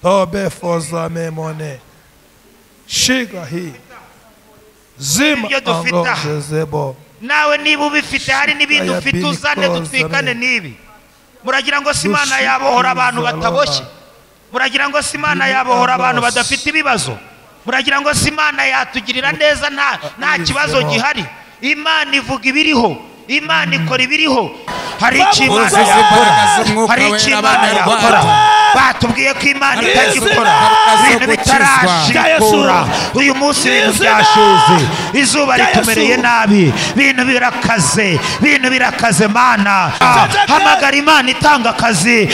tobe foza memone shiga hii zima Iyo dufite aha. angoshe zebo nawe niba ubifite hari n'ibindi Shikaya ufite bini uzane koza dutwikane me. n'ibi muragira ngo si imana Dushikiriza yabohora abantu bataboshye abana. muragira ngo si imana Bini yabohora abantu abasi. badafite ibibazo muragira ngo si imana yatugirira neza nta nta Abizemo. kibazo gihari imana ivuga ibiriho imana ikora ibiriho hari icyo imana uzize yakora imbaraga z'Umwuka hari icyo Wera, imana abana yakora Rwanda. batubwiye ko imana Hari itajya Yesu, ikora imbaraga zo ibintu gukizwa. bitarashikura uyu munsi ibintu byashize izuba ritumereye nabi ibintu birakaze ibintu birakaze mana hamagara imana itanga akazi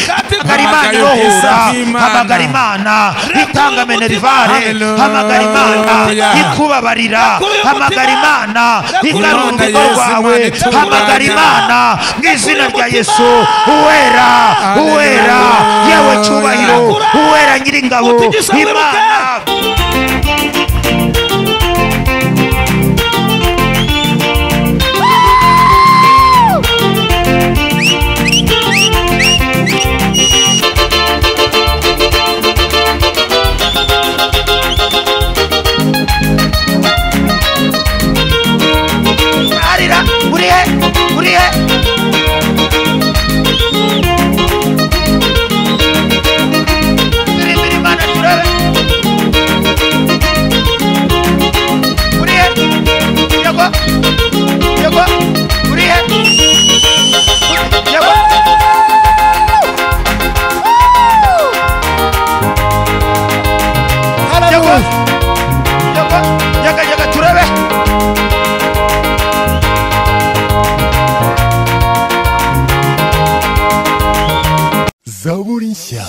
hamagara imana Hamagara irohura ubwiza bw'Imana. hamagara imana itanga menerivare Hallelujah. hamagara imana ikubabarira hamagara imana igarura Imana urugo Yesu, Imana rwawe itunganye. hamagara imana mu izina rya yesu uwera uwera Hallelujah. yewe cyubahiro uwera nyiringabo imana arira urihe urihe Turimbira Imana turebe urihe yego yego urihe yego yego yego yego yego turebe zaburi nshya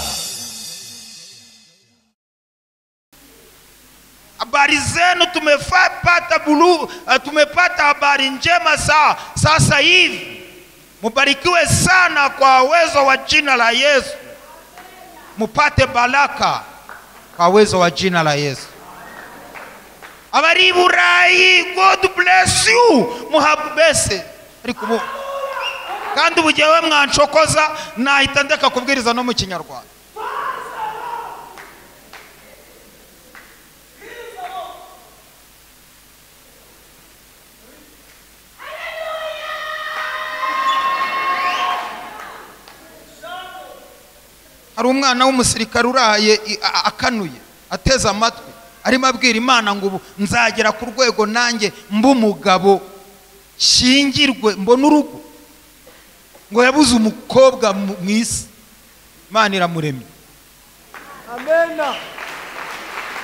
habari zenu tumepata bulu, uh, tumepata habari njema saa sasa hivi. Mubarikiwe sana kwa uwezo wa jina la Yesu, mupate baraka kwa uwezo wa jina la Yesu. Habari burayi, God bless you, muhabese ariko kandi ubugewe mwancokoza nahita ndeka kubwiriza no mu kinyarwanda hari umwana w'umusirikare urahaye i- a- a- akanuye ateze amatwi arimo abwira imana ngo ubu nzagera ku rwego nanjye mbe umugabo shingirwe mbone urugo ngo yabuze umukobwa mu mu isi imana iramuremye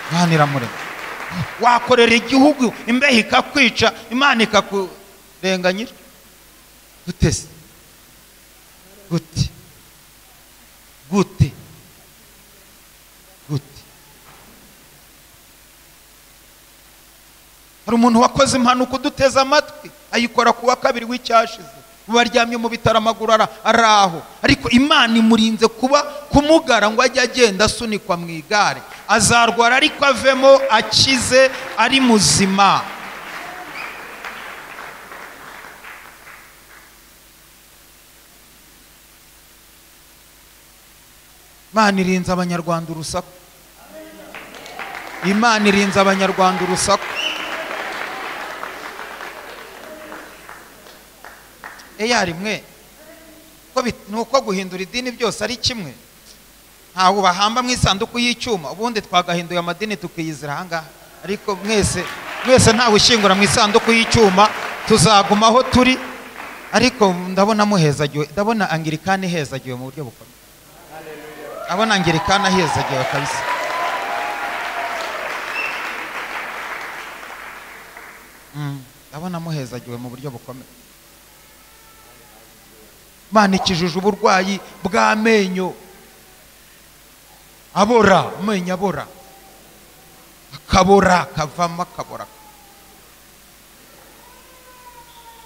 imana iramuremye wakorera igihugu imbeho ikakwica imana ikakurenganyira gutese gute gute gute hari umuntu wakoze impanuka uduteze amatwi ayikora ku wa kabiri w'icyashize ubu aryamye mu bitaro amaguru ara- ari aho ariko imana imurinze kuba kumugara ngo ajye agenda asunikwa mu igare azarwara ariko avemo akize ari muzima imana irinze abanyarwanda urusaku imana irinze abanyarwanda urusaku eyari mwe ko bit- ni uko guhindura idini byose ari kimwe ntawe bahamba mu isanduku y'icyuma ubundi twagahinduye amadini tukiyizira ahangaha ariko mwese mwese ntawe ushyingura mu isanduku y'icyuma tuzaguma aho turi ariko ndabona muhezagiwe ndabona angirikani ihezagiwe mu buryo bukomeye ndabona angirikani ahezagiwe kabisa Mm, ndabona muhezagiwe mu buryo bukomeye imana ikijije uburwayi bw'amenyo abora amenyo abora akabora akavamo akabora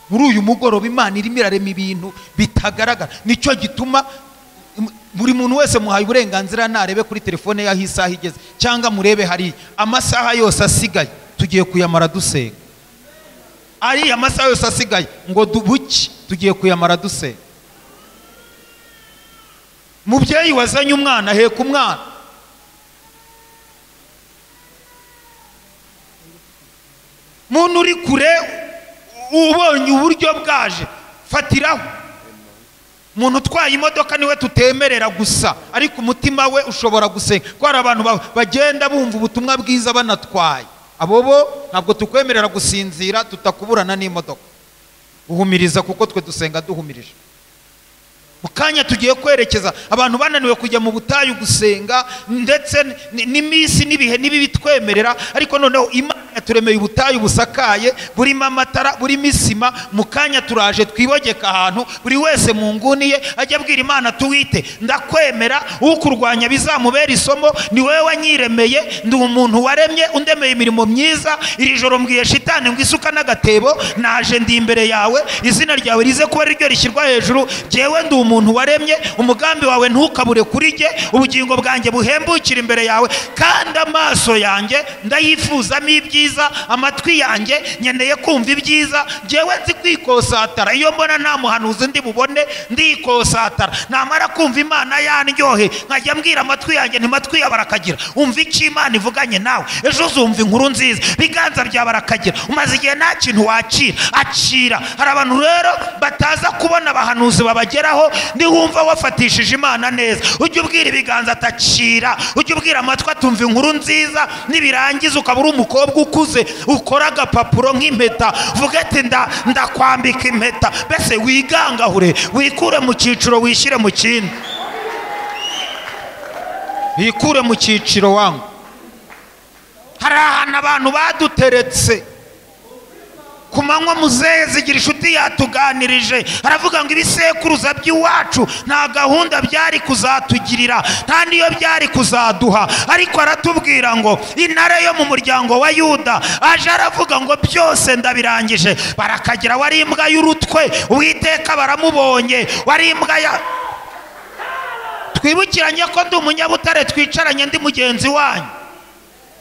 muri uyu mugoroba imana irimo irarema ibintu bitagaragara nicyo gituma im- buri muntu wese muhaye uburenganzira narebe kuri telefone ye aho isaha igeze cyangwa murebe hariya amasaha yose asigaye tugiye kuyamara dusenga ariya masaha yose asigaye ngo dubuke tugiye kuyamara dusenga mubyeyi wazanye umwana heka umwana muntu uri kure ubonye uburyo bwaje fatiraho umuntu utwaye imodoka niwe tutemerera gusa ariko umutima we ushobora gusenga kuko hari abantu ba- bagenda bumva ubutumwa bwiza banatwaye abo bo ntabwo tukwemerera gusinzira tutakuburana n'imodoka uhumiriza kuko twe dusenga duhumirije mu kanya tugiye kwerekeza abantu bananiwe kujya mu butayu gusenga ndetse n- n'iminsi n'ibihe n'ibibi bitwemerera ariko noneho imana yaturemeye ubutayu busakaye burimo amatara burimo isima mu kanya turaje twibogeka ahantu buri wese mu nguni ye ajya abwira imana tuwite ndakwemera ukurwanya bizamubera isomo ni wowe wanyiremeye ndi umuntu waremye undemeye imirimo myiza iri joro mbwiye shitani ngo isuka n'agatebo naje ndi imbere yawe izina ryawe rize kuba ari ryo rishyirwa hejuru jyewe ndi umuntu waremye umugambi wawe ntukabure kuri jye ubugingo bwanjye buhembukire imbere yawe kandi amaso yanjye ndayifuzamo ibyiza amatwi yanjye nkeneye kumva ibyiza jyewe nzi kwikosatara iyo mbona nta muhanuzi ndi bubone ndikosatara namara kumva imana yandyohe nkajya mbwira amatwi yanjye ntimatwi ya barakagira umva icyo imana ivuganye nawe ejo uzumva inkuru nziza biganza bya barakagira umaze igihe nta kintu wakira acira hari abantu rero bataza kubona abahanuzi babageraho niwumva wafatishije imana neza ujye ubwira ibiganza atacira ujye ubwira amatwi atumva inkuru nziza nibirangiza ukaba uri umukobwa ukuze ukora agapapuro nk'impeta vuga ati nda ndakwambika impeta mbese wigangahure wikure mu cyiciro wishyire mu kindi bikure mu cyiciro wangu hari ahantu abantu baduteretse ku manywa muzehe zigira inshuti yatuganirije aravuga ngo ibisekuruza by'iwacu nta gahunda byari kuzatugirira nta n'iyo byari kuzaduha ariko aratubwira ngo intare yo mu muryango wa yuda aje aravuga ngo byose ndabirangije barakagira wari imbwa y'urutwe uwiteka baramubonye wari imbwa ya twibukiranye ko ndi umunyabutare twicaranye ndi mugenzi wanyu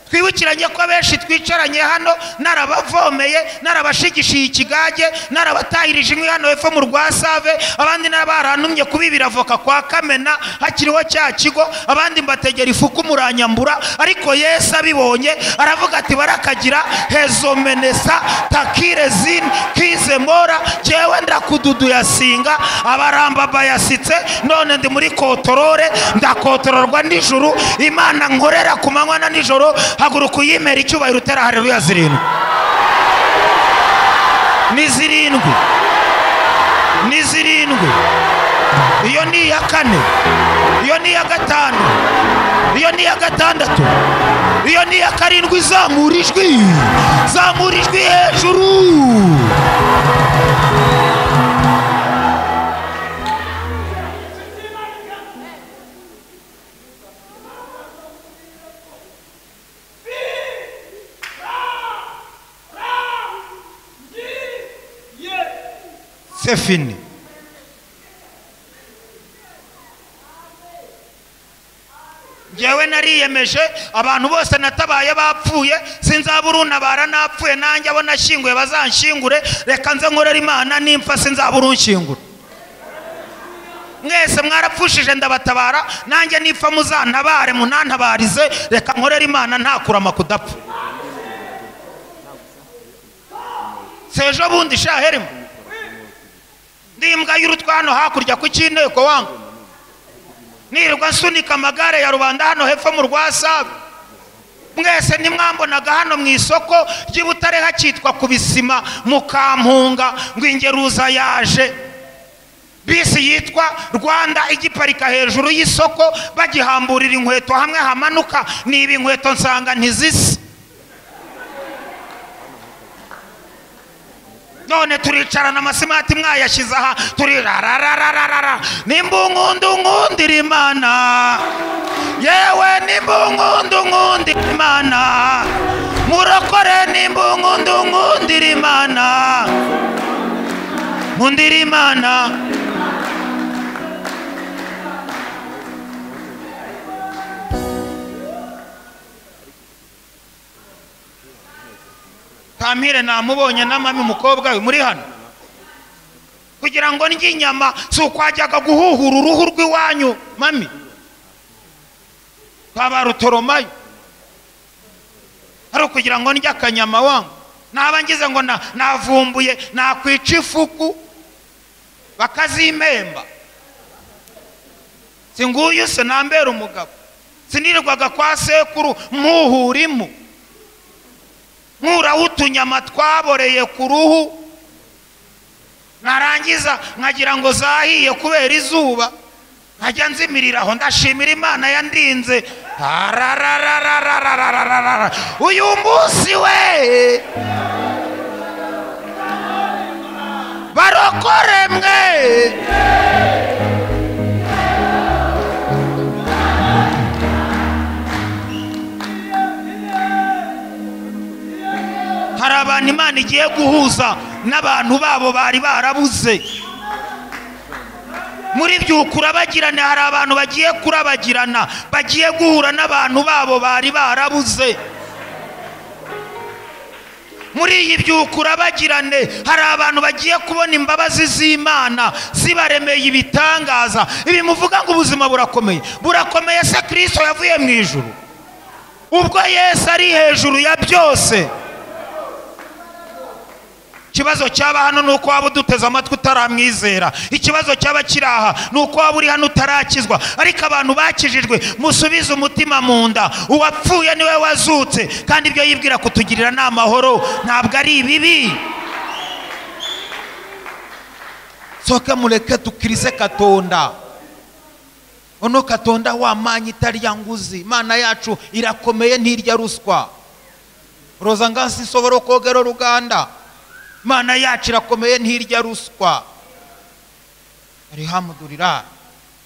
twibukiranye ko abenshi twicaranye hano narabavomeye narabashigishiye ikigage narabatahirije inkwi hano hepfo mu rwasave abandi n'abarantumye kubibira avoka kwa kamena hakiriho cya kigo abandi mbategera ifuku muranyambura ariko yesu abibonye aravuga ati barakagira hezomenesa takire zini kize mora jyewe ndakududuya singa abaramba bayasitse none ndi muri kotorore ndakotororwa nijoro imana nkorera ku manywa na nijoro haguruka uyimera icyubahiro utera hareruya zirindwi ni zirindwi ni zirindwi iyo ni iya kane iyo ni iya gatanu iyo ni iya gatandatu iyo ni iya karindwi zamura ijwi zamura ijwi hejuru c'est fini. njyewe nariyemeje abantu bose natabaye bapfuye sinzabura unabara napfuye nanjye abo nashyinguye bazanshyingure reka nze nkorera imana nimpfa sinzabura unshingura mwese mwarapfushije ndabatabara nanjye nipfa muzantabare munantabarize reka nkorera imana nta kurama kudapfa si ejo bundi shaherimo ndi imbwa y'urutwe hano hakurya ku cy'inteko wangu nirirwa nsunika amagare ya rubanda hano hepfo mu rwasabe mwese nimwambonaga hano mu isoko ry'i butare hakitwa ku bisima mukampunga ngo ingeruza yaje bisi yitwa rwanda igiparika hejuru y'isoko bagihamburira inkweto hamwe hamanuka niba inkweto nsanga ntizisa none turicarana amasimati mwayashyize aha turirararararara nimbungundungundira imana yewe nimbungundungundira imana murokore nimbungundungundira imana nkundira imana kampire namubonye n'amami umukobwa we muri hano kugira ngo ndye inyama si ukwajyaga guhuhura uruhu rw'iwanyu mami twabarutoromayo ari ukugira ngo ndye akanyama wangu naba ngize ngo na- navumbuye nakwica ifuku bakazimemba singuyu se nambera umugabo sinirirwaga kwa sekuru muhurimu nkuraho utunyama twaboreye ku ruhu narangiza nkagira ngo zahiye kubera izuba nkajya nzimirira aho ndashimira imana yandinze Arararararararararara. uyu munsi we barokore mwe hari abantu imana igiye guhuza n'abantu babo bari barabuze muri byo kurabagirana hari abantu bagiye kurabagirana bagiye guhura n'abantu babo bari barabuze muri iyi byukurabagirane hari abantu bagiye kubona imbabazi z'imana zibaremeye ibitangaza ibi muvuga ngo ubuzima burakomeye burakomeye se kirisito yavuye mu ijuru ubwo yesu ari hejuru ya byose ikibazo cyaba hano ni uko waba uduteze amatwi utaramwizera ikibazo cyaba kiri aha ni uko waba uri hano utarakizwa ariko abantu bakijijwe musubize umutima mu nda uwapfuye niwe wazutse kandi ibyo yibwira kutugirira ni amahoro ntabwo ari ibibi soke mureke dukirize katonda ono katonda wamanya itarya nguzi imana yacu irakomeye ntirya ruswa roza ngansi nsobora kogero ruganda imana yacu irakomeye ntirya ruswa arihamudurira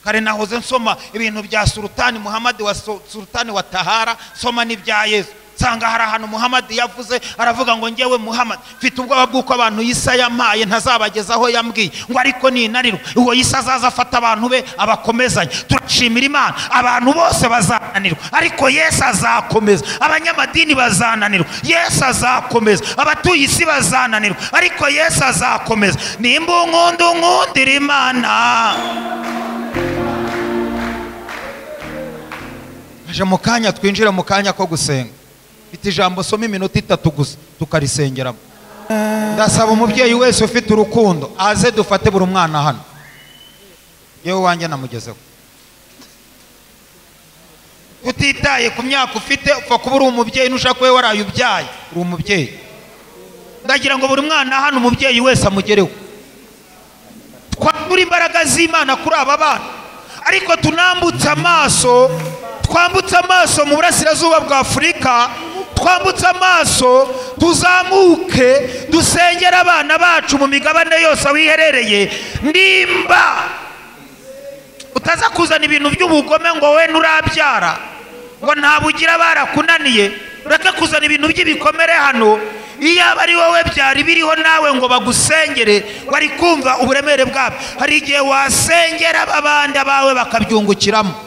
kare nahoze nsoma ibintu bya sultani muhamadi wa Su- sultani wa tahara nsoma n'ibya yesu nsanga hari ahantu muhamadi yavuze aravuga ngo ngewe muhamadi mfite ubwoba bw'uko abantu yisa yampaye ntazabageza aho yambwiye ngo ariko ninanirwa uwo yisa azaza afata abantu be abakomezanya turashimira imana abantu bose bazananirwa ariko yesu azakomeza abanyamadini bazananirwa yesu azakomeza abatuye isi bazananirwa ariko yesu azakomeza nimba unkunda unkundira imana aje mu kanya twinjira mu kanya ko gusenga mfite ijambo soma iminota itatu gusa tukarisengeramo ndasaba umubyeyi wese ufite urukundo aze dufate buri mwana hano yewe wanjye namugezeho utitaye ku myaka ufite upfa kuba uri umubyeyi nushaka kuba waraye ubyaye uri umubyeyi ndagira ngo buri mwana hano umubyeyi wese amugereho twambura imbaraga z'imana kuri aba bana ariko tunambutse amaso twambutse amaso mu burasirazuba bwa afurika twambutse amaso tuzamuke dusengere abana bacu mu migabane yose wiherereye nimba utaza kuzana ibintu by'ubugome ngo we nurabyara ngo ntabugira barakunaniye ureke kuzana ibintu by'ibikomere hano iyo aba ari wowe byari biriho nawe ngo bagusengere wari kumva uburemere bwabyo hari igihe wasengera abandi abawe bakabyungukiramo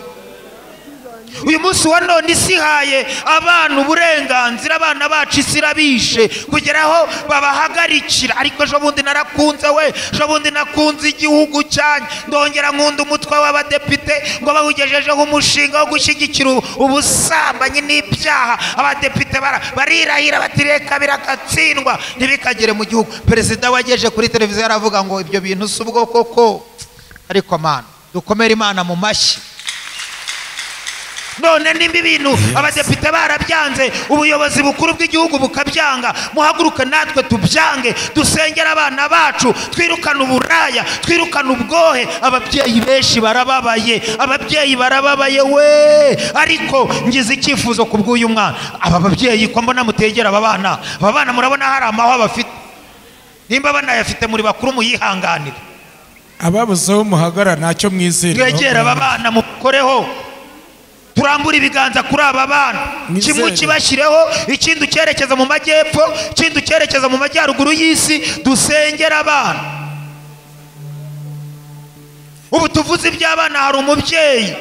uyu munsi wa none isi ihaye abana uburenganzira abana bacu isi irabishe kugera aho babahagarikira ariko ejo bundi narakunze we ejo bundi nakunze igihugu cyanyu ndongera nkunda umutwe w'abadepite ngo bawugejejeho umushinga wo gushyigikira ubu- ubusambanyi n'ibyaha abadepite bara- barirahira bati reka biragatsindwa ntibikagere mu gihugu perezida wageje kuri televiziyo aravuga ngo ibyo bintu si ubwo koko ariko mana dukomere imana mu mashyi none nimba ibintu abadepite barabyanze ubuyobozi bukuru bw'igihugu bukabyanga muhaguruke natwe tubyange dusengere abana bacu twirukane uburaya twirukane ubwohe ababyeyi benshi barababaye ababyeyi barababaye we ariko ngize icyifuzo ku bw'uyu mwana aba babyeyi ko mbona mutegera aba bana aba bana murabona hari amahwa bafite nimba banayafite muri bakuru muyihanganire ababuze aho muhagarara ntacyo mwizerera twegere aba bana mukoreho turambure ibiganza kuri aba bana Nizere. kimwe kibashyireho ikindi ucyerekeza mu majyepfo ikindi ucyerekeza mu majyaruguru y'isi dusengere abana ubu tuvuze iby'abana hari umubyeyi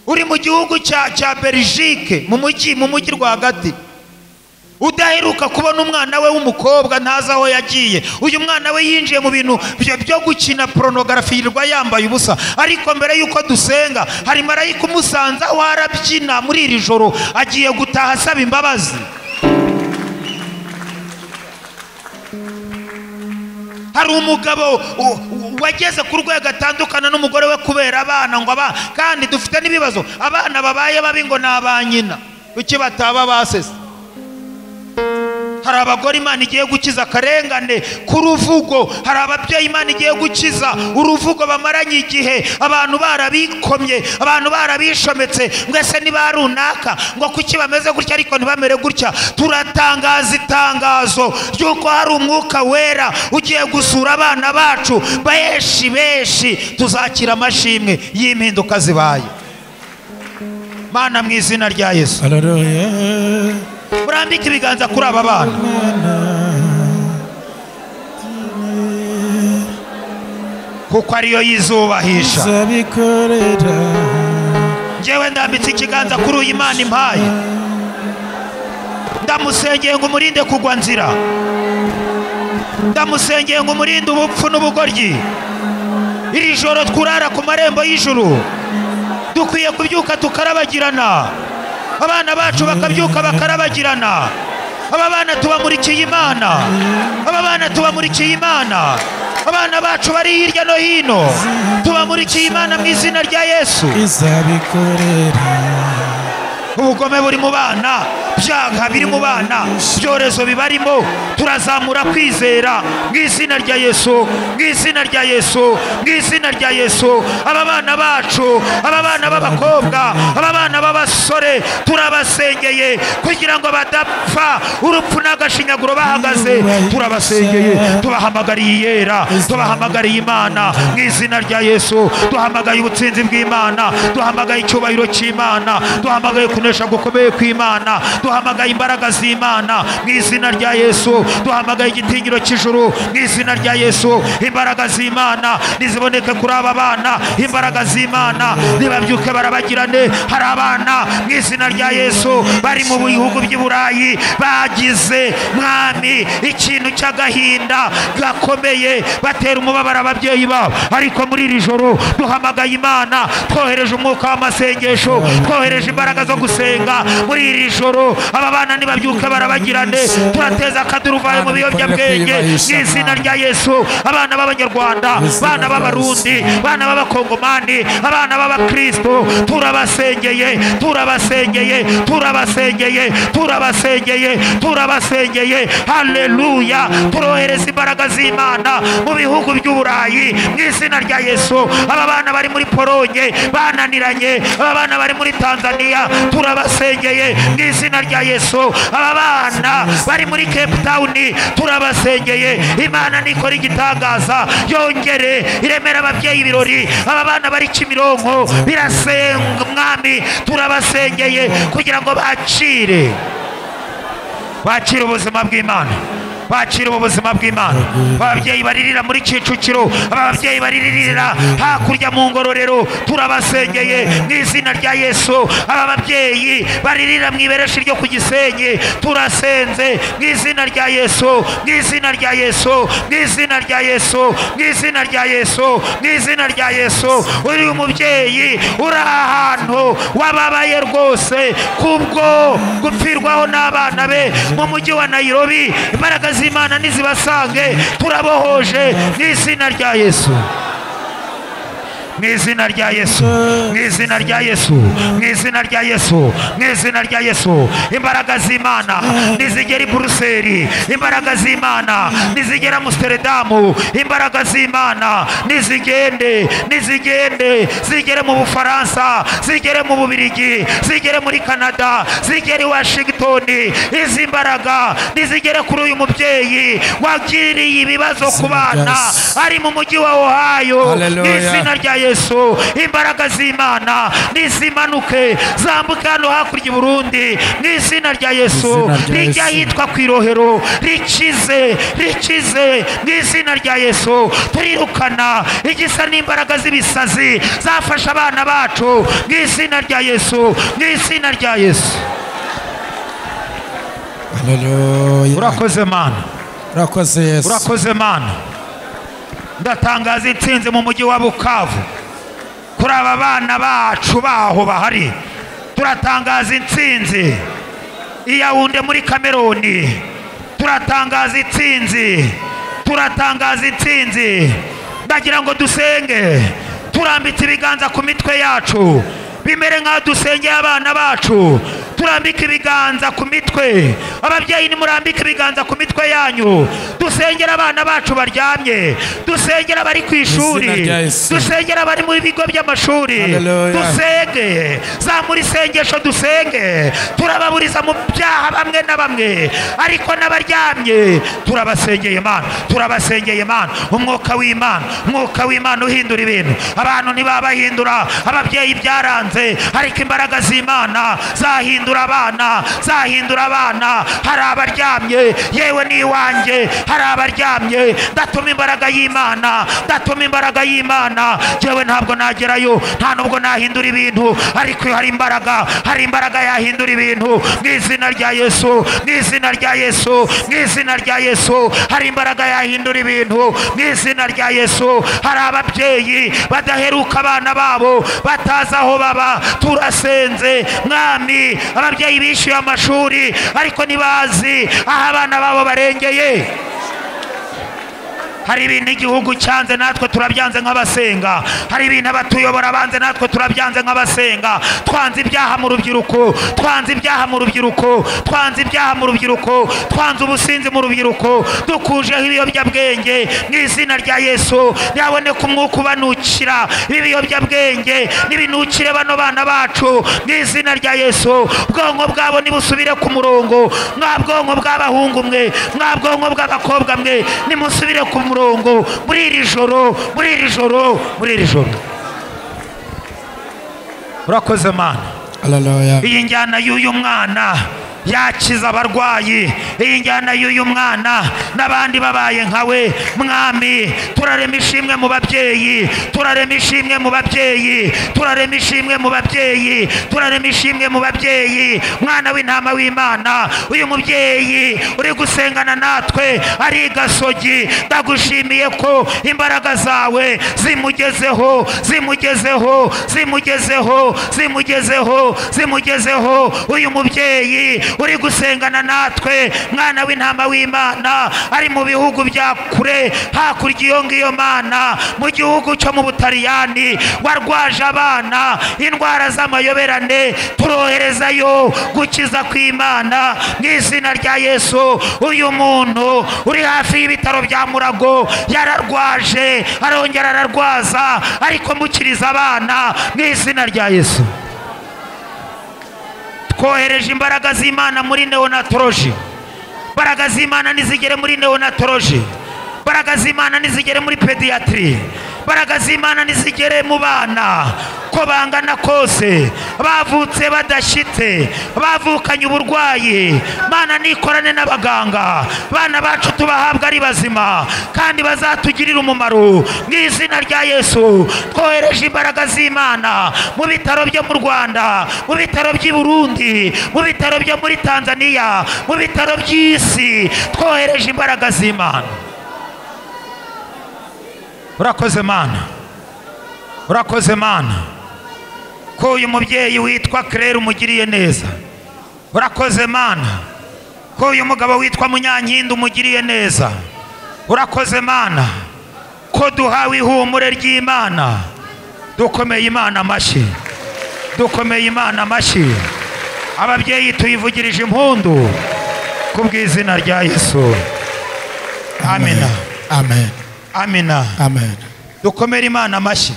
uri mu gihugu cya cya belgique mu mujyi mu mujyi rwagati udaheruka kubona umwana we w'umukobwa ntazi aho yagiye uyu mwana we yinjiye mu bintu byo- byo gukina porunogarafi yirirwa yambaye ubusa ariko mbere y'uko dusenga hari marayika umusanze aho arabyina muri iri joro agiye gutaha asaba imbabazi hari umugabo u- u- wageze ku rwego atandukana n'umugore we kubera abana ngo aba kandi dufite n'ibibazo abana babaye babi ngo ni aba nyina kuki bataba basese hari abagore imana igiye gukiza akarengane ku ruvugo hari ababyeyi imana igiye gukiza uruvugo bamaranye igihe abantu barabikomye abantu barabishometse mwese niba runaka ngo kuki bameze gutya ariko ntibamere gutya turatangaza itangazo ry'uko hari umwuka wera ugiye gusura abana bacu benshi benshi tuzakira amashimwe y'impinduka zibaye mana mu izina rya yesu Hallelujah. murambike ibiganza kuri aba bana kuko ariyo yizubahisha Nzabikorera njyewe ndambitse ikiganza kuri uyu imana impaye ndamusengeye ngo umurinde kugwa nzira ndamusengeye ngo umurinde ubupfu n'ubugoryi iri joro twurara ku marembo y'ijuru dukwiye kubyuka tukarabagirana abana bacu bakabyuka bakarabagirana aba bana tubamurikiye imana aba bana tubamurikiye imana abana bacu bari hirya no hino tubamurikiye imana mu izina rya yesu izabikorera ubugome buri mu bana byaha biri mu bana ibyorezo bibarimo turazamura kwizera mu izina rya yesu mu izina rya yesu mu izina rya yesu aba bana bacu aba bana b'abakobwa aba bana b'abasore turabasengeye kugira ngo badapfa urupfu n'agashinyaguro bahagaze turabasengeye tubahamagariye iyera tubahamagariye imana mu izina rya yesu duhamagaye ubutsinzi bw'imana duhamagaye icyubahiro cy'imana duhamagaye kunesha gukomeye kw'imana duhamagaye imbaraga z'imana mu izina rya yesu duhamagaye igitinyiro cy'ijuru mu izina rya yesu imbaraga z'imana niziboneke kuri aba bana imbaraga z'imana nibabyuke barabagirane hari abana mu izina rya yesu bari mu bihugu by'i burayi bagize mwami ikintu cy'agahinda gakomeye batera umubabaro ababyeyi babo ariko muri iri joro duhamagaye imana twohereje umwuka w'amasengesho twohereje imbaraga zo gusenga muri iri joro aba bana nibabyuke barabagirane turateza akaduruvayo mu biyobyabwenge mu izina rya yesu abana b'abanyarwanda abana b'abarundi abana b'abakongomani abana b'abakristo turabasengeye turabasengeye turabasengeye turabasengeye turabasengeye haleluya turohereza imbaraga z'imana mu bihugu by'u burayi mu izina rya yesu aba bana bari muri polonye bananiranye aba bana bari muri tanzania turabasengeye mu izina rya yesu aba bana bari muri cape town turabasengeye imana nikora igitangaza yongere iremera ababyeyi ibirori aba bana bari kimironko birasenga umwami turabasengeye kugira ngo bakire bakire ubuzima bw'imana bakire ubu buzima bw'imana ababyeyi baririra muri kicukiro aba babyeyi baririra hakurya mu ngororero turabasengeye mu izina rya yesu aba babyeyi baririra mu ibereshi ryo ku gisenyi turasenze mu izina rya yesu mu izina rya yesu mu izina rya yesu mu izina rya yesu mu izina rya yesu uri umubyeyi uri ahantu wababaye rwose kubwo gupfirwaho n'abana be mu mujyi wa nayirobi imbaraga z'imana nizibasange turabohoje mu izina rya yesu mu izina rya yesu mu izina rya yesu mu izina rya yesu mu izina rya yesu imbaraga z'imana nizigera i buruseli imbaraga z'imana nizigera amusteredamu imbaraga z'imana nizigende nizigende zigere mu bufaransa zigere mu bubirigi zigere muri kanada zigere i washingitoni izi mbaraga nizigere kuri uyu mubyeyi wagiriye ibibazo ku bana ari mu mujyi wa ohayo mu Hallelujah. izina rya yesu imbaraga z'imana nizimanuke zambuke hano hakurya i burundi mu izina rya yesu Mu izina rya rijya Yesu. ahitwa ku irohero rikize rikize mu izina rya yesu turirukana igisa n'imbaraga z'ibisazi zafashe abana bacu mu izina rya yesu mu izina rya yesu Hallelujah. urakoze mana Urakoze Yesu. urakoze mana ndatangaza intsinzi mu mujyi wa bukavu kuri aba bana bacu baho bahari turatangaza intsinzi iyawunde muri kameruni turatangaza intsinzi turatangaza intsinzi ndagira ngo dusenge turambika ibiganza ku mitwe yacu bimere nk'aho dusengeye abana bacu turambika ibiganza ku mitwe ababyeyi nimurambike ibiganza ku mitwe yanyu dusengera abana bacu baryamye dusengera abari ku ishuri Izina rya Yesu. dusengera abari mu bigo by'amashuri Hallelujah. dusenge zamura isengesho dusenge turababuriza mu byaha bamwe na bamwe ariko n'abaryamye turabasengeye imana turabasengeye imana umwuka w'imana umwuka w'imana uhindura ibintu abantu ntibabahindura ababyeyi byaranze ariko imbaraga z'imana zahindura abana zahindura abana hari abaryamye yewe n'iwanjye hari abaryamye ndatuma imbaraga y'imana ndatuma imbaraga y'imana yewe ntabwo nagerayo nta nubwo nahindura ibintu ariko iyo hari imbaraga hari imbaraga yahindura ibintu mu izina rya yesu mu izina rya yesu mu izina rya yesu hari imbaraga yahindura ibintu mu izina rya yesu hari ababyeyi badaheruka abana babo batazi aho baba turasenze mwami ababyeyi bishyuye amashuri ariko ntibazi aho abana babo barengeye hari ibintu igihugu cyanze natwe turabyanze nk'abasenga hari ibintu abatuyobora banze natwe turabyanze nk'abasenga twanze ibyaha mu rubyiruko twanze ibyaha mu rubyiruko twanze ibyaha mu rubyiruko twanze ubusinzi mu rubyiruko dukujeho ibiyobyabwenge mu izina rya yesu yaboneka umwuka ubanukira ibi biyobyabwenge n'ibinukire bano bana bacu mu izina rya yesu ubwonko bwabo nibusubire ku murongo mwa bwonko bw'abahungu mwe mwa bwonko bw'abakobwa mwe nimusubire ku murongo muri iri joro muri iri joro muri iri joro urakoze mana Hallelujah. iyi njyana y'uyu mwana yakiza abarwayi iyi njyana y'uyu mwana n'abandi babaye nkawe mwami turarema ishimwe mu babyeyi turarema ishimwe mu babyeyi turarema ishimwe mu babyeyi turarema ishimwe mu babyeyi mwana w'intama w'imana uyu mubyeyi uri gusengana natwe ari gasogi ndagushimiye ko imbaraga zawe zimugezeho zimugezeho zimugezeho zimugezeho zimugezeho uyu mubyeyi uri gusengana natwe mwana w'intama w'imana ari mu bihugu bya kure hakurya iyo ngiyo mana mu gihugu cyo mu butaliyani warwaje abana indwara z'amayoberane turoherezayo gukiza kw'imana mu izina rya yesu uyu muntu uri hafi y'ibitaro bya murago yararwaje arongera ararwaza ariko mukiriza abana mu izina rya yesu twohereje imbaraga z'imana muri neonatoloji imbaraga z'imana nizigere muri neonatoloji imbaraga z'imana nizigere muri pediyatiri imbaraga z'imana nizigere mu bana ko bangana kose bavutse badashyitse bavukanye uburwayi mana nikorane n'abaganga bana bacu tubahabwa ari bazima kandi bazatugirira umumaro mu izina rya yesu twohereje imbaraga z'imana mu bitaro byo mu rwanda mu bitaro by'i burundi mu bitaro byo muri tanzania mu bitaro by'isi twohereje imbaraga z'imana urakoze mana urakoze mana ko uyu mubyeyi witwa claire umugiriye neza urakoze mana ko uyu mugabo witwa munyankindi umugiriye neza urakoze mana ko duhawe ihumure ry'imana dukomeye imana amashyi dukomeye imana amashyi ababyeyi tuyivugirije impundu ku bw'izina rya yesu amina Amen. amina Amen. dukomere imana amashyi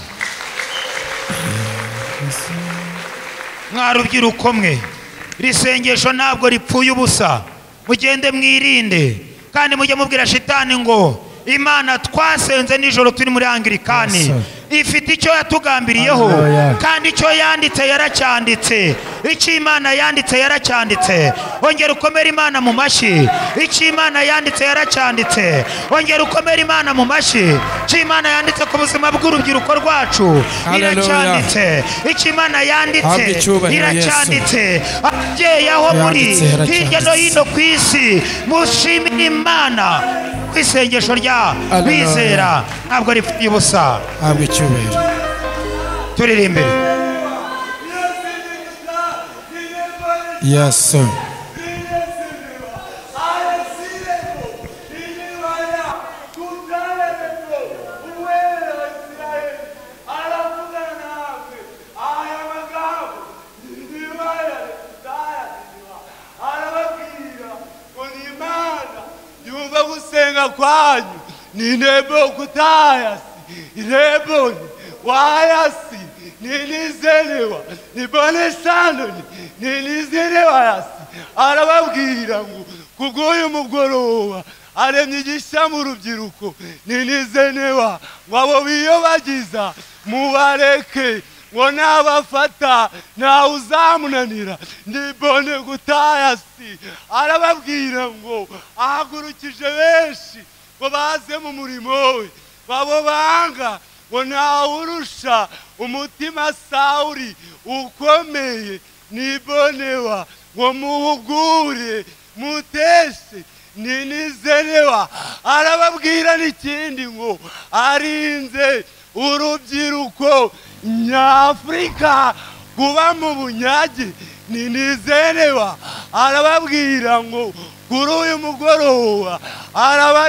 mwa rubyiruko mwe iri sengesho ntabwo ripfuye ubusa mugende mwirinde kandi mujye mubwira shitani ngo imana twasenze nijoro turi muri Yes, angirikani sir. ifite icyo yatugambiriyeho Hallelujah. kandi icyo yanditse yaracyanditse icyo imana yanditse yaracyanditse ongera ukomere imana mu mashyi icyo imana yanditse yaracyanditse ongera ukomere imana mu mashyi icyo imana yanditse ku buzima bw'urubyiruko rwacu Hallelujah. iracyanditse icyo imana yanditse Habwa icyubahiro, Yesu. iracyanditse ababyeyi aho muri Yanditse, yaracyanditse. hirya no hino ku isi mushimire imana ku isengesho rya Hallelujah. bizera ntabwo ripfuye ubusa Habwa icyubahiro. turirimbire Yes, sir. Bile sinema, bile sinema, bile vaya, kwanyu ninebo kutayasi ileboni wayasi nilizelewa nibone sanoni nilizelewa yasi arababwira ngo kubw'uyu mugoroba aremyigisha mu rubyiruko nilizenewa ngo abo biyobagiza mubareke ngo nabafata ntawe uzamunanira nibone gutaya si arababwira ngo ahagurukije benshi ngo baze mu murimo we babo banga ngo ntawurusha umutima sawuri ukomeye nibonewa ngo muhugure muteshe ninizerewa arababwira n'ikindi ngo arinze urubyiruko nyafurika kuba mu bunyage ninizerewa arababwira ngo kuri uyu mugoroba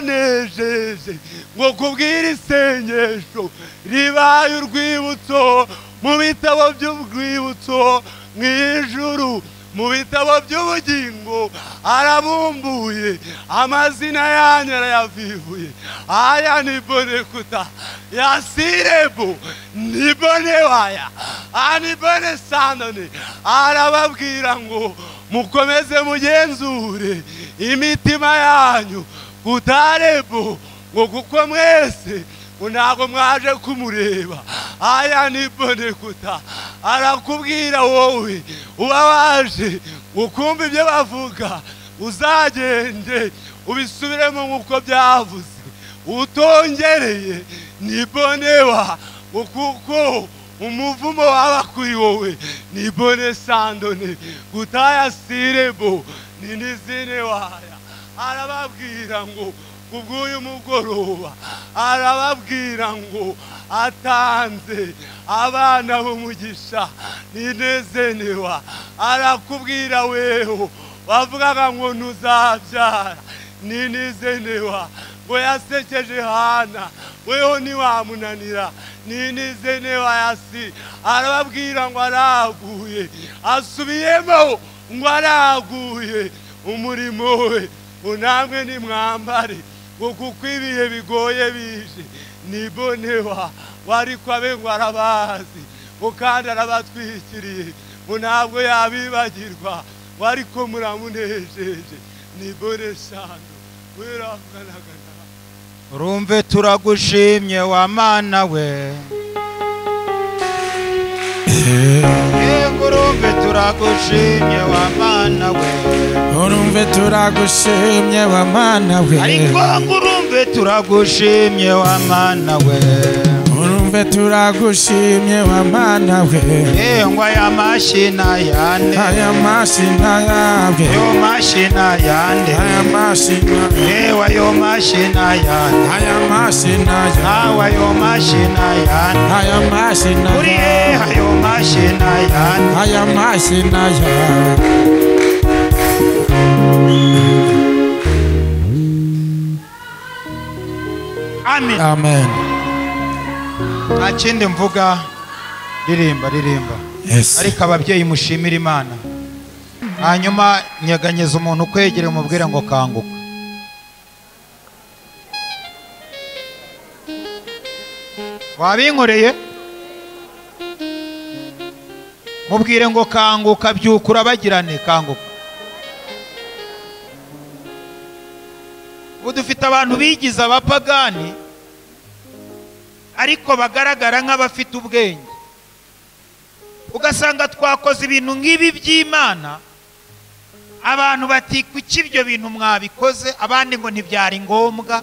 arabanejeje ngo kubwira isengesho ribaye urwibutso mu bitabo by'urwibutso mu ijuru mu bitabo by'ubugingo arabumbuye amazina yanyu arayavivuye aya ni bonekuta ya sirebo ni bone waya ani bone sanone arababwira ngo mukomeze mugenzure imitima yanyu kutarebo ngo kuko mwese ngo ntabwo mwaje kumureba aya ni bonekuta arakubwira wowe uba waje ukumva ibyo bavuga uzagende ubisubiremo nk'uko byavuze utongereye ni bonewa ngo kuko umuvumo waba kuri wowe ni bone sandone gutaya sirebo ni n'izine waya arababwira ngo kubw'uyu mugoroba arababwira ngo atanze abana b'umugisha ninezenewa arakubwira weho bavugaga ngo ntuzabyara ninizenewa ngo yasekeje hana weho ntiwamunanira ninizenewa yasi arababwira ngo araguye asubiyemo ngo araguye umurimo we unamwe nimwambare ngo kuko ibihe bigoye bije nibonewa wari kwabe ngo arabazi ngo kandi arabatwikiriye ngo ntabwo yabibagirwa ngo ariko muramunejeje nibone shano weravuganaga nawe urumve turagushimye wa mana we yego urumve turagushimye wa mana we urumve turagushimye wa mana we ariko ngo urumve turagushimye wa mana we urumve turagushimye wa mana we yengwa ya mashina yane aya mashina yawe yo mashina yane aya mashina yewa yo mashina yane aya mashina yawe awa yo mashina yane aya mashina kuri yeha yo mashina yane aya mashina yawe amen amen nta kindi mvuga ririmba ririmba yes ariko ababyeyi mushimira imana hanyuma nyeganyeza umuntu ukwegere umubwire ngo kanguka wabinkoreye mubwire ngo kanguka byuka urabagirane kanguka ubu dufite abantu bigize abapagani ariko bagaragara nk'abafite ubwenge ugasanga twakoze ibintu nk'ibi by'imana abantu bati kuki ibyo bintu mwabikoze abandi ngo ntibyari ngombwa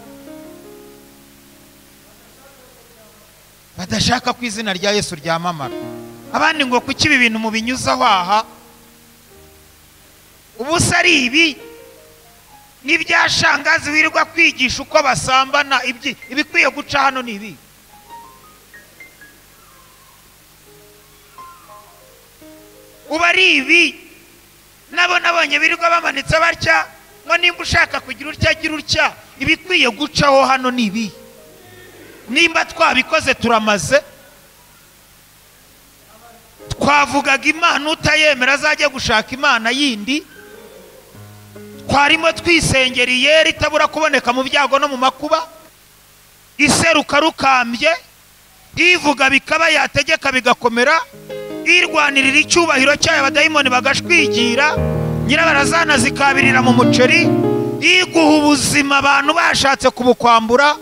badashaka ko izina rya yesu ryamamara abandi ngo kuki ibi bintu mubinyuzaho aha ubu se ari ibi n'ibyashangazi wirirwa kwigisha uko basambana ibyi- ibikwiye guca hano ni ibi ubu ari ibi nabo nabonye birirwa bamanitse batya ngo nimba ushaka kugira utya agira utya ibikwiye gucaho hano ni ibi nimba twabikoze turamaze twavugaga imana utayemera azajya gushaka imana yindi twarimo twisengera iyeri itabura kuboneka mu byago no mu makuba iseruka rukambye ivuga bikaba yategeka bigakomera irwanirira icyubahiro cyayo abadayimoni bagashwigira nyirabarazana zikabirira mu muceri iguha ubuzima abantu bashatse kubukwambura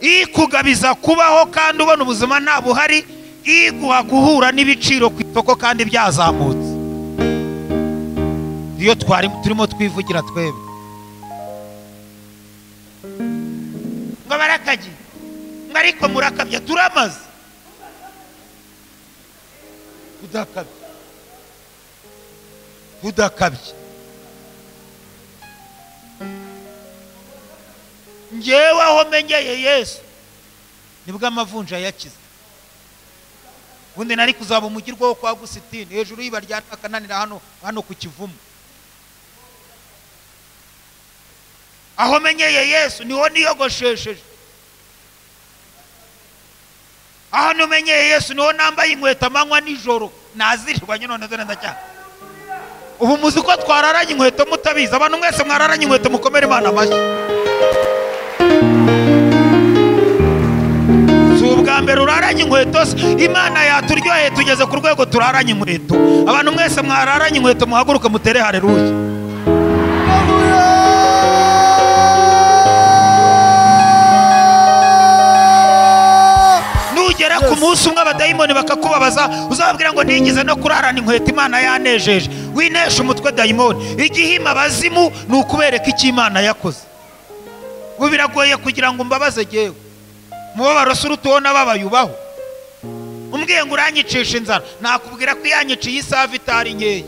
ikugabiza kubaho kandi ubona ubuzima nta buhari iguha guhura n'ibiciro ku isoko kandi byazamutse iyo twari turimo twivugira twebwe ngo barakagi ngo ariko murakabya turamaze tudakabye tudakabye njyewe aho menyeye yesu nibwo amavunja yakize ubundi nari kuzaba umugirwa wo kwa gusitini hejuru y'iba rya akananira hano hano ku kivumu aho menyeye yesu niho niyogoshesheje aho numenyeye yesu niho nambaye inkweto amanywa nijoro nazishirwa nyine none dore ndacyana ubu muzi ko twararanye inkweto mutabizi abantu mwese mwararanye inkweto mukomere imana amashyi si ubwa mbere uraranye inkweto se imana yaturyoheye tugeze ku rwego turaranye inkweto abantu mwese mwararanye inkweto muhaguruke mutere hareruya nugera ku munsi umwe abadayimoni bakakubabaza uzababwira ngo ntigize no kurarana inkweto imana yanejeje winesha umutwe dayimoni igihima abazimu ni ukubereka icyo imana yakoze ubu biragoye kugira ngo umbabaze jyewe umubabaro si urutuwona babayubaho umbwiye ngo uranyicisha inzara nakubwira ko iyanyiciye isaha itari nkeya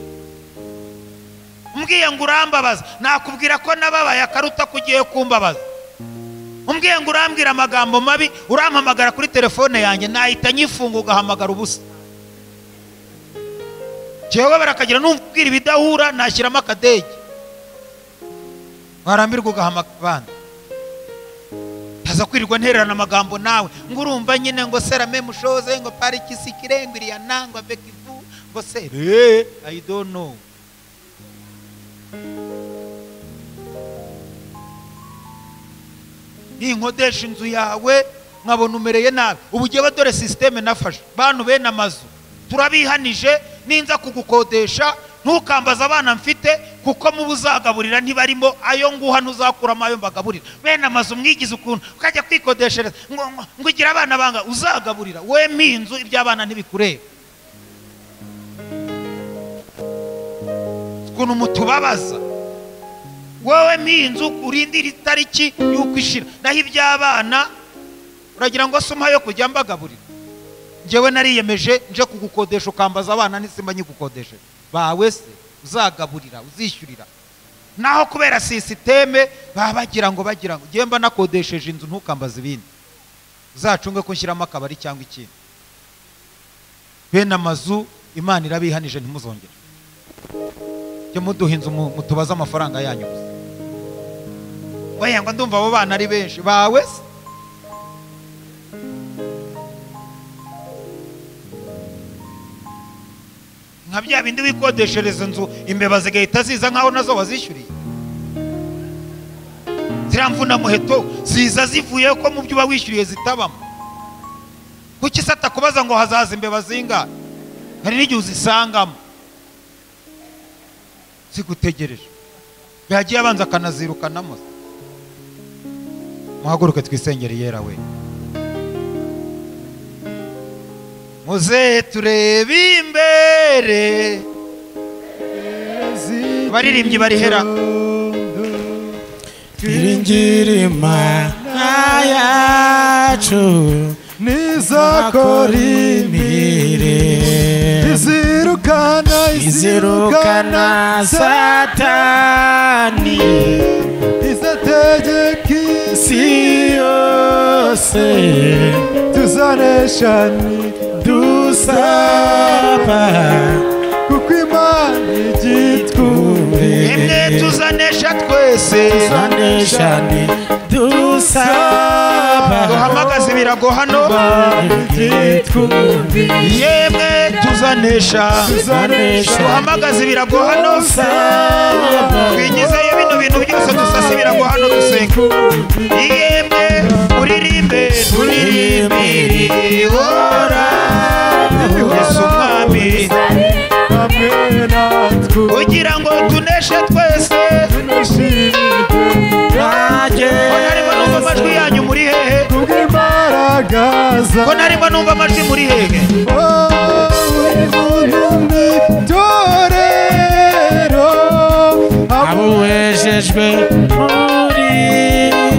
umbwiye ngo urambabaza nakubwira ko nababaye akaruta ko ugiye kumbabaza umbwiye ngo urambwira amagambo mabi urampamagara kuri telefone yanjye nahita nyifunga ugahamagara ubusa jyewe barakagira numva ubwira ibidahura nashyiramo akadege warambirwa ugahamagara abandi ntaza kwirirwa ntererana amagambo nawe ngo urumva nyine ngo serame mushoze ngo pariki sikire ngo iriyana ngo bekivu ngo sere i don't know ninkodesha inzu yawe nkabona umereye nabi ubu jyewe dore sisiteme nafashe bantu bene amazu turabihanije ninza kugukodesha ntukambaze abana mfite kuko muba uzagaburira ntibarimo ayo nguha ntuzakuramo ayo mbagaburira bene amazu mwigize ukuntu ukajya kwikodeshereza ngo ngo- ngo ugire abana banga uzagaburira wema iyi nzu iby'abana ntibikureba ukuntu mutubabaza wowe mpinzu urindira itariki y'uko ishira naho iby'abana uragira ngo se umuha yo kujya mbagaburira njyewe nariyemeje nje kugukodesha ukambaza abana n'isimba nyigukodesheje bawe se uzagaburira uzishyurira naho kubera sisiteme baba bagira ngo bagira ngo njyewe mba nakodesheje inzu ntukambaze ibindi uzacunge ko nshyiramo akabari cyangwa ikindi bene amazu imana irabihanije ntimuzongere jya muduha inzu mu- mutubaze amafaranga yanyu gusa oya ngo ndumva abo bana ari benshi bawe se nka bya bindi wikodeshereza inzu imbeba zigahita ziza nkaho nazo wazishyuriye ziriya mvuna muheto ziza zivuye ko mu byo uba wishyuriye zitabamo kuki se atakubaza ngo hazaza imbeba zingahe hari n'igihe uzisangamo zigutegereje yagiye abanza akanazirukanamo se. muhaguruke twisengere yera we muze turebe imbere abaririmbyi barihera Iringiri Imana yacu nizakora akora imirimo imirimo izirukana izirukana satani izategeka si isi yose tuzanesha ni dusaba kuko imana igitwumve imwe twumve tuzanesha twese saneshani dusaba duhamagaze ibirago hano yemwe tuzanesha duhamagaze ibirago hano twigizeyo bino bintu byose dusasa ibirago hano dusenga yemwe uririmbe turirimbire yesu umwami kugira ngo tuneshe twese ko narimo numva amajwi yanyu muri hehe ko narimo numva amajwi muri hehe abuwejejwe muri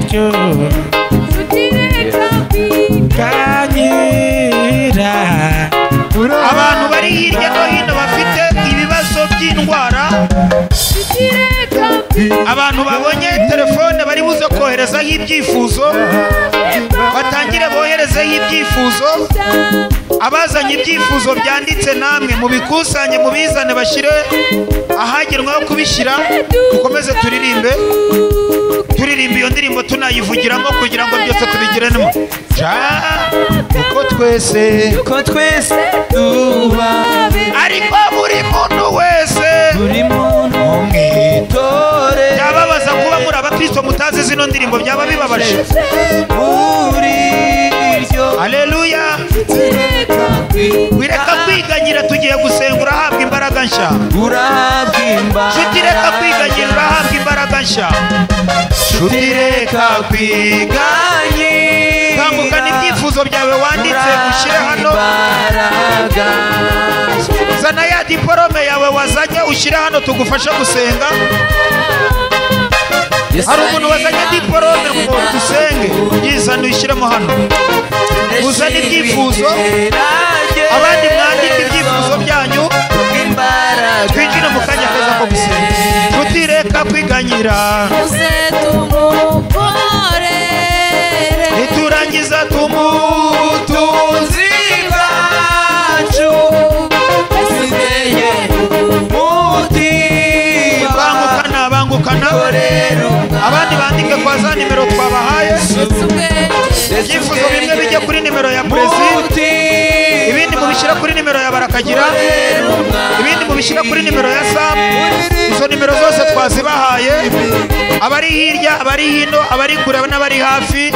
ryo kanyira abantu bari hirya no hino bafite ibibazo by'indwara abantu babonye telefone bari buze koherezaho ibyifuzo batangire boherezeho ibyifuzo abazanye ibyifuzo byanditse namwe mubikusanye mubizane bashyire ahagenwa ho kubishyira dukomeze turirimbe turirimba iyo ndirimbo tunayivugiramo kugira ngo byose tubigirenemo ja kuko twese ko twese tuba ariko buri muntu wese buri muntu umwitore byababaza kuba muri abakristo mutazi zino ndirimbo byaba bibabaje muri ryo aleluya wireka kwiganyira tugiye gusenga urahabwa imbaraga nshya urabwa nshuti reka kwiganyira urahabwa imbaraga nshya nshuti reka kwiga tambukana ibyifuzo byawe wanditse ushyire hano zana ya diporome yawe wazanye ushyire hano tugufashe gusenga hari umuntu wazanye diporome ngo dusenge yizane uyishyiremo hano uzane ibyifuzo abandi mwandike ibyifuzo byanyu twinjire mu kanya keza ko gusenga nshuti reka kwiganyira niturangiza tumutunzi bangukana bangukana abandi bandike kwa za nimero twabahaye ibyifuzo bimwe bijya kuri nimero ya perezida ibindi mubishyira kuri nimero ya barakagira ibindi mubishyira kuri nimero ya samu izo nimero zose twazibahaye abari hirya abari hino abari kure n'abari hafi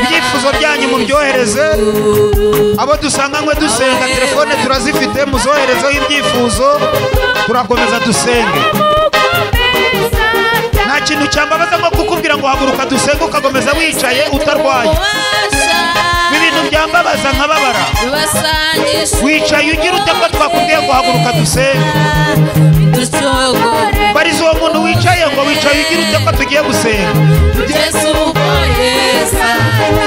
ibyifuzo byanyu mubyohereze abo dusanganywe dusenga telefone turazifite muzoherezeho ibyifuzo turakomeza dusenge nta kintu cyambabaza nko kukubwira ngo haguruka dusenge ukakomeza wicaye utarwaye ibintu byambabaza nkababara wicaye ugira ute ko twakubwiye ngo haguruka dusenge bariza uwo muntu wicaye ngo wicaye ugira ute ko tugiye gusenga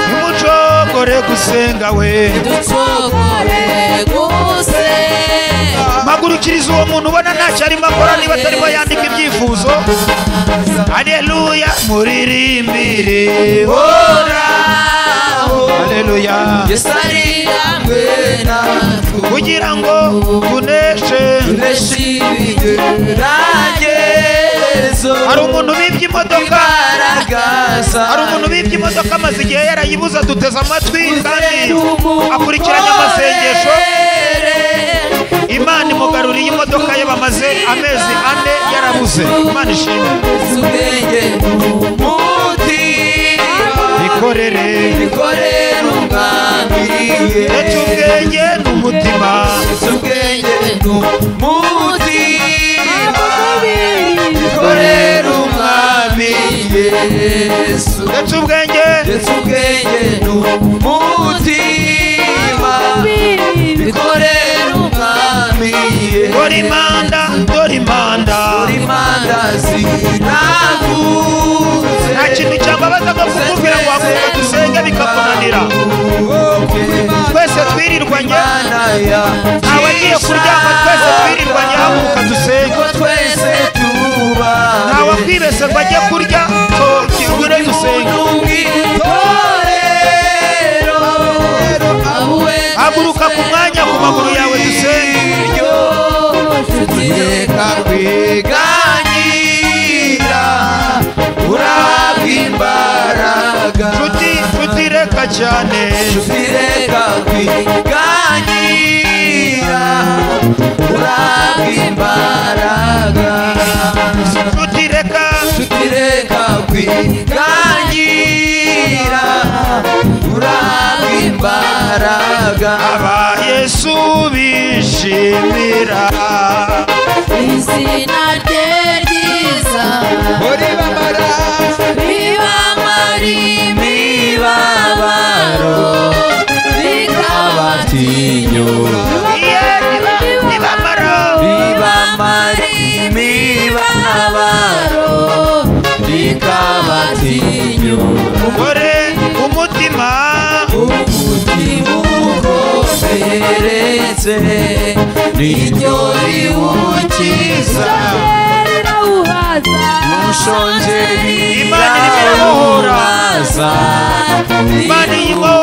nimucogore gusenga we mpagurukiriza uwo muntu ubona ntacyo arimo akora niba atarimo yandika ibyifuzo aleluya muririmbire horaho aleluya kugira ngo tuneshe hari umuntu bibye imodoka hari umuntu bibye imodoka amaze igihe yarayibuza duteze amatwi kandi akurikiranye amasengesho imana imugaruriye imodoka ye bamaze amezi ane yarabuze imana ishimwe ikorere ndetse ubwenge n'umutima ndetse ubwenge dore imanda dore imanda nta kintu cyambabaza nko kukubwira ngo wakumva dusenge bikakunanira twese twirirwanye ntawe agiye kuryama twese twirirwanye haguruka dusenge ntawe kwibese ngo ajye kurya tugire dusenge haguruka ku mwanya ku maguru yawe dusenge nshuti nshuti tuzireka cyane tuzireka kwiganira urabwa imbaraga tutireka tutireka kwiganira urabwa imbaraga aba yesu bishimira izina rye ryiza muri bamara ribamara imibabaro imibabaro rikabatinyura abatinyura iye nibamara ribamara imibabaro rikabatinyura umugore umutima umutima ukomeretse niryo riwukiza uhaza ushonje Imana iramuhura. ntiyawuhaza Imana irimo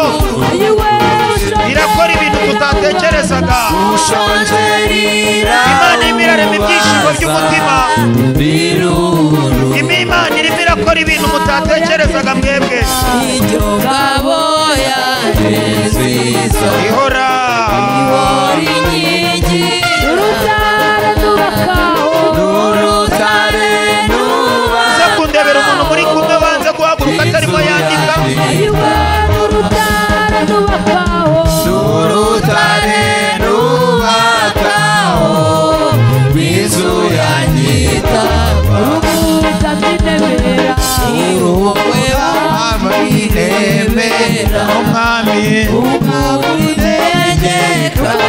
irakora ibintu tutatekerezaga ushonje Imana irimo irarema ibyishimo by'umutima. biruru Imi imana irimo irakora ibintu mutatekerezaga mwebwe iryo ngabo yaje nziza ihora ihora inkingi urutara nubakaho n'urutare nuba uze kundebera umuntu muri kumwe banze guhaguruka atarimo yandika ayiwe urutara nubakaho n'urutare nubakaho rw'inzu ya nyita rubuza minebera uruwe wamwinemera umwami umawutegeka urugero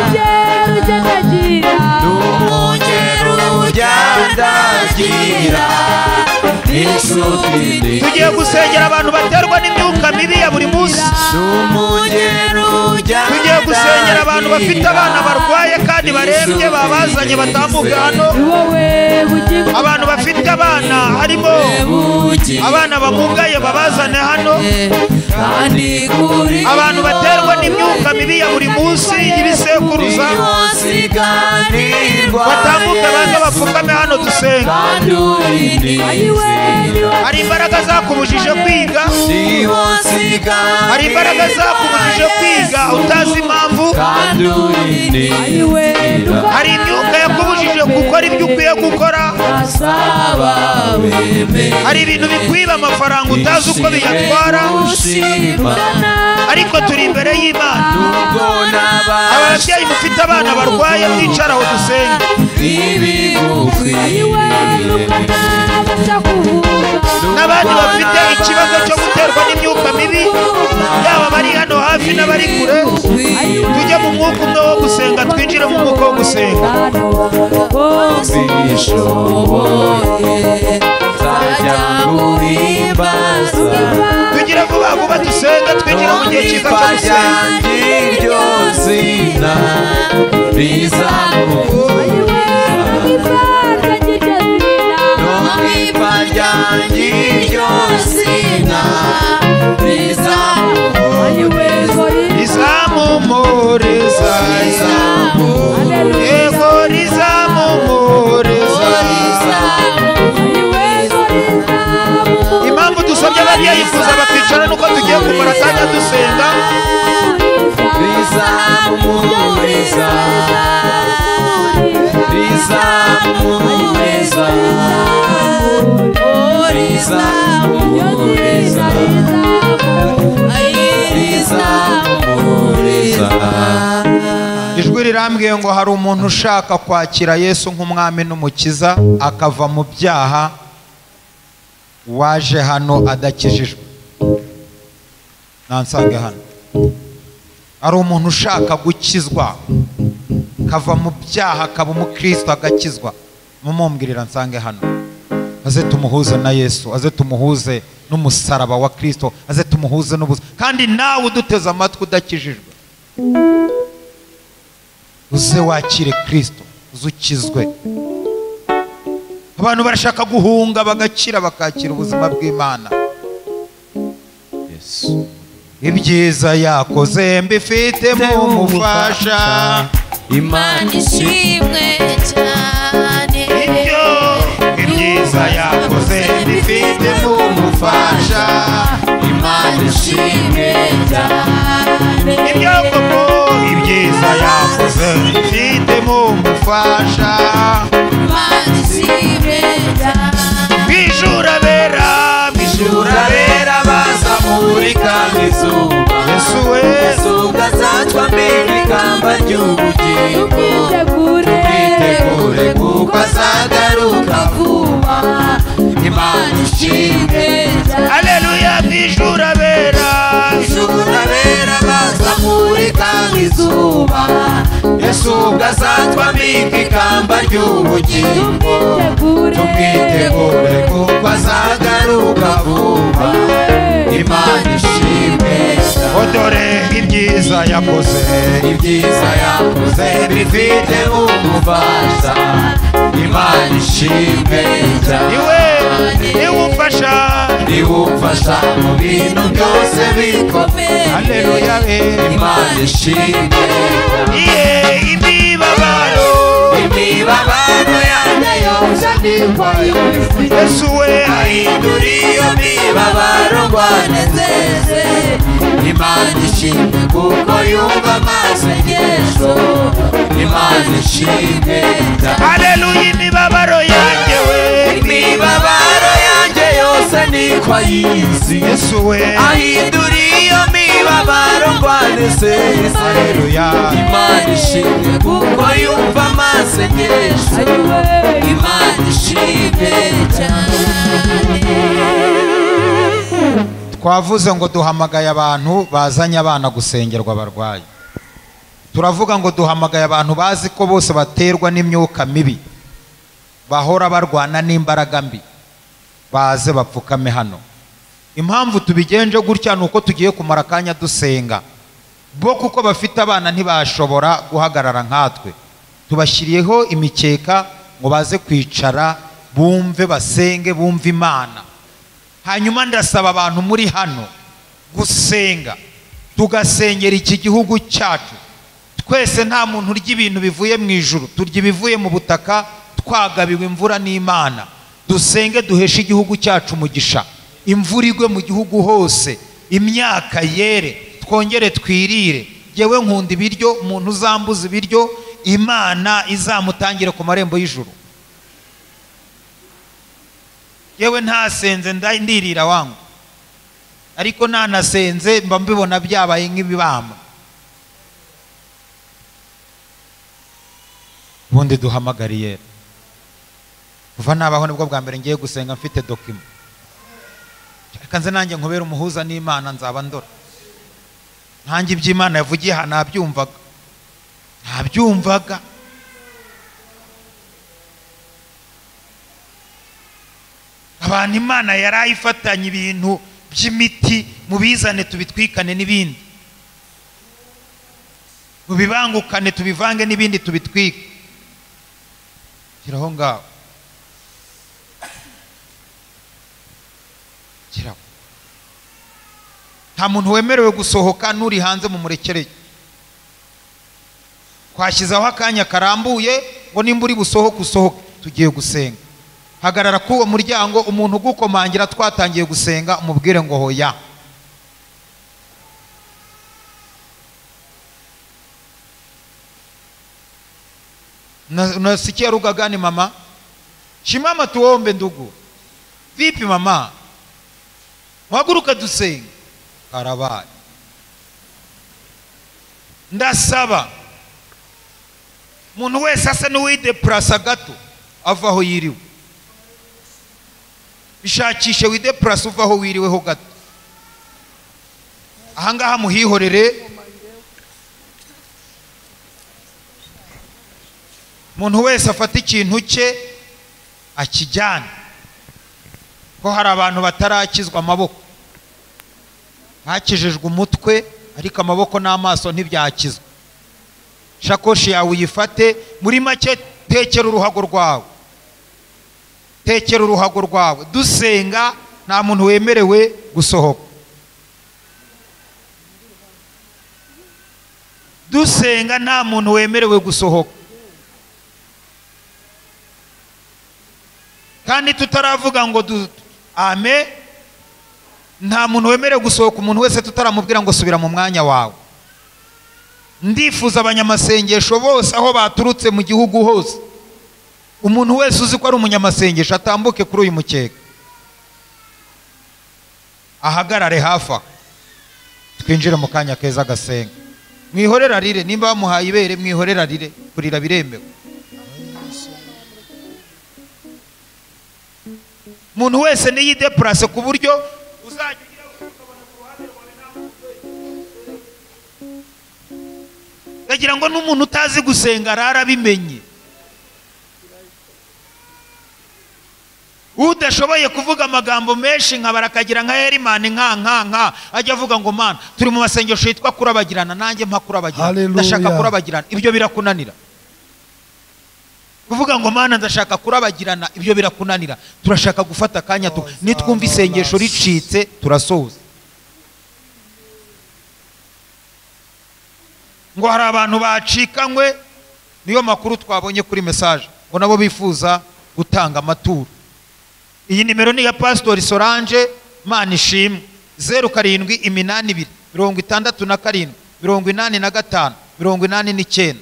ugeragira umugero ujyandagira inshuti ni tugiye gusengera abantu baterwa n'imyuka mibi ya buri munsi umugero tugiye gusengera abantu bafite abana barwaye kandi barembye Inshuti babazanye batambuka hano ni wowe bugingo abantu bafite abana harimo bugi abana bamugaye babazane hano kandi kuri abantu baterwa n'imyuka mibi ya buri munsi y'ibisekuruza siganirwa batambuke baze bapfukame hano dusenga kandi uri ayiwe ni wowe hari imbaraga zakubujije kwiga niwo siganirwa hari imbaraga zakubujije kwiga utazi impamvu kandi uri ayiwe hari imyuka yakubujije gukora ibyo ukwiye gukora asaba wemera hari ibintu bikwiba amafaranga utazi uko biyatwara gushima ariko turi imbere y'imana ubwo n'abasha ababyeyi mufite abana barwaye mwicara aho dusenge ayiwe ibigukwiriye n'umwana adapfa kuvuka n'abandi bafite ikibazo cyo guterwa n'imyuka mibi yaba abari hano hafi n'abari kure tujye mu mwuka umwe wo gusenga twinjire mu mwuka wo gusenga zishoboye zajya guhimbaza tugire vuba vuba dusenge twinjire mu gihe cyiza cyo ipa gusenga ryanjye iryo zina rizamukuza no ipa ryanjye iryo zina rizamukuza rizamumuriza yego rizamumuriza impamvu dusabye ababyeyi kuza bakicara nuko tugiye kumara akanya dusenga rizamukuza rizamukuza rizamukuza rizamukuza ijwi rirambwiye ngo hari umuntu ushaka kwakira yesu nk'umwami n'umukiza akava mu byaha waje hano adakijijwe nansange hano hari umuntu ushaka gukizwa akava mu byaha akaba umukristo agakizwa mumumbwirira nsange hano aze tumuhuze na yesu aze tumuhuze n'umusaraba wa kristo aze tumuhuze n'ubuzima kandi nawe uduteze amatwi udakijijwe uze wakire kirisito uze ukizwe abantu barashaka guhunga bagakira bakakira ubuzima bw'imana ibyiza yakoze mbifitemo umufasha Imana ishimwe cyane ibyo ibyiza yakoze mbifitemo umufasha Imana imana ishimwe cyane ibyagombo ibyiza yakoze bifitemo umufasha imana ishimwe cyane bijura bera bijura urabera baza muri kandi zuba yesu we zuba zatwa mbere ikamba ry'ubugingo Twitegure itegure kuko azagaruka vuba imana ishimwe cyane aleluya bijura bera urabera baza muri kandi zuba yesu ubwo azatwa mbika ikamba ry'ubugingo twitegure ubwitegure kuko azagaruka vuba imana ishimwe cyane odore ibyiza yakoze ibyiza yakoze bifite umufasha imana ishimwe niwe cyane niwe umfasha iwufasha mu bintu byose bikomeye Haleluya, we. imana ishimwe cyane iye imibabaro imibabaro yanjye yose ndikwa yose yesu we ahindura iyo mibabaro ngo anezeze imana ishimwe kuko yumva amasengesho imana ishimwe cyane aleluya imibabaro yanjye we imibabaro yanjye yose niko ayizi yesu we ahindura iyo mibabaro ngo anezeze aleluya imana ishimwe kuko yumva amasengesho imana ishimwe cyane twavuze ngo duhamagaye abantu bazanye abana gusengerwa abarwayi turavuga ngo duhamagaye abantu bazi ko bose baterwa n'imyuka mibi bahora barwana n'imbaraga mbi baze bapfukame hano impamvu tubigenje gutya ni uko tugiye kumara akanya dusenga bo kuko bafite abana ntibashobora guhagarara nkatwe tubashyiriyeho imikeka ngo baze kwicara bumve basenge bumve imana hanyuma ndasaba abantu muri hano gusenga tugasengera iki gihugu cyacu twese nta muntu urya ibintu bivuye mu ijuru turya ibivuye mu butaka twagabiwe imvura n'imana dusenge duheshe igihugu cyacu umugisha imvura igwe mu gihugu hose imyaka yere twongere twirire yewe nkunda ibiryo umuntu uzambuza ibiryo imana izamutangire ku marembo y'ijuru yewe ntasenze nda- ndirira wangu ariko nanasenze mba mbibona byabaye nk'ibibamba ubundi duhamagariye kuva nabaho nibwo bwa mbere ngiye gusenga mfite dokima reka nze nanjye nkubere umuhuza n'imana nzaba ndora ntange iby'imana yavugiye aha nabyumvaga ntabyumvaga abantu imana yari ayifatanye ibintu by'imiti mubizane tubitwikane n'ibindi mubibangukane tubivange n'ibindi tubitwike giraho ngaho giraho nta muntu wemerewe gusohoka n'uri hanze mu murekereye twashyizeho akanya karambuye ngo nimba uri busohoke usohoke tugiye gusenga hagarara k'uwo muryango umuntu ugukomangira twatangiye gusenga umubwire ngo hoya Na- nasikia lugha gani mama shimama tuombe ndugu vipi mama mwaguruka dusenge karabaye ndasaba umuntu wese asa purasa gato ava aho yiriwe bishakishe wide purasa uva aho wiriweho gato ahangaha muhihorere umuntu wese afata ikintu cye akijyane ko hari abantu batarakizwa amaboko bakijijwe umutwe ariko amaboko n'amaso ntibyakizwa shakoshi yawe uyifate muri make tekera uruhago rwawe tekera uruhago rwawe dusenga nta muntu wemerewe gusohoka dusenga nta muntu wemerewe gusohoka kandi tutaravuga ngo du- ame nta muntu wemerewe gusohoka umuntu wese tutaramubwira ngo subira mu mwanya wawe ndifuza abanyamasengesho bose aho baturutse mu gihugu hose umuntu wese uzi ko ari umunyamasengesho atambuke kuri uyu mukeka ahagarare hafi aho twinjire mu kanya keza agasenga mwihorera rire nimba bamuhaye ibere mwihorera rire kurira biremewe umuntu wese niyideparase ku buryo uzajya ugira ukagira ngo n'umuntu utazi gusenga arara abimenye udashoboye kuvuga amagambo menshi nkabara akagira nka herimani nka nka nka ajya avuga ngo mana turi mu masengesho yitwa kurabagirana nanjye mpa kurabagirana Hallelujah. ndashaka kurabagirana ibyo birakunanira kuvuga ngo mana ndashaka kurabagirana ibyo birakunanira turashaka gufata akanya tu nitwumva isengesho ricitse turasoza ngo hari abantu bacikanywe niyo makuru twabonye kuri mesaje ngo nabo bifuza gutanga amaturo iyi nimero ni iya pasitori solange mpana ishimwe zeru karindwi iminani ibiri mirongo itandatu na karindwi mirongo inani na gatanu mirongo inani n'icyenda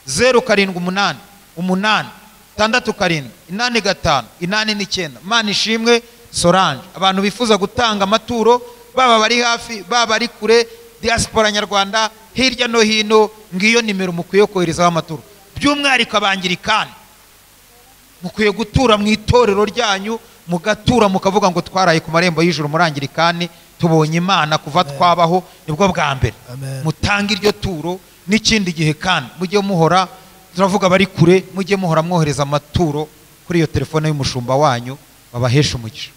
zeru karindwi umunani umunani itandatu karindwi inani gatanu inani n'icyenda mpana ishimwe solange abantu bifuza gutanga amaturo baba bari hafi baba bari kure diaspora nyarwanda hirya no hino ngiyo nimero mukwiye koherezaho amaturo by'umwihariko abangirikani mukwiye gutura mu itorero ryanyu mugatura mukavuga ngo twaraye ku marembo y'ijuru murangirikani tubonye imana kuva twabaho nibwo bwa mbere Amen. mutange iryo turo n'ikindi gihe kandi mujye muhora turavuga bari kure mujye muhora mwohereza amaturo kuri iyo telefone y'umushumba wanyu babahesha umugisha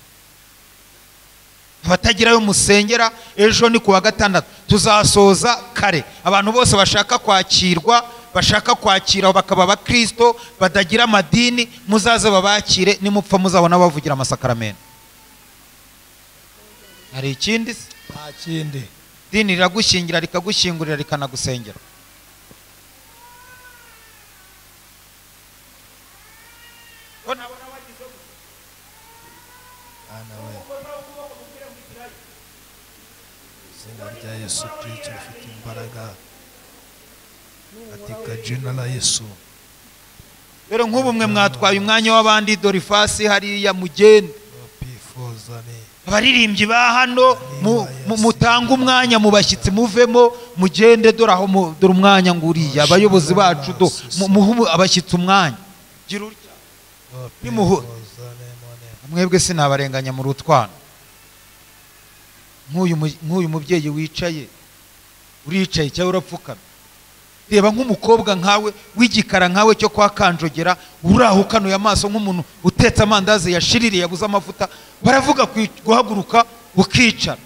abatagirayo musengera ejo ni kuwa gatandatu tuzasoza kare abantu bose bashaka kwakirwa bashaka kwakira bakaba abakristo batagira amadini muzaze babakire nimupfa muzabona bavugira amasakaramentu hari ikindi se nta kindi dini riragushingira rikagushyingurira rikanagusengera Ko nabona wagize gutya. Bana we izina rya yesu kirisito rifite imbaraga katika jina la yesu rero nk'ubu mwe mwatwaye umwanya w'abandi dore ifasi hariya mugende twifuzane abaririmbyi ba hano mu- mu- mutange umwanya mu bashyitsi muvemo mugende dore aho mu- dore umwanya nguriya abayobozi bacu do mu- muhe abashyitsi umwanya Gira utya. Nimuhu- twifuzane mone mwebwe sinabarenganya mu rutwana nk'uyu mu- nk'uyu mubyeyi wicaye uricaye cyangwa urapfukamye reba nk'umukobwa nkawe w'igikara nkawe cyo kwa kanjogera urahukanuye amaso nk'umuntu utetse amandazi yashiririye yabuze amavuta baravuga kwi- guhaguruka ukicara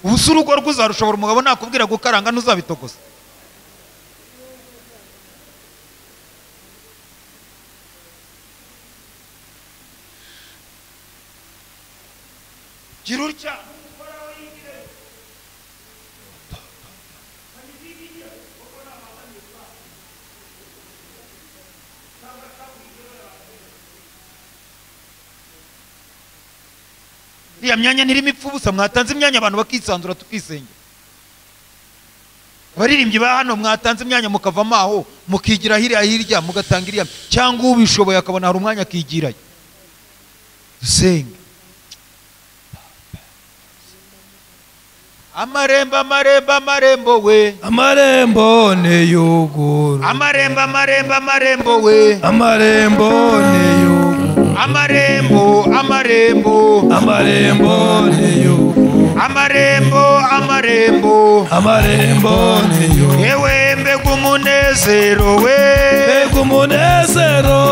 ubu si urugo rwuzarushobora umugabo nakubwira gukaranga ntuzabitogoza gira utya iriya myanya ntirimo ipfa ubusa mwatanze imyanya abantu bakisanzura tukisengera abaririmbyi ba hano mwatanze imyanya mukavamo aho mukigira hirya hirya mugatanga iriya cyangwa ubishoboye akabona hari umwanya akigirayo dusenge amarembo amarembo amarembo we amarembo niyuguru amarembo amarembo amarembo we amarembo niyuguru amarembo amarembo amarembo niyuguru amarembo amarembo amarembo niyuguru yewe mbega umunezero we mbega umunezero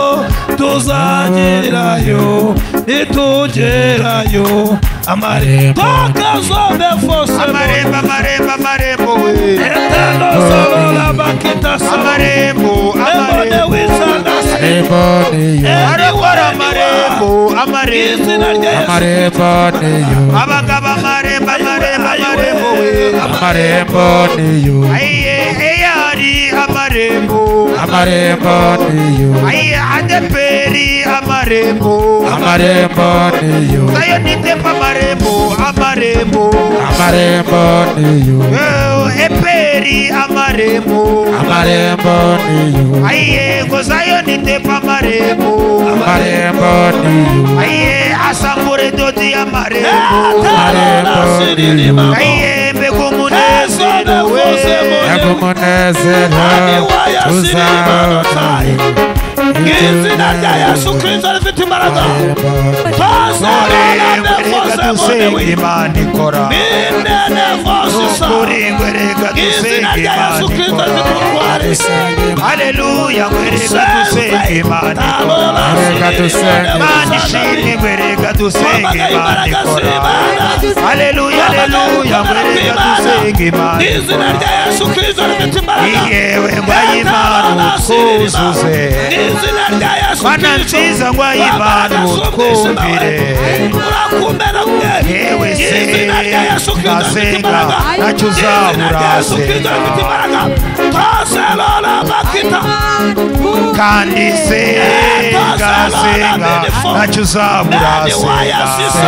tuzagerayo nitugerayo amarembo kazombe fose amarembo amarembo amarembo we etanosorora bakitaso amarembo ebone amarembo wisanasi arokora amarembo amarembo izina rya yesu abagabo amarembo amarembo amarembo we amarembo niyo ayiye eyari amarembo amarembo niyo Aya adeperi amarembo amarembo niyo Sayo nitemba amarembo amarembo amarembo niyo Eh, Eperi amarembo amarembo niyo Aye gozayo nitemba amarembo amarembo niyo Aye asambure doti amarembo amarembo niyo Aye mbekumunezero we yakumunezero tuzaonaye izina rya yesu kirisito rifite imbaraga Reka tusenge tuzabonane Imana ikora bindene vosisa Kuringwe reka izina tusenge rya Imana yesu kirisito ikora rifite ubutwari Haleluya reka reka tusenge Imana ikora tusenge Imana ishimwe reka tusenge Imana ikora Haleluya haleluya reka tusenge Imana izina ikora rya yesu kirisito rifite imbaraga Iyewe ngwayimana utwuzuze izina rya yesu Mana nziza ngwayimana utwumvire urakumbera mwe Yewe se izina rya yesu kirisito rifite nasenga imbaraga nacyo izina rya uzahora yesu kirisito rifite imbaraga toserora bakita kandi senga senga nacyo uzabura senga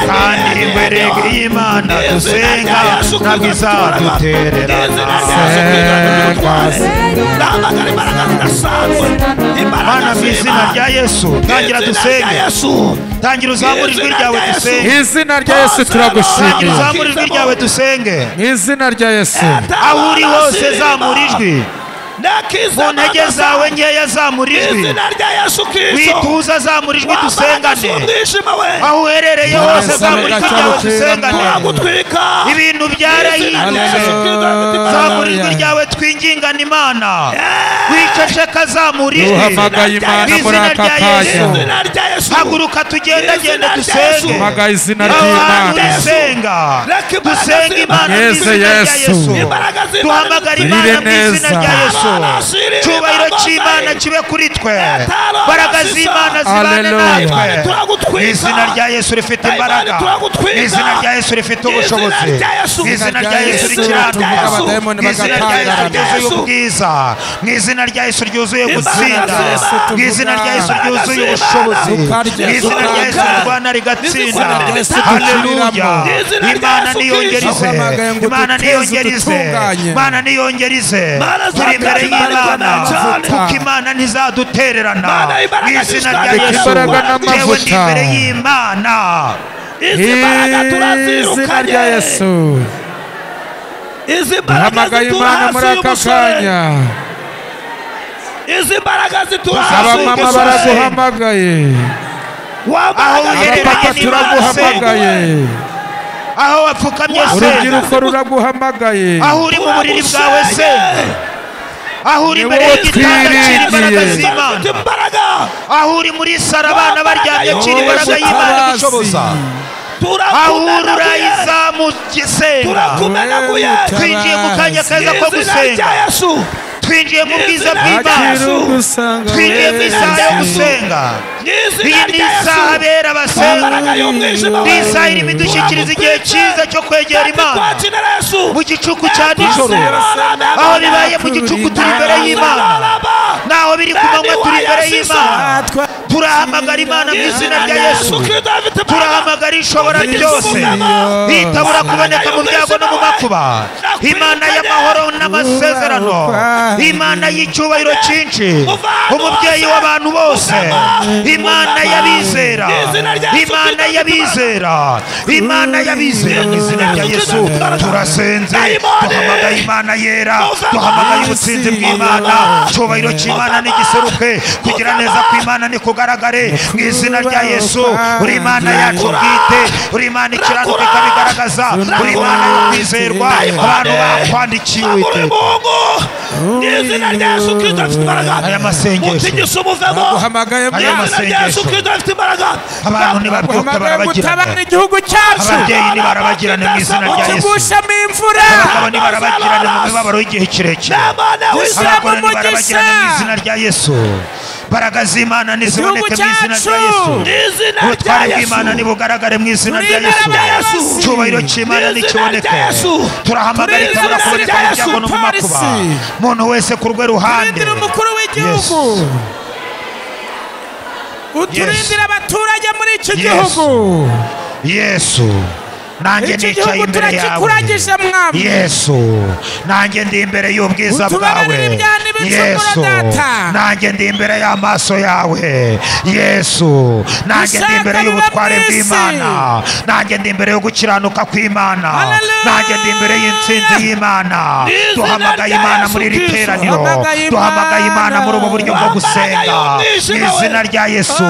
kandi mberege y'imana dusenga ntabwo izadutererana mana mu izina rya yesu tangira dusenge tangira uzamura ijwi ryawe dusenge izina rya yesu tangira turagushimiye uzamura ijwi ryawe dusenge mu izina rya yesu aho uri hose zamura ijwi ku ntege zawe nkeya zamura ijwi izina rya yesu kirisito wituza zamura ijwi dusengane umwijima we aho uherereye hose zamura ijwi ryawe dusengane uragutwika ibintu Izina rya byarahindutse Yesu Kristo rifite imbaraga. zamura ijwi ryawe twingingana imana wiceceka zamura ijwi duhamagaye imana Izina muri aka rya kanya Yesu. izina rya yesu haguruka tugendagende Izina rya dusenge Yesu. duhamagaye izina aho hantu ry'imana dusenga Reka imbaraga dusenge imana mu z'Imana. izina rya Yesu, yesu Yesu. imbaraga z'Imana duhamagara imana mu izina neza. rya yesu Barashirira cyubahiro imana cy'imana zayo. kibe kuri twe Etaro mbaraga basisa. z'imana zibane Hallelujah. Imana natwe turagutwika. Mu izina rya yesu rifite Imana imbaraga turagutwika. Mu izina rya yesu rifite Mu izina ubushobozi rya Yesu. Mu izina rya yesu Mu izina rya rikiranuka Yesu. Abadayimoni Mu izina rya yesu bagakangarana. ryuzuye ubwiza mu izina rya yesu ryuzuye gutsinda Yesu mu izina rya yesu tuvuga. ryuzuye ubushobozi Tukarya, mu izina rya yesu tukarya. rirwana rigatsinda Mu izina rya Yesu haleluya dukiriramo. Mu izina rya imana Yesu niyongerize Kristo. Ahamagaye ngo imana duteze, niyongerize dutunganye. imana niyongerize Mana turi imbere zakaza y'imana imbaraga kuko imana ntizadutererana Mana mu imbaraga izina rya zishaka yesu imbaraga yewe n'amavuta. ndi imbere y'imana izi izina mbaraga rya turazirukanye yesu izi mbaraga duhamagaye zitura imana hasi muri aka y'umusore kanya izi mbaraga zitura hasi abamama y'umusore baraguhamagaye wa aho mbaraga uherereye abapapa ni Imana turaguhamagaye aho wapfukamye senga urubyiruko ruraguhamagaye aho uri mu buriri bwawe senga senga aho uri imbere wowe y'igitanda kiri imbaraga twiringiye. z'imana zifite imbaraga aho uri muri saro abana baryamye kiri imbaraga y'imana igushoboza aho uri turakumenaguye urayizamusenga turakumenaguye twinjiye mu kanya keza ko izina gusenga rya yesu twinjiye mu bwiza akira bw'imana ugusanga twinjiye mu isaha yo wese gusenga iyi n'izina ni rya isaha yesu abera basenga imbaraga y'umwijima ni isaha irimo idushyikiriza igihe cyiza cyo kwegera imana twakinira yesu mu gicuku cya nijoro aho bibaye mu gicuku turi imbere y'imana naho biri ku manywa turi imbere y'imana turahamagara imana mu izina rya yesu turahamagara ishobora ryose itabura kuboneka mu byago no mu makuba imana y'amahoro n'amasezerano imana y'icyubahiro cyinshi umubyeyi w'abantu bose imana y'abizera imana y'abizera imana y'abizera mu izina rya yesu turasenze duhamagaye imana yera duhamagaye ubusinzi bw'imana icyubahiro cy'imana n'igiseruke kugira neza kw'imana nikugaragare mu izina rya yesu uri imana yacu bwite uri imana ikiranuka ikabigaragaza uri imana yo kwizerwa abantu bakwandikiye uwiteka n'izina rya yesu kirisito afite imbaraga Aya masengesho. mutigisa umuvemo baguhamagaye Aya n'izina rya masengesho. yesu kirisito afite imbaraga abantu ntibabyuka baguhamagaye gutabara barabagirana igihugu cyacu ababyeyi ntibarabagirane mu izina rya yesu kigushamo imvura abagabo ntibarabagirane mu mibabaro y'igihe kirekire n'imana w'isi abagore umugisha. ntibarabagirane mu izina rya yesu mbaraga z'imana Igihugu niziboneke mu izina cyacu. rya yesu n'izina rya ubutware bw'imana yesu nibugaragare mu izina Mu rya izina yesu rya Yesu. icyubahiro cy'imana Mu izina nikiboneke rya Yesu. turahamagarika Mu izina rya abakora ibyaha Yesu, byabo no mu makuba polisi. muntu wese ku rwe ruhande turindira umukuru w'igihugu uturindira abaturage muri iki Yes. gihugu yesu nanjye iki nicaye gihugu imbere yawe turakikuragije mwami yesu nanjye ndi imbere y'ubwiza Utubabarire bwawe ibyaha n'ibicumuro, yesu Data. nanjye ndi imbere y'amaso yawe yesu nanjye ndi Dushaka imbere biba y'ubutware mu isi. bw'imana nanjye ndi imbere yo gukiranuka kw'imana Hallelujah. nanjye ndi imbere y'intsinzi y'imana izina duhamagaye rya imana Yesu muri iri Kristo. teraniro Duhamagaye duhamagaye Imana. imana muri ubu buryo bwo gusenga mu Duhamagaye umwijima we. izina rya yesu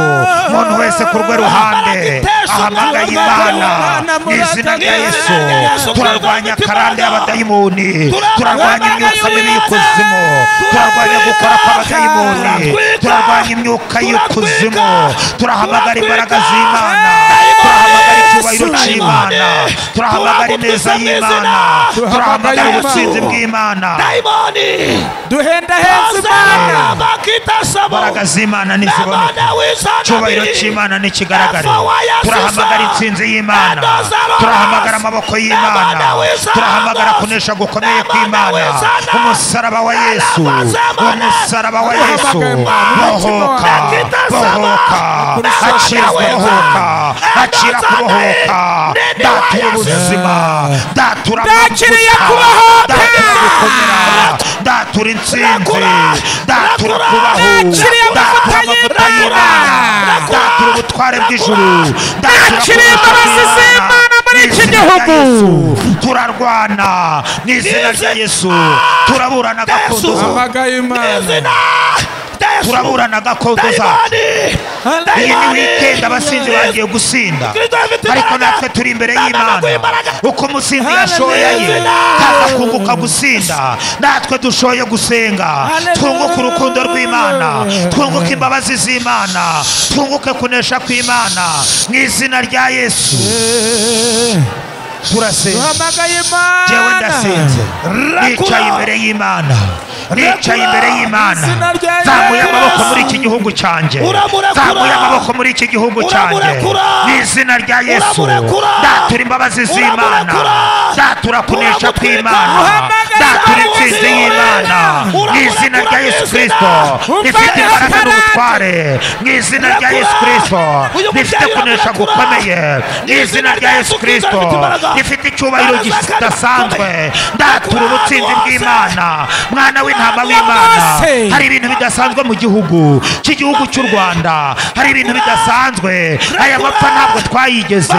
umuntu wese ku rwe ruhande Duhamagaye Yesu, ahamagaye duhamagaye imana Imana, mu izina rya murakaza. yesu turarwanya karande y'abadamu y'imuni turarwanya Turarwanya imyuka mibi imyuka. y'ikuzimu turarwanya gukora kw'abadayimoni Turatwika. turarwanya imyuka y'ikuzimu Turatwika. turahamagara imbaraga z'imana Dayimoni. turahamagara icyubahiro Dayimoni. cy'imana turahamagara ineza Turagutuza mu y'imana izina. turahamagara Turahamagara ubusinzi Yesu. bw'imana dayimoni duhendaheza imana ozana bakita imbaraga sabo z'imana Nabana niziboneke w'izana icyubahiro biri. cy'imana ntikigaragare Alpha wa Yesu turahamagara Isa. intsinzi y'imana Nadozaroras. turahamagara amaboko y'imana Nabana w'izana turahamagara dos. kunesha gukomeye Nabana kw'imana w'izana. umusaraba wa yesu Nabazamana. umusaraba wa yesu Turahamagara imana. bohoka Nakita sama. bohoka Nakurisha acira weza. kubohoka Nadozaroras. acira kubohoka Nene wa datura Yesu. ubuzima datura Ndakiriye amavuta. kubohoka. datura gukomera datura intsinzi datura Nakiriye amavuta kubaho datura amavuta y'Imana. y'imana datura ubutware bw'ijuru datura Nakiriye kunesha imbabazi kw'Imana. z'Imana muri iki N'izina rya gihugu. Yesu, turarwana n'izina rya yesu turaburana gakondo hamagaye imana izina rya yesu turaburana gakondo zacu dayimoni iyi ni wikendi abasinzi bagiye gusinda ariko natwe turi imbere y'imana uko umusinzi yashoya ye kaza kunguka gusinda natwe dushoye gusenga twunguke urukundo rw'imana twunguke imbabazi z'imana twunguke kunesha kw'imana mu izina rya yesu turasenga duhamagaye jyewe imana ndasenze nicaye imbere y'imana nicaye imbere y'imana Izina rya zamuye Yesu. amaboko muri iki gihugu cyanjye Uramurekura. zamuye amaboko muri iki gihugu cyanjye Uramurekura. mu izina rya yesu Uramurekura. datura imbabazi z'imana Uramurekura. datura kunesha Uramutwika. kw'imana Uhamagara. datura intsinzi y'imana mu Uramurekura izina rya yesu mu izina. kirisito Umva rifite Yesu imbaraga karande. n'ubutware mu izina rya Urakura. yesu kirisito Uyu rifite mubyeyi kunesha uramurekura. gukomeye mu izina rya yesu kirisito rifite icyubahiro kidasanzwe ndatura ubutsinzi bw'imana mwana w'intama w'imana hari ibintu bidasanzwe mu gihugu cy'igihugu cy'u rwanda hari ibintu bidasanzwe aya mapfa ntabwo twayigeze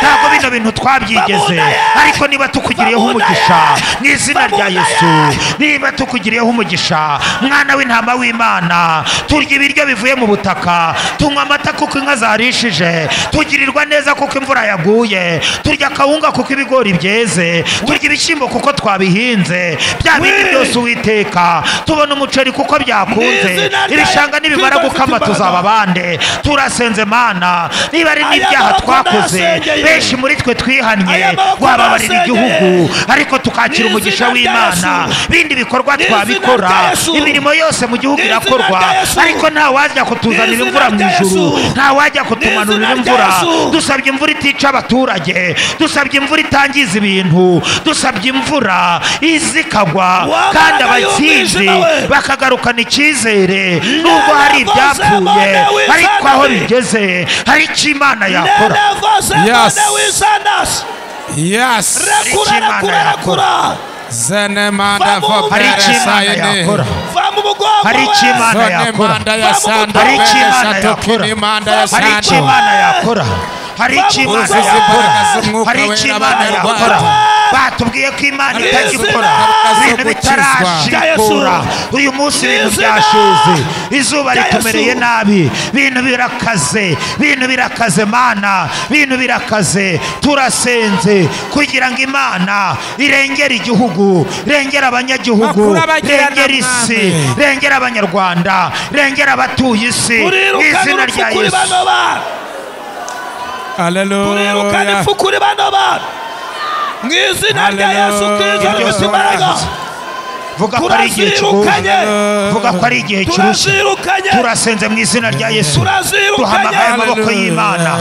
ntabwo bino bintu twabyigeze ariko niba tukugiriyeho umugisha mu izina rya yesu niba tukugiriyeho umugisha mwana w'intama w'imana turya ibiryo bivuye mu butaka tunywa amata kuko inka zarishije tugirirwa neza kuko imvura yaguye turya akawunga kuko ibigori byeze turya ibishyimbo kuko twabihinze bya bindi byose uwiteka tubona umuceri kuko byakunze N'izina rya ibishanga nibimara Kristo gukama rifite tuzaba bande turasenze mana niba ari n'ibyaha Aya maboko twakoze ndayasengeye. benshi muri twe twihannye Aya maboko wababarira igihugu ndayasengeye. ariko tukakira N'izina umugisha rya w'imana Yesu. bindi bikorwa N'izina twabikora rya Yesu. imirimo yose mu gihugu N'izina irakorwa rya Yesu. ariko nta wajya kutuzanira N'izina imvura mu rya ijuru Yesu. nta wajya kutumanurira N'izina rya imvura Yesu. dusabye imvura itica abaturage dusabye imvura itangiza ibintu dusabye imvura iza ikagwa Wa kandi mbaraga abatsinzi y'umwijima we. bakagarukana icyizere nubwo hari Never ibyapfuye forsake our ariko aho family. bigeze hari icyo imana yakora Yes. wisanasi yasi rekura Imana rekura yakora. rekura zene manda Vamos, hari icyo vobere imana sayine yakora va mu mugongo hari icyo we. imana zone yakora manda ya Vamos, sando hari icyo vene imana satokini manda ya yakora hari icyo sando imana yakora hari icyo imana Uruzizi yakora imbaraga z'umwuka hari icyo wera imana abanyarwanda. yakora batubwiye ko imana Hari itajya izina ikora zo ibintu gukizwa. bitarashikura uyu munsi ibintu Izina byashize izuba rya ritumereye Yesu. nabi ibintu birakaze ibintu birakaze mana ibintu birakaze turasenze kugira ngo imana irengere igihugu irengere abanyagihugu Bakuru abagirana irengere isi mwami. rengera abanyarwanda rengera abatuye isi mu turirukana izina rya urupfu kuri yesu bano bantu turirukana aleluya urupfu kuri bano bantu mu izina rya yesu Hallelujah. Ibyo kirisito rifite byose imbaraga warabivuze. vuga ko ari igihe kigoye turazirukanye vuga ko ari igihe kirushye turazirukanye turasenze mu izina rya yesu turazirukanye duhamagaye amaboko Hallelujah. y'imana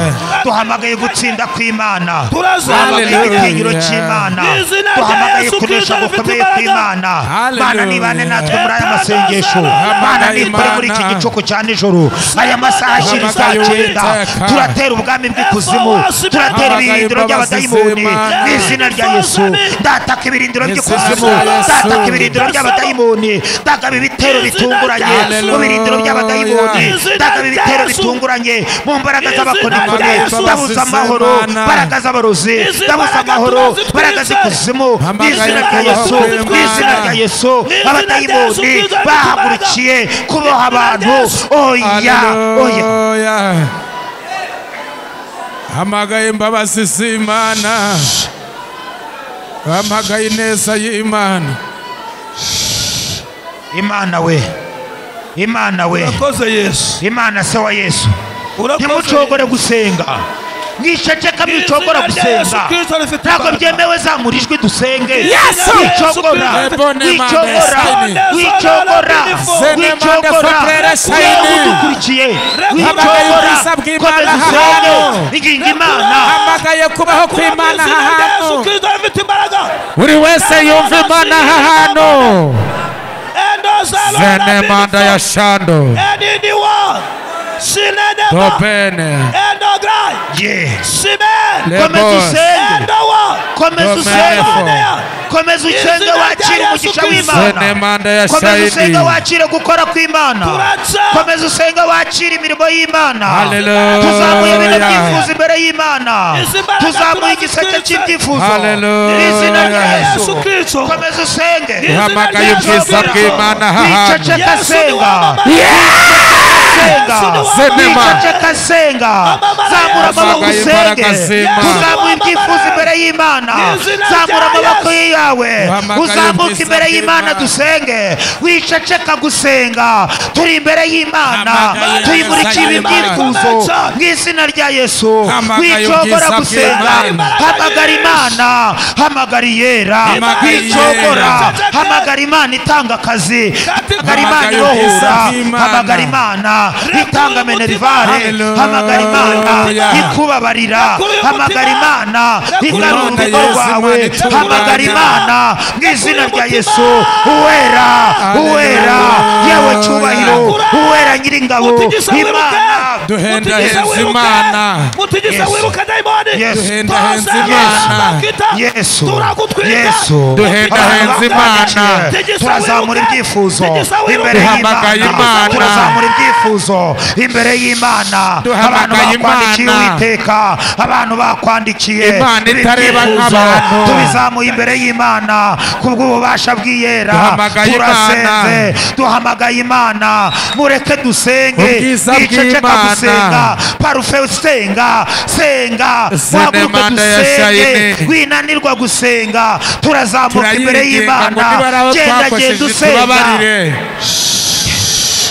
duhamagaye gutsinda kw'imana duhamagaye turazirukanye Hallelujah. igitinyiro cy'imana Mu izina rya duhamagaye Yesu kunesha Kristo rifite gukomeye imbaraga. kw'imana Hallelujah. mana nibane natwe muri aya masengesho Hamagara mana nibure muri iki Imana. gicuku cya nijoro aya masaha ashirin saa Hamagara cyenda Uwiteka. turatera ubwami bw'ikuzimu Hamagara turatera imbabazi ibirindiro by'abadayimoni z'Imana. mu izina rya yesu ndataka ibirindiro Mu izina by'ikuzimu rya Yesu. ndataka ibirindiro by'abadayimoni ndataka ibitero bitunguranye mu birindiro by'abadayimoni Hallelujah. ndataka ibitero bitunguranye mu mbaraga z'abakonikoni ndabuza amahoro mbaraga z'abarozi ndabuza amahoro mbaraga z'ikuzimu mu izina rya yesu mu izina rya yesu abadayimoni bahagurukiye kuboha abantu oya oya Hallelujah. Hamagaye imbabazi z'Imana. Hamagaye ineza y'Imana. imana we imana we urakoze yesu imana se wa yesu urakoze ntimucogore gusenga mwiceceka mwicogora Mu izina rya Yesu gusenga Kristo rifite ntabwo imbaraga. byemewe zamura ijwi dusenge Yesu! wicogora Ebone wicogora mande shine. wicogora Zene mande wicogora sotere shine. udukurikiye Hamagaye wicogora ubwiza bw'Imana komeza usenge hano. ingingo imana Hamagaye kubaho kw'Imana aha Yesu hantu. Kristo rifite imbaraga Buri wese yumva Imana aha hantu. endoza Zene manda ya shando. anyone sinenema Topene. endograi Yeah. simen komeza Lebos. usenge endowa komeza usenge Domefo. komeza usenge Izina wakire rya umugisha Yesu Zene w'imana manda ya komeza usenge shayidi. wakire gukora kw'imana Turaca. komeza usenge wakire imirimo y'imana Hallelujah. tuzamuye ibintu byifuza imbere y'imana Izi mbaraga tuzamuye turazikiza. igiseke cy'ibyifuzo Hallelujah. izina rya yesu yesu kristo komeza usenge Hamagaye ubwiza bw'Imana aha hantu. wiceceka senga senga Zenema. wiceceka senga zamura amaboko Hamagaye imbaraga z'Imana. usenge uzamuye ibyifuzo imbere y'imana izina zamura rya amaboko Yesu. yawe Hamagaye uzamuke ubwiza imbere y'imana bw'Imana. dusenge wiceceka gusenga turi imbere y'imana Hamagaye tuyimurikiye ubwiza ibibyifuzo bw'Imana. mu izina rya yesu Hamagaye wicogora ubwiza gusenga bw'Imana. hamagara imana hamagara iyera Hamagaye wicogora iyera. hamagara imana itanga akazi hamagara imana Hamagaye ubwiza irohora bw'Imana. hamagara imana itanga menerivare Hallelujah. hamagara imana ikubabarira Yakuruye hamagara umutima. imana igarura Imana urugo Yesu, rwawe Imana itunganye. hamagara imana mu izina rya umutima. yesu uwera uwera Hallelujah. yewe cyubahiro Yakuruye. uwera nyiringabo mutigisa wiruke imana Duhenda Mutigisa henzi wiruke. Imana. mutigisa Yesu. wiruke dayimoni Yesu. Duhenda henzi Tose Imana. abakita, yesu turagutwika yesu Duhenda henzi Imana. turazamura ibyifuzo imbere Duhamagaye y'imana Imana. turazamura ibyifuzo imbere y'imana abantu Duhamagaye bakwandikiye Imana. uwiteka abantu bakwandikiye Imana ibi itareba byifuzo nk'abantu. tubizamuye imbere y'imana kubw'ububasha bw'iyera Duhamagaye turasenze duhamagaye imana mureke dusenge Ubwiza twiceceka bw'Imana. gusenga parufe senga senga Zene wahaguruke manda ya dusenge shayini. winanirwa gusenga turazamuka imbere Turayiringenga ngo y'imana nibari aho genda genda twakojeje usenga tubabarire.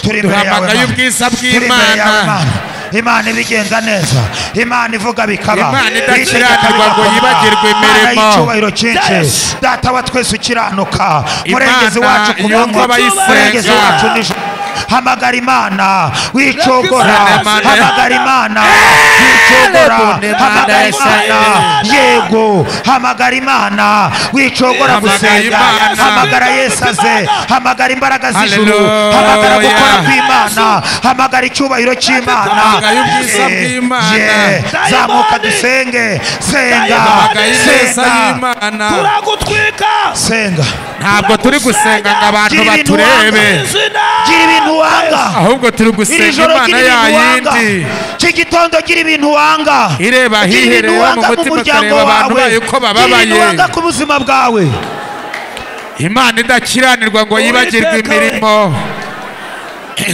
turi imbere yawe Duhamagaye Mana. ubwiza Turi imbere yawe, bw'Imana. Mana. imana ibigenza neza imana ivuga bikaba Imana Itegeka idakiranirwa ngo bigakoma. yibagirwe Mana imirimo. y'icyubahiro cyinshi data wa twese ukiranuka Imana murengezi wacu ku yumva manywa, abayisenga. murengezi wacu nijoro hamagara imana wicogora Zene manda ya- hamagara imana wicogora Lebone manda hamagara ya imana yego hamagara imana wicogora Hamagara gusenga Imana. hamagara yesu aze hamagara imbaraga z'ijuru Hallelujah. hamagara gukora kw'imana hamagara icyubahiro cy'imana Hamagara ubwiza Yeah, bw'Imana. yeah. zamuka dusenge senga Hamagaye ineza senga y'Imana. turagutwika senga Ntabwo turi gusenga ngo abantu Gira ibintu baturebe. wanga. izina gira ibintu wanga Ahubwo turi iri gusenga joro Imana gira ibintu wanga yayindi. iki gitondo gira ibintu wanga Ireba Gira hihereye ibintu mu wanga mutima muryango ukareba abantu wawe bayo uko gira ibintu bababaye. wanga ku buzima bwawe Imana idakiranirwa ngo yibagirwe Uwiteka we. imirimo.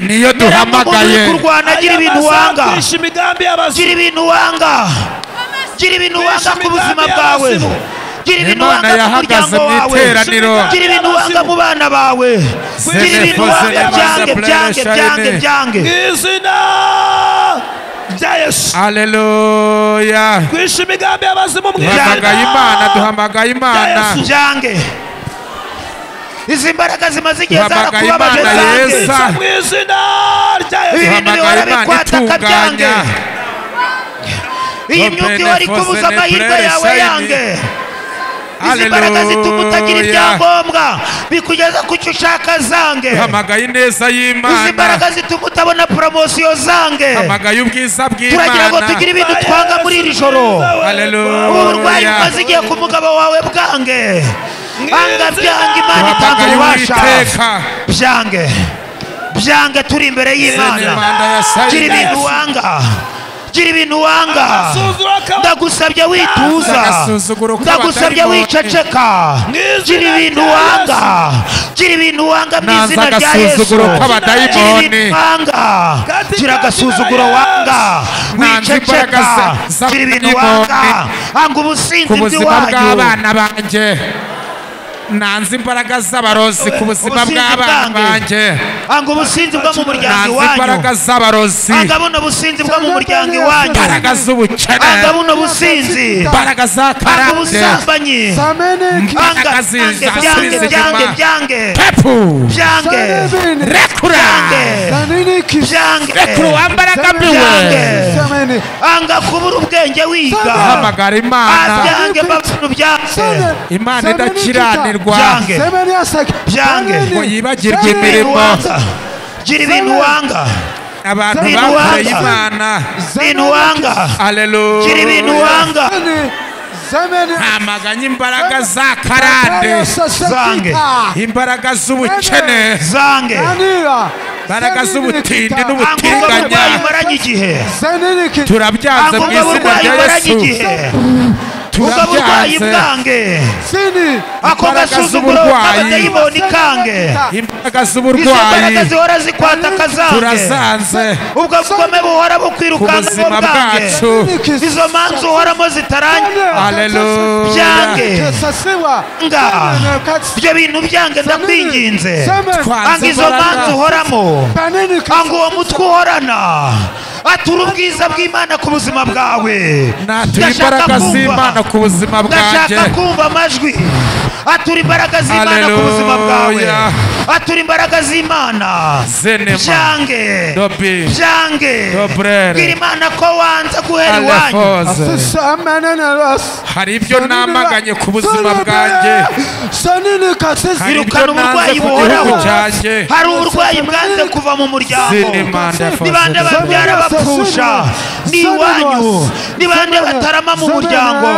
Niyo Nyiramungu uri duhamagaye. kurwana gira ibintu wanga Ayabazakwisha imigambi y'abazima. gira ibintu wanga gira ibintu wanga ku buzima bwawe gira ibintu Imana wanga ku yahagaze muryango mu wawe iteraniro. gira ibintu wanga mu bana bawe gira ibintu Zenepo, wanga Zenepo, Zenepo, byange byange byange Shayini. byange izina rya yesu Haleluya. twisha imigambi y'abazimu mu Duhamagaye ijana Imana, duhamagaye Imana. Yesu. byange izi mbaraga zimaze igihe Duhamagara zarakubabaje Imana zanjye yesa mu izina rya ibi Yesu bintu bihora duhamagara Imana bikwataka byange itunganya iyi myuka ihora ikubuza amahirwe yawe yange izi mbaraga zituma utagira haleluya ibyangombwa bikugeza ku cyo ushaka zange duhamagaye ineza izi y'imana mbaraga zituma utabona poromosiyo zange duhamagaye ubwiza turagira ngo bw'imana tugire ibintu twanga muri iri joro ubu burwayi bumaze haleluya igiye ku mugabo wawe bwange banga byange imana itanga duhamagaye ububasha uwiteka byange byange turi imbere y'imana Imana gira ya sayidi ibintu wanga gira ibintu wanga agasuzuguro kaba ndagusabye wituza Agasuzuguro k'abatari ndagusabye bote. wiceceka Mwizina gira ibintu rya wanga gira ibintu wanga mu Naza izina rya yesu agasuzuguro gira k'abadayimoni. ibintu wanga Katika gira agasuzuguro wanga Nanze wiceceka imbaraga za- za- gira ibintu z'abadayimoni. wanga hanga ubusinzi ku buzima bw'iwanyu bw'abana banjye nanze imbaraga z'abarozi ku buzima Ubusinzi bw'abana bwange. banjye hanga ubusinzi bwo mu muryango nanze imbaraga iwanyu z'abarozi hanga buno businzi bwo mu muryango iwanyu imbaraga z'ubukene hanga buno businzi imbaraga za hanga karande ubusambanyi hanga imbaraga byange z'inzira byange byange z'ubuzima byange pepu byange rekura byange rekura byange uwambaraga mbiwe hanga kubura ubwenge wiga hamagara imana abyange babura ubyange imana idakiranirwa Byange. ngo byange yibagirwe gira ibintu imirimo wanga gira ibintu wanga abantu Ibintu bakoreye wanga. imana ibintu wanga gira ibintu aleluya wanga ntamaganya imbaraga za karande zange imbaraga z'ubukene zange imbaraga z'ubutindi hanga ubwo n'ubutinganya burwayi maranye igihe turabyanze hanga mu ubwo izina burwayi rya maranye yesu igihe ubwo burwayi turabyanze bwange ako Imbaraga gasuzuguro z'uburwayi. k'abadayimoni kange imbaraga izo mbaraga z'uburwayi zihora zikwataka zange turazanze ubwo bugome buhora ku bukwirukanka buzima bwange bwacu izo manza uhoramo zitarangira aleluya byange ibyo bintu byange ndakwinginze anga izo manza uhoramo anga uwo mutwe uhorana atura ubwiza bw'imana ku buzima bwawe natura Ndashaka imbaraga kumva. z'imana ku buzima bwanjye ndashaka kumva amajwi atura imbaraga z'imana ku buzima bwawe Haleluya. atura imbaraga z'imana zenema byange dobi byange Dobrere. bwira imana ko wanze guhera iwanyu alefoze hari ibyo namaganye ku buzima bwanjye hari ibyo birukana uburwayi nanze ku gihugu buhoraho cyanjye hari uburwayi bwanze kuva mu muryango Zini manda ni bande fosili. babyara bapfusha ni iwanyu ni bande batarama mu muryango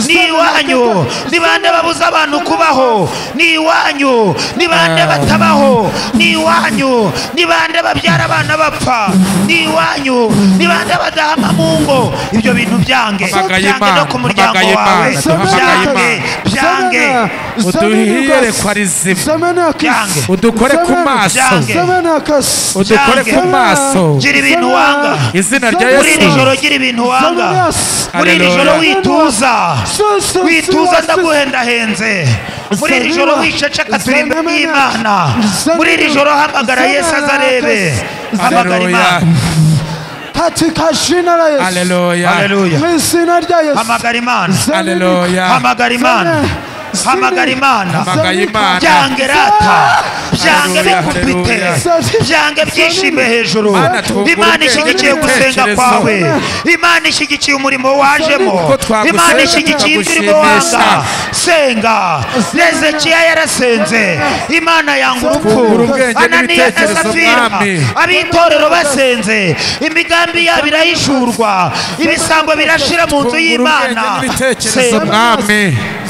ni iwanyu ni bande babuza abantu kubaho ni iwanyu ni bande batabaho ni iwanyu ni bande babyara abana bapfa ni iwanyu ni bande badahama mu ngo ibyo bintu byange Hamagaye byange no Imana, ku muryango hamagaye wawe Imana, duhamagaye byange Imana. byange uduhiyerekwa rizima Byange. udukore ku maso Byange. udukore Byange. ku maso gira ibintu wanga izina rya muri iri yesu joro gira ibintu wanga muri iri joro Haleluya. wituza wituza ndaguhendahenze muri iri joro wiceceka turi imbere y'imana muri iri joro hamagara yesu azarebe hamagara Haleluya. imana katika jina la Yesu, aleluya Haleluya. mwizina rya Yesu, hamagara imana aleluya hamagara imana Zini. hamagara imana hamagaye imana byange rata byange Haleluya, bikupite haleluya. byange byishime hejuru Mana, twungura imana ishyigikiye ubwenge gusenga n'ibitekerezo. kwawe imana ishyigikiye umurimo wajemo Uko twagusenga, imana ishyigikiye indirimbo tukagushimisha. wanga senga hezekiya yarasenze imana yanga Twungura urupfu ubwenge ananiya na n'ibitekerezo, safira Mwami. ab'itorero basenze imigambi yabo irahishurwa ibisambo birashira mu nzu y'imana Twungura ubwenge n'ibitekerezo senga mwami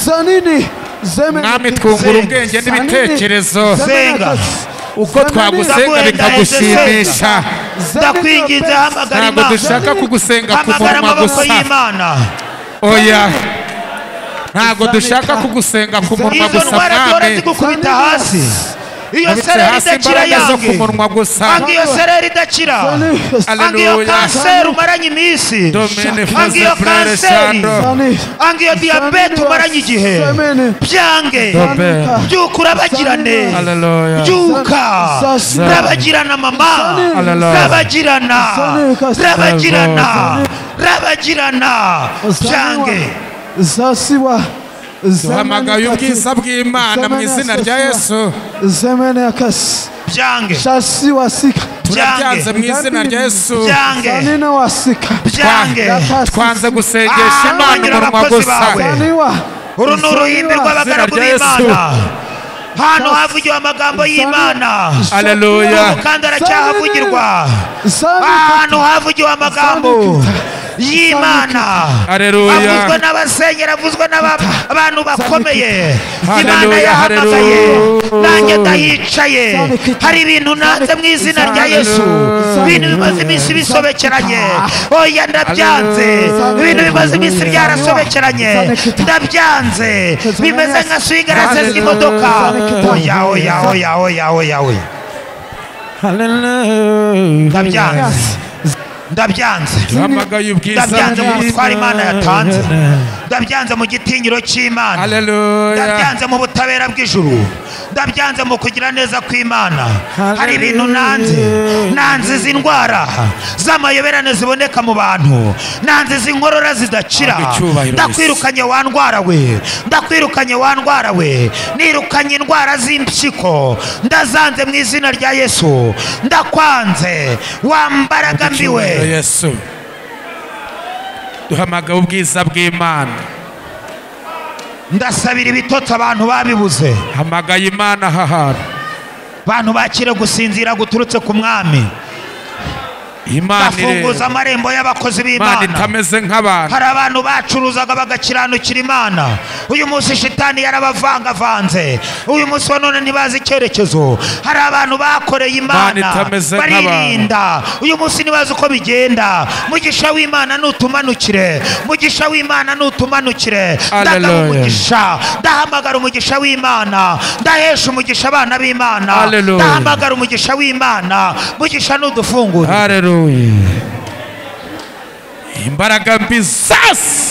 zanini zemene mwami twungura Zenga. ubwenge zanini, n'ibitekerezo Zenga. uko twagusenga Ndaguhenda bikagushimisha ndakwinginze hamagara ntabwo imana dushaka kugusenga ku hamagara munwa amaboko gusa y'imana oya ntabwo dushaka kugusenga ku munwa izo gusa ndwara duhora mwami zigukubita hasi iyo Nubitse sereri hasi idakira imbaraga zo ku yange munwa gusa anga iyo sereri idakira anga iyo Haleluya. kanseri umaranye iminsi domene anga fuze iyo frere kanseri shando anga iyo diyabete umaranye igihe byange Dobe. byuka urabagirane Haleluya. byuka Zasi. rabagirana mama Haleluya. rabagirana Zasi. rabagirana rabagirana Zasi. byange zasiwa duhamagaye ubwiza bw'imana mu izina rya yesu zemene yakasi byange shasi wasika turabyanze mu izina rya yesu byange zanine wasika byange twanze gusengesha Ah, imana wagira umunwa abakozi gusa bawe. zaniwa uru ni uruhimbi rw'abagaragu Izina rya Yesu. b'imana hano havugiwe amagambo y'imana aleluya umukandara cyahavugirwa zanika ahantu havugiwe amagambo y'imana aleluya avuzwe n'abasenyeri avuzwe n'abantu bakomeye imana Hallelujah, yahamagaye hallelujah. nanjye ndahicaye Hallelujah. hari ibintu nanze mu izina rya yesu Hallelujah. ibintu bimaze iminsi bisobekeranye oya ndabyanze Hallelujah. ibintu bimaze iminsi byarasobekeranye ndabyanze bimeze nka swigarase z'imodoka oya oya oya oya oya oya ndabyanze ndabyanze duhamagaye ubwiza ndabyanze mu butware imana yatanze bw'imana ndabyanze mu gitinyiro cy'imana aleluya ndabyanze mu butabera bw'ijuru ndabyanze mu kugira neza kw'imana hari ibintu nanze nanze izi ndwara z'amayoberane ziboneka mu bantu nanze izi nkorora zidakira Ntabwo icyubahiro ndakwirukanye wa ndwara we ndakwirukanye wa ndwara we nirukanye indwara z'impyiko ndazanze mu izina rya yesu ndakwanze wa mbaraga mbi we Icyubahiro yesu duhamagaye ubwiza bw'imana ndasabira ibitotsi abantu babibuze hamagaye imana aha hantu abantu bakire gusinzira guturutse ku mwami imana ireba bafunguza amarembo y'abakozi imana b'imana itameze nk'abantu hari abantu bacuruzaga bagakiranukira imana uyu munsi shitani yarabavangavanze uyu munsi wa none ntibazi icyerekezo hari abantu bakoreye Imana imana itameze nk'abantu. baririnda uyu munsi ntibazi uko bigenda mugisha w'imana nutumanukire mugisha w'imana nutumanukire ndagaba Hallelujah. umugisha ndahamagara umugisha w'imana ndahesha umugisha abana b'imana Hallelujah. ndahamagara umugisha w'imana mugisha nudufungura hareruye imbaraga mbi zose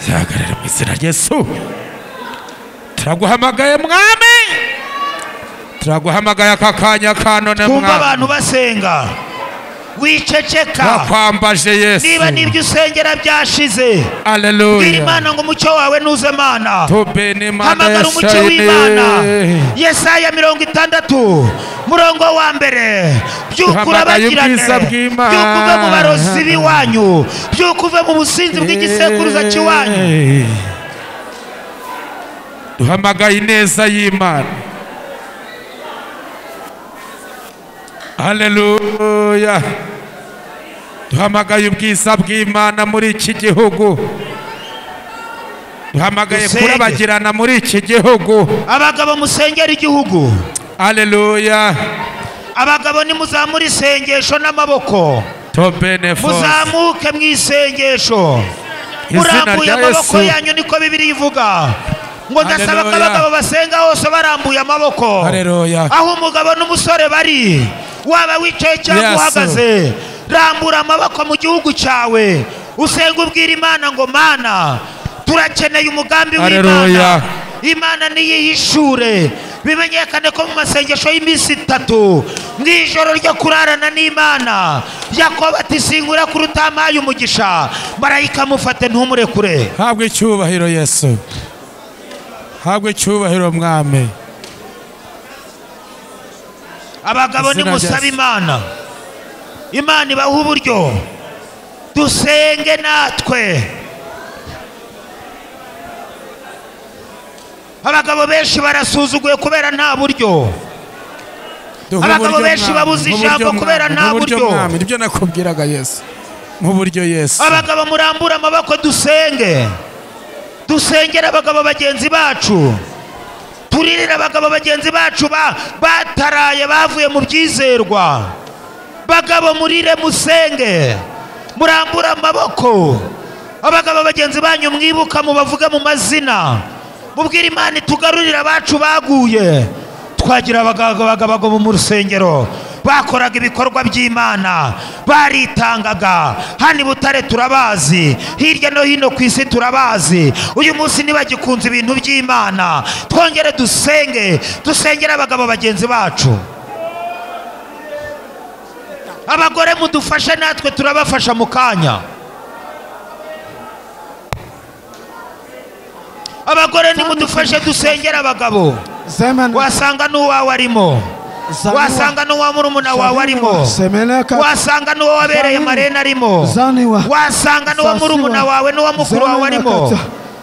zihagarara mu izina rya yesu turaguhamagaye mwami turaguhamagaye aka kanya ka none twumva mwami abantu basenga wiceceka twakwambaje yesu niba n'ibyo usengera byashize bwira hareruye imana ngo umucyo wawe nuze mana tube n'imana hamagara umucyo w'imana yashayine yesaya mirongo itandatu murongo wa mbere byuka Duhamagaye urabagirane ubwiza bw'Imana. byuka uve mu barozi b'iwanyu byuka uve mu businzi bw'igisekuruza cy'iwanyu duhamagaye ineza y'imana haleluya duhamagaye ubwiza bw'imana muri iki gihugu duhamagaye Dusenge. kurabagirana muri iki gihugu abagabo musengera igihugu haleluya abagabo nimuzamure isengesho n'amaboko tobenefos muzamuke mu isengesho izina murambuye rya amaboko yesu yanyu niko bibiri ivuga ngo ndasaba ko Haleluya. abagabo basenga hose barambuye amaboko haleluya aho umugabo n'umusore bari waba wicaye cyangwa Yes. uhagaze rambura amaboko mu gihugu cyawe usenga ubwira imana ngo mana turakeneye umugambi w'imana Haleluya. imana niyihishure bimenyekane ko mu masengesho y'iminsi itatu mu ijoro ryo kurarana n'imana yakobo ati singura kuri utamaye umugisha marayika mufate ntumurekure habwa icyubahiro yesu habwa icyubahiro mwami abagabo Izina nimusaba rya- imana imana ibaha uburyo dusenge natwe abagabo benshi barasuzuguye kubera nta buryo Duha Abagabo uburyo benshi mwami, babuze duha ijambo uburyo kubera mwami, nta duha uburyo buryo. mwami, nibyo nakubwiraga yesu mu buryo yesu abagabo murambura amaboko dusenge dusengere abagabo bagenzi bacu turirire abagabo bagenzi bacu ba- bataraye bavuye mu byizerwa bagabo murire musenge murambure amaboko abagabo bagenzi banyu mwibuka mubavuge mu mazina mubwire imana itugarurire abacu baguye twagira abagabo bagabo mu rusengero bakoraga ibikorwa by'imana baritangaga hano i butare turabazi hirya no hino ku isi turabazi uyu munsi ntibagikunze ibintu by'imana twongere dusenge dusengere abagabo bagenzi bacu abagore mudufashe natwe turabafasha mu kanya abagore nimudufashe dusengere abagabo Semena. wasanga n'uwawe arimo wasanga n'uwa murumuna wawe arimo Semena ka. wasanga n'uwo wabereye marene arimo Zaniwa. wasanga n'uwa murumuna wawe n'uwa mukuru wawe arimo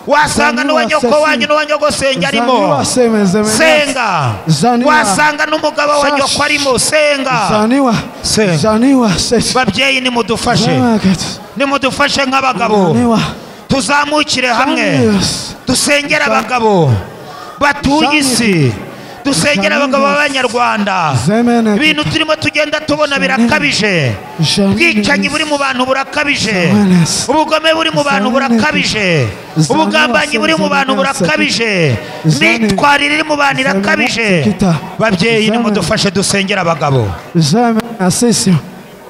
wasanga n'uwa nyoko wanyu n'uwa nyogosenge arimo Zaniwa seme zemena. senga Zaniwa. wasanga n'umugabo wa nyoko arimo senga Zaniwa. Senga. Zaniwa sese. babyeyi nimudufashe Semena ka. nimudufashe nk'abagabo Zaniwa. tuzamukire hamwe Zaniwa. dusengere abagabo batuye isi dusengere abagabo b'abanyarwanda Zemene. ibintu turimo tugenda tubona birakabije ubwicanyi buri mu bantu burakabije ubugome buri mu bantu burakabije ubugambanyi buri mu bantu burakabije imyitwarire iri mu bantu irakabije babyeyi nimudufashe dusengere abagabo Zemena sese.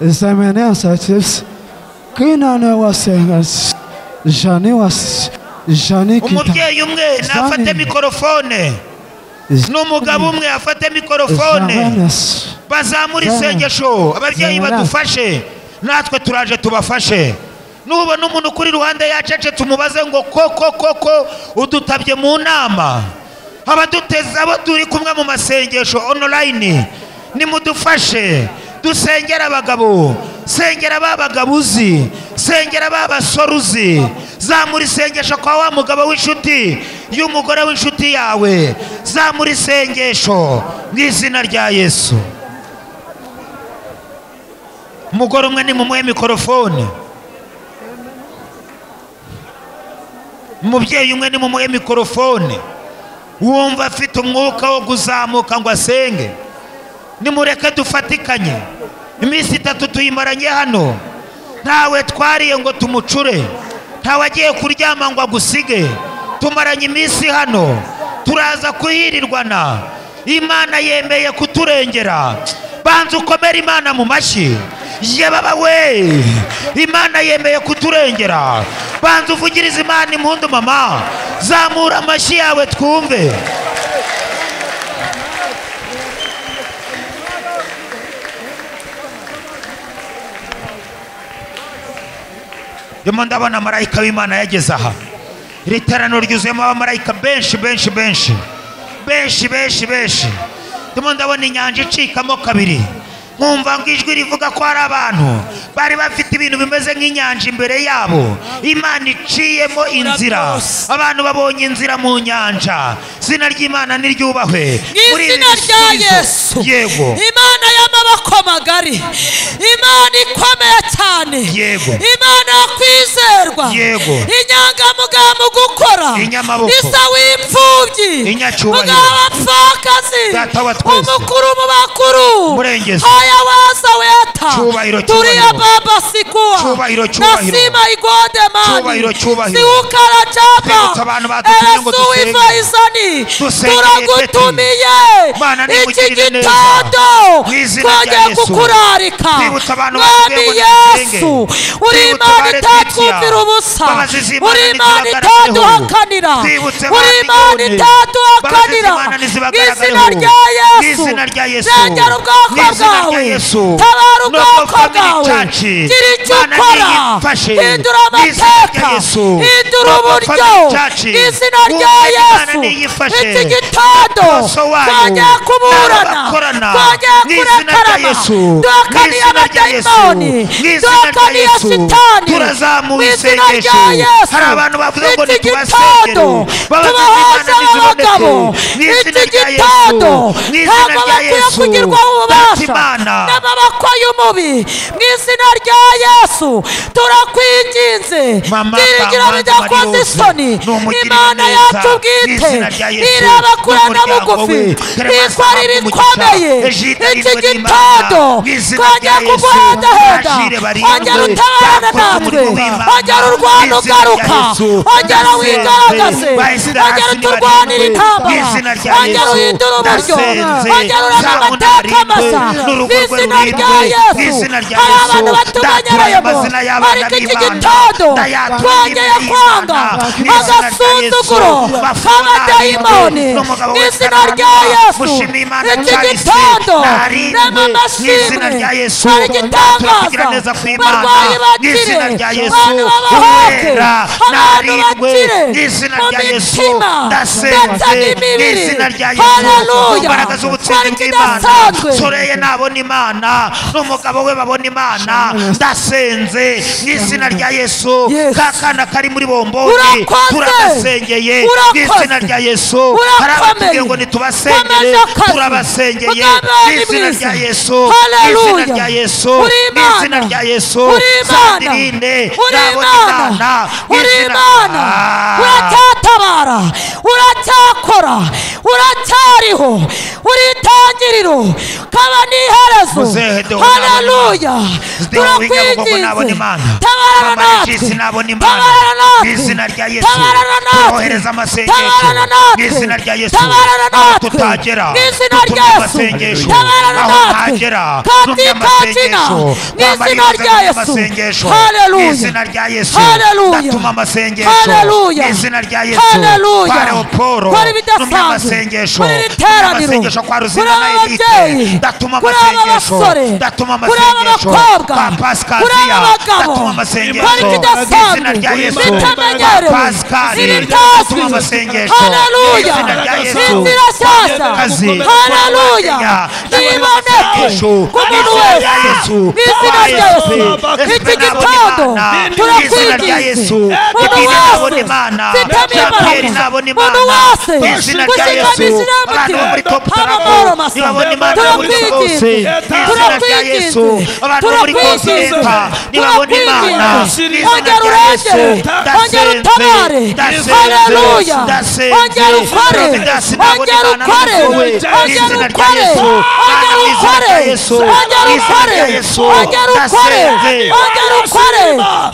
Zemena sese. Kinane wasenga. Jani was. Jani kita. umubyeyi umwe nafate mikorofone n'umugabo umwe afate mikorofone Zemenes. bazamura Amen. isengesho ababyeyi Amen. badufashe natwe turaje tubafashe nubona umuntu ukuri iruhande yacece tumubaze ngo koko koko udutabye mu nama abaduteze abo turi kumwe mu masengesho online nimudufashe dusengera abagabo sengera ba bagabo uzi sengera ba basore uzi zamura isengesho kwa wa mugabo w'inshuti y'umugore w'inshuti yawe zamura isengesho mu izina rya yesu umugore umwe ni mumuhe mikorofone umubyeyi umwe ni mumuhe mikorofone wumva afite umwuka wo kuzamuka ngo asenge nimureke dufatikanye iminsi itatu tuyimaranye hano ntawe twariye ngo tumucure ntawe agiye kuryama ngo agusige tumaranye iminsi hano turaza kuhirirwana imana yemeye kuturengera banza ukomere imana mu mashyi yababa we imana yemeye kuturengera banza uvugirize imana impundu mama zamura amashyi yawe twumve ndimo ndabona marayika w'imana yageze aha iri teraniro ryuzuyemo abamarayika benshi benshi benshi benshi benshi benshi ndimo ndabona inyanja icikamo kabiri nkumva ngo ijwi rivuga ko hari abantu bari bafite ibintu bimeze nk'inyanja imbere yabo imana iciyemo inzira abantu babonye inzira mu nyanja izina ry'imana niryubahwe muri ibi izina rya bisubizo. yesu yego imana y'amaboko magari imana ikomeye cyane Yego. imana yo kwizerwa Yego. inyangamugayo mu gukora Inyamaboko. isa w'imfubyi Inyacyubahiro. mugabo w'abapfakazi Data wa twese. umukuru mu bakuru Murengezi. haya waza weta Cyubahiro, turiya cyubahiro. baba sikua Cyubahiro, cyubahiro. nasima igondemani Cyubahiro, cyubahiro. siwukara cyapa Twibutsa abantu badutumye ngo dusenge. eresuwivaizani Dusenge turagutumiye Mana, iki nimugirire neza. gitondo Mu izina rya twongeye Yesu. kukurarika Twibutsa abantu mwami batubwiye ngo dusenge. yesu uri Twibutsa imana abari itatwumvira twitya. ubusa Mbabazi z'Imana uri imana nizibagaragareho. itaduhakanira Twibutse uri abandi imana none. Mbabazi itaduhakanira z'Imana nizibagaragareho. izina rya yesu Mu izina rya Yesu. regera ubwoko Mu izina rya bwawe Yesu. tabara Nubwo ubwoko family bwawe church, gira icyo Mana ukora niyimfashe. hindura Mu izina rya amateka Yesu. hindura Nubwo uburyo family church, mu izina wumva rya Imana yesu niyifashe. iki gitondo Maso wayo, twongeye kuburana n'abakorana, twongeye mu izina rya kurekarana Yesu, mu duhakaniye izina rya Yesu, abadayimoni mu izina rya duhakaniye Yesu, sitani mu turazamuye izina isengesho. rya yesu Hari abantu bavuze ngo iki nitubasengere. gitondo Babaza tubahoze Imana ntiziboneke. abagabo Mu izina iki rya Yesu, gitondo mu izina ntabwo rya bakwiye Yesu, kugirwaho Data ububasha Imana. n'amaboko y'umubi mu izina rya yesu turakwinginze Mama, byiringiro Mama, bidakoze Mariose, isoni numugirire imana neza, yacu mu bwite izina rya Yesu, ireba kure na n'umuryango bugufi we, bitwarira Umugisha, ikomeye Ejida iki irindwe gitondo n'Imana, mu izina twongera rya Yesu, kuguhendahenda bajire barindwe, ongera utabarana byakoze natwe umurimo w'Imana, ongera mu urwana izina rya ugaruka Yesu, ongera basenze, wigaragaze bahise ongera turwanire hasi nibarindwe, mu intambara izina rya rya ongera yesu uhindure uburyo ndasenze ongera urebe ntabwo amateka masa narindwe n'urugo n'izina rwe rya yesu rurindwe n'izina rya hari abantu yesu ndatuye batubanyereyemo amazina y'abana ariko iki gitondo b'imana ndayatura twongeye kwanga imbere y'Imana. agasuzuguro k'abadayimoni izina rya yesu mushimire imana iki cyahise gitondo rema narindwe n'izina amashimwe rya yesu hari igitangaza tugira neza ku imana barwayi bakire n'izina rya yesu abantu babahoke uwera abantu narindwe bakire n'izina mu rya yesu mitima ndetse ndasenze n'imibiri n'izina rya yesu haleluya imbaraga z'ubutunzi twari bw'imana tudasanzwe soreye nabona imana n'umugabo we babona imana ndasenze n'izina rya yesu Yes. ka kana kari muri bomboni Urakoze. turagasengeye Urakoze. n'izina rya yesu Urakomeye. hari abatubwiye ngo ntitubasengere Komeza akazi. turabasengeye Mugambi wawe ni n'izina mwiza. rya yesu Haleluya. n'izina rya yesu Uri Imana. n'izina rya yesu Uri Imana. zandirinde Uri nabona imana Imana. Uri n'izina Imana. Ah. uracyatabara uracyakora uracyariho uri itangiriro kaba n'iherezo Muzehe Deo haleluya Deo Wiga Bugogo n'abona turakwinginze Imana. tabarana Mama natwe Jesus n'abona Imana. tabarana Mw'izina natwe rya Yesu. tabarana natwe Twohereza amasengesho. tabarana Mw'izina rya natwe Yesu. tabarana Aho natwe tutagera, n'izina dutumye rya Yesu amasengesho. tabarana Aho natwe ntagera, dutumye katikatina amasengesho. n'izina Twamariza rya dutumye Yesu amasengesho. haleluya Mw'izina rya Yesu. Haleluya. Ndatuma amasengesho. Haleluya. Mw'izina rya Yesu. Haleluya. Kwa Leoporo. Kwari Dutumye ibidasanzwe. amasengesho. Kwari Dutumye iteraniro. amasengesho kwa Ruzina Kuri na aba Elite. babyeyi. Ndatuma Kuri aba amasengesho. basore. Ndatuma Kuri aba amasengesho. bakobwa. Kwa Pascal Kuri aba Zia. bagabo. Ndatuma amasengesho. Kwari ibidasanzwe. Mw'izina rya Yesu. Zitamenyerewe. Pascal. Zibitazwi. Dutuma amasengesho. Haleluya. Mw'izina rya Yesu. Inzira shyashya. Kazi. Haleluya. Kenya. Niboneke Yesu. ku muntu wese. Yesu. N'izina rya Yesu. Iki gitondo Izina rya turakwinginze. Yesu. Umuntu Ibintu nabona wese. Imana. Jean-Pierre Zitamenyerewe. nabona Umuntu Imana. wese. Izina rya Gushikamisha Yesu. Abantu bo muri n'umutima. Top Abamahoro Tarapo. masa. Nibabona Imana muri bose. Turakwiginze. Izina rya Yesu. Abantu bo muri Turakwiginze. Continental. Nibabona Imana. Turakwiginze. Izina Ongera rya Yesu. urengere. Ongera Ndasenze. utabare. Ndasenze. Haleluya. Ndasenze. Ongera ukore. Providence nabona Ongera Imana ukore. n'impuhwe. Ongera Izina rya ukore. Yesu. Ongera Mu izina ukore. rya Yesu. Ongera Mu izina ukore. rya Yesu. Ongera ukore. Ndasenze. Ongera ukore.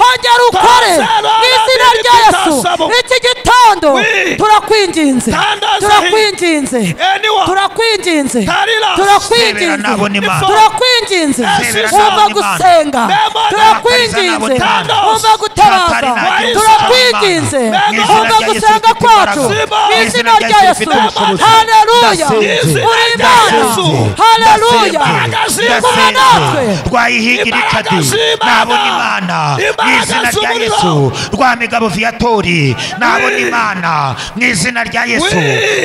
Ongera ukore. Mu izina rya Yesu. Iki gitondo Oui. turakwinginze. Tandaza Turakwinginze. Anyone. Turakwinginze. Tarira. Turakwinginze. Sebera n'abona Imana. Turakwinginze. Sebera Umva n'abona Imana. gusenga. Nemana. Turakwinginze. Tandaza. Umva gutabaza. Tandaza. Turakwinginze. Nemana. Umva Nemana. gusenga kwacu. Nemana. Mu izina rya Yesu. Nemana. Haleluya. Ndasenze. Uri Imana. Yesu. Haleluya. Kuba natwe. ndasenze rwayihigirikadi nabona imana mu izina rya yesu rwa migabo viyatori nabona imana mu izina rya yesu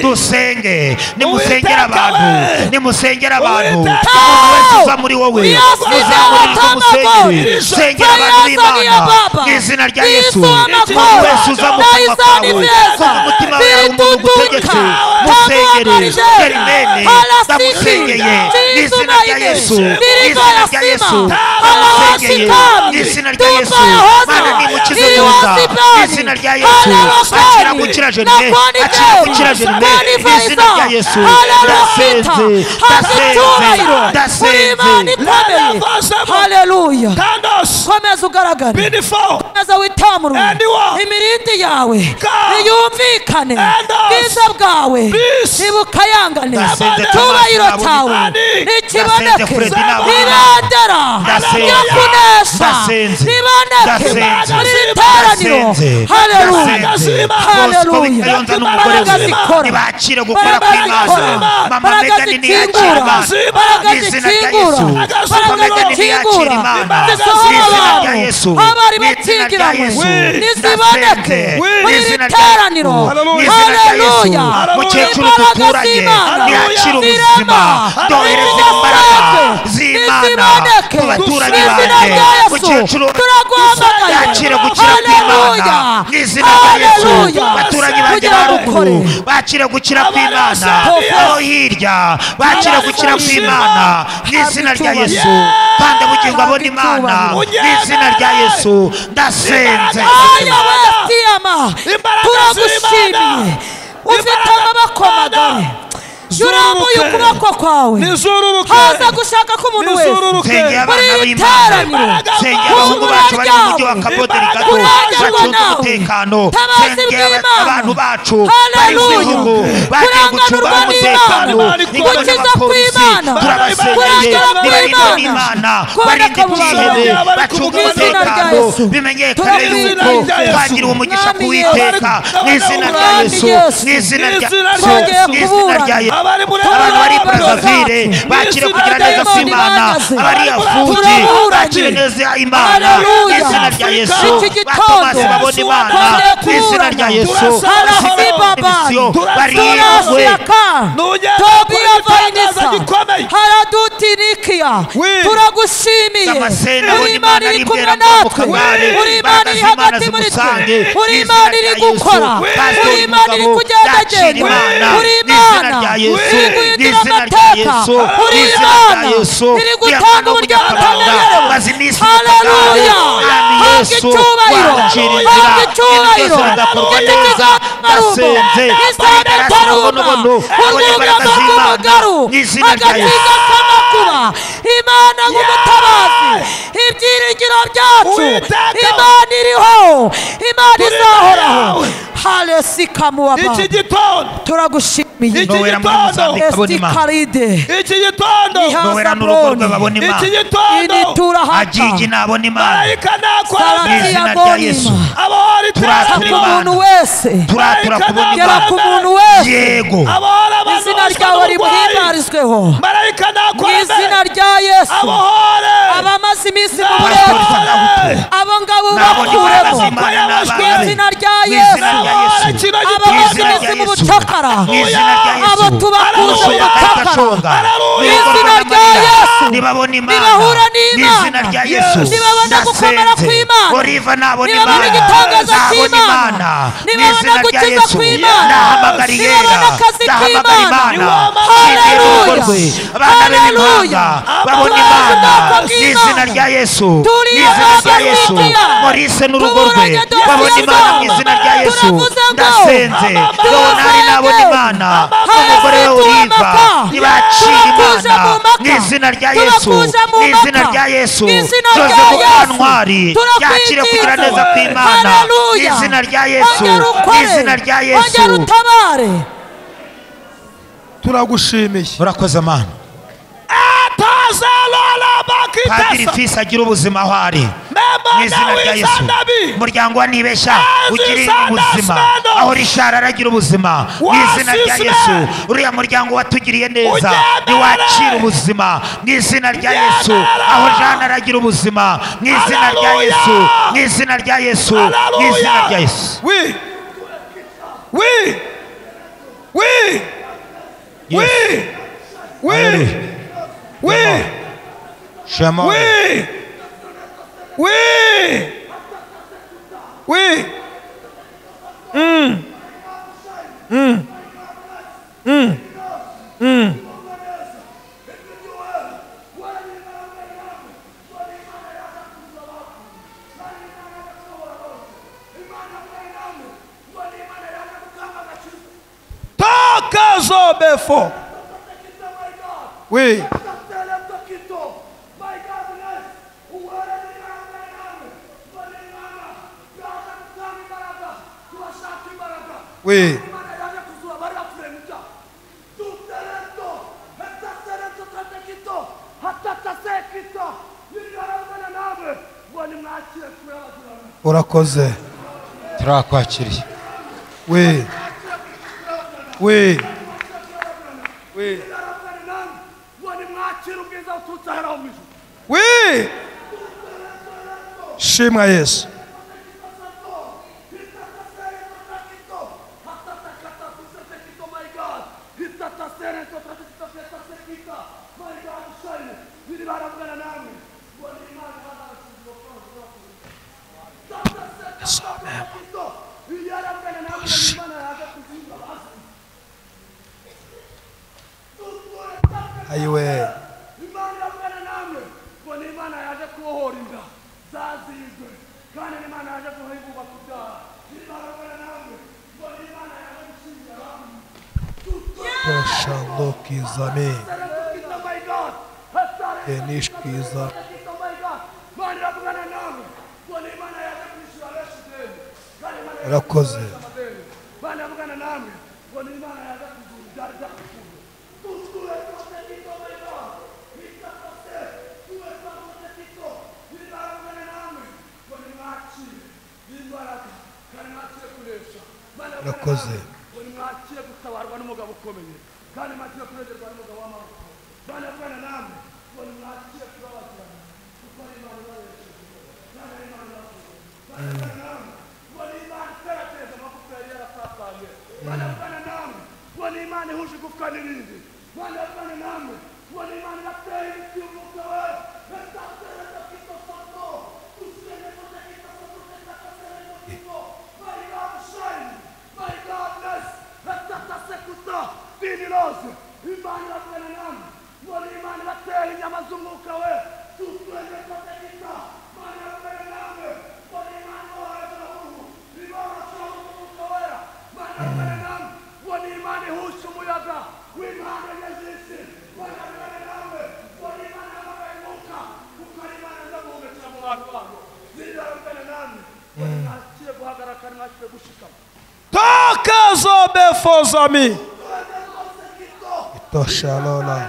dusenge nimusengera abantu nimusengera abantu umuntu wese uza muri wowe muzamurirwe musenyere sengera abantu b'imana mu izina rya yesu umuntu wese uza mu kanwa kawe kuva umutima we hari umuntu ugutegetse musengere gerimene ndamusengeye mu izina rya yesu izina rya Yesu ndamusengeye izina rya Yesu Mana nimukize Yuda izina rya Yesu akira gukira Jerime akira gukira Jerime izina rya Yesu ndasenze ndasenze ndasenze haleluya Tandos. komeza ugaragare Beautiful. komeza witamurwe Anyone. imirindi yawe God. iyumvikane And us. bwiza bwawe Peace. ntibukayangane Ndasenze cyubahiro Thomas cyawe nabonye. Ndasenze nikiboneke Freddy nabonye. ibendera Ndasenze. ryo kunesha Ndasenze. riboneke Ndasenze. muri iri teraniro Ndasenze. haleluya Ndasenze. Bosco haleluya Bikayonza n'umugore imbaraga we zikora nibakire gukora imbaraga zikora kw'Imana mama imbaraga Megan niyakire zikingura Imana imbaraga mu izina rya zikingura Yesu mama imbaraga Megan niyakire zikingura Imana mu zisohora izina rya abantu Yesu abari mu izina rya bakigiranwe Yesu niziboneke muri iri izina rya teraniro Yesu mu izina rya Yesu haleluya mukecuru imbaraga duturanye z'Imana niyakire ubuzima zirema dohereze imbaraga z'Imana ziboneke mu baturanyi mu izina banjye rya Yesu mukecuru turaguhamagaye yakire gukira kw'Imana Haleluya. mu izina rya Yesu Haleluya. baturanyi banjye Kugira ba ngo ruguru ukore. bakire gukira kw'Imana Abarasa. abo hirya bakire gukira kw'Imana mu izina rya Yesu kandi bugingo abona Imana mu izina rya Yesu ndasenze aya wesitiyama turagushimiye ufite amaboko magari yurambuye ukuboko kwawe nizururu haza gushaka k'umuntu wese Nizururu sengera muri abana iyi b'imana teraniro sengera abahungu bacu bari mu mujyi wa kabote rikato Kurangirwa bacunze nawe. umutekano Tabazi sengera bw'Imana. abantu bacu bari mu Haleluya. bihugu bagiye gucunga Kuranganurwa umutekano n'Imana. ingabo Gukiza n'abapolisi kw'Imana. turabasengeye Kuranganurwa nibarindwa n'Imana. n'imana Kuboneka barinde mu bantu ibyihebe bari bacunga kuvuga mu rya izina umutekano Yesu. bimenyekane Turamye mu yuko izina rya Yesu. twagira umugisha Mwami ku witeka Yesu. mu izina rya Mwami yesu Yesu. mu izina rya Mwizina rya Yesu. Yesu. Mu izina rya yesu abari muri abantu bari Abantu burazavire bacu. bakire Yesu kugira neza Dayimoni kw'imana bagaze. abari afugi Turaburanye. bakire neza imana mu Haleluya. izina rya yesu Iki gitondo batomasi babona imana twongeye mu izina rya kuburana. yesu Harasi babari. bariyegwe turashyaka Nugera tobiya kuri vanisa tangazo gikomeye. haradutirikiya We. turagushimiye Damascene, uri abona Imana Imana iri kumwe ari natwe imbere mu kagari. uri Imana iri Imbaraga hagati muri twe z'Imana zimusange. uri Mu izina Imana iri rya Yesu. gukora We. uri Pastori Imana iri Mugabo, yakira kugendagenda Imana. uri Mu izina Imana rya iri Yesu. Mu guhindura izina rya amateka Yesu. Mu uri izina Imana rya Yesu. iri Iyamana gutanga uburyo w'umunyamabanga. butamenyerewe Maze iminsi haleluya Mwami habwa Yesu, icyubahiro wakira inzira. habwa Ibintu icyubahiro byose bigakorwa giti neza. cy'akarubo Ndasenze. isaga Bonobono. taruma Abone urwego imbaraga z'Imana. rw'umugaru Mu izina rya Yesu. agakiza k'amakuba imana nk'umutabazi ibyiringiro byacu Uwiteka. imana iriho imana izahoraho yawe. halesika muwaba iki gitondo turagushimiye Iki Nowera muri gitondo. Mozambique, abona esti Imana. karide iki gitondo Nowera ihaza n'urugo rwe broni babona Imana. iki gitondo initura hata Ajiji nabona Imana. marayika nakora Mu sarasi mbere izina ya rya Yesu. bonima abahora Gera Turatura ku itara muntu wese turatura kubona gera Imana. ku muntu wese yego abahora abantu izina bashwa ryawe n'uburwayi rimuhimbarizweho marayika mu nakora izina mbere rya yesu abahore abamaze iminsi mu Pastor burezi Farahutu. abo ngabo Nabonye imbaraga bakuremo z'Imana mu n'abana be. izina rya Mu izina yesu rya Yesu. kino abakozi izina bose rya mu Yesu. bucakara Mu izina rya Yesu. abo tubakuza mu Abashoboye bucakara bakashonga. Mu Ibikorwa izina rya by'amarira. Yesu. nibabona imana Nibahura Mu n'Imana. izina rya yesu Nibabona gukomera Ndasenze. kw'Imana. Oliva nabona Nibabona imana igitangaza Nabona cy'Imana. imana Mu Nibabona izina rya gukiza yesu kw'Imana. ndahamagara iyera Nibabona akazi ndahamagara kw'Imana. imana Haleluya. Nizeye urugo rwe. abana be b'impanga Haleluya. babona Tubazi imana ubwoko Mu bw'Imana. izina rya yesu Turi Mu izina abaga rya yesu b'Imana. morise n'urugo rwe Tuburanye dosiye babona imana mu zabo. izina rya yesu Turavuze ngo, ndasenze leonari nabona imana umugore we uriva ntibaciye imana mu izina rya yesu mu izina rya yesu tuze kuba ntwari yakire kugira neza kw'imana mu izina rya yesu mu izina rya yesu utabare turagushimiye urakoze amana atazalala padiri bakitesa fisi agira ubuzima aho ari mu izina memana rya yesu w'izanabi umuryango wa nibesha Yesu ugira Isanda ubuzima Smeno. aho rishara aragira ubuzima mu Wasi izina rya Smeno. yesu uriya muryango watugiriye neza Ugendere. ntiwacira ubuzima mu izina rya yesu Ugendere. aho jana aragira ubuzima mu izina rya Haleluya. yesu mu izina rya yesu mu izina rya yesu wi wi wi wi wi wi shema wi wi wi toka zobefo wi wi urakoze turakwakiriye we we we we shimwa yesu ayiwe Shalom kizame enish kiza rakoze rakoze toka zobefo zami tosha lola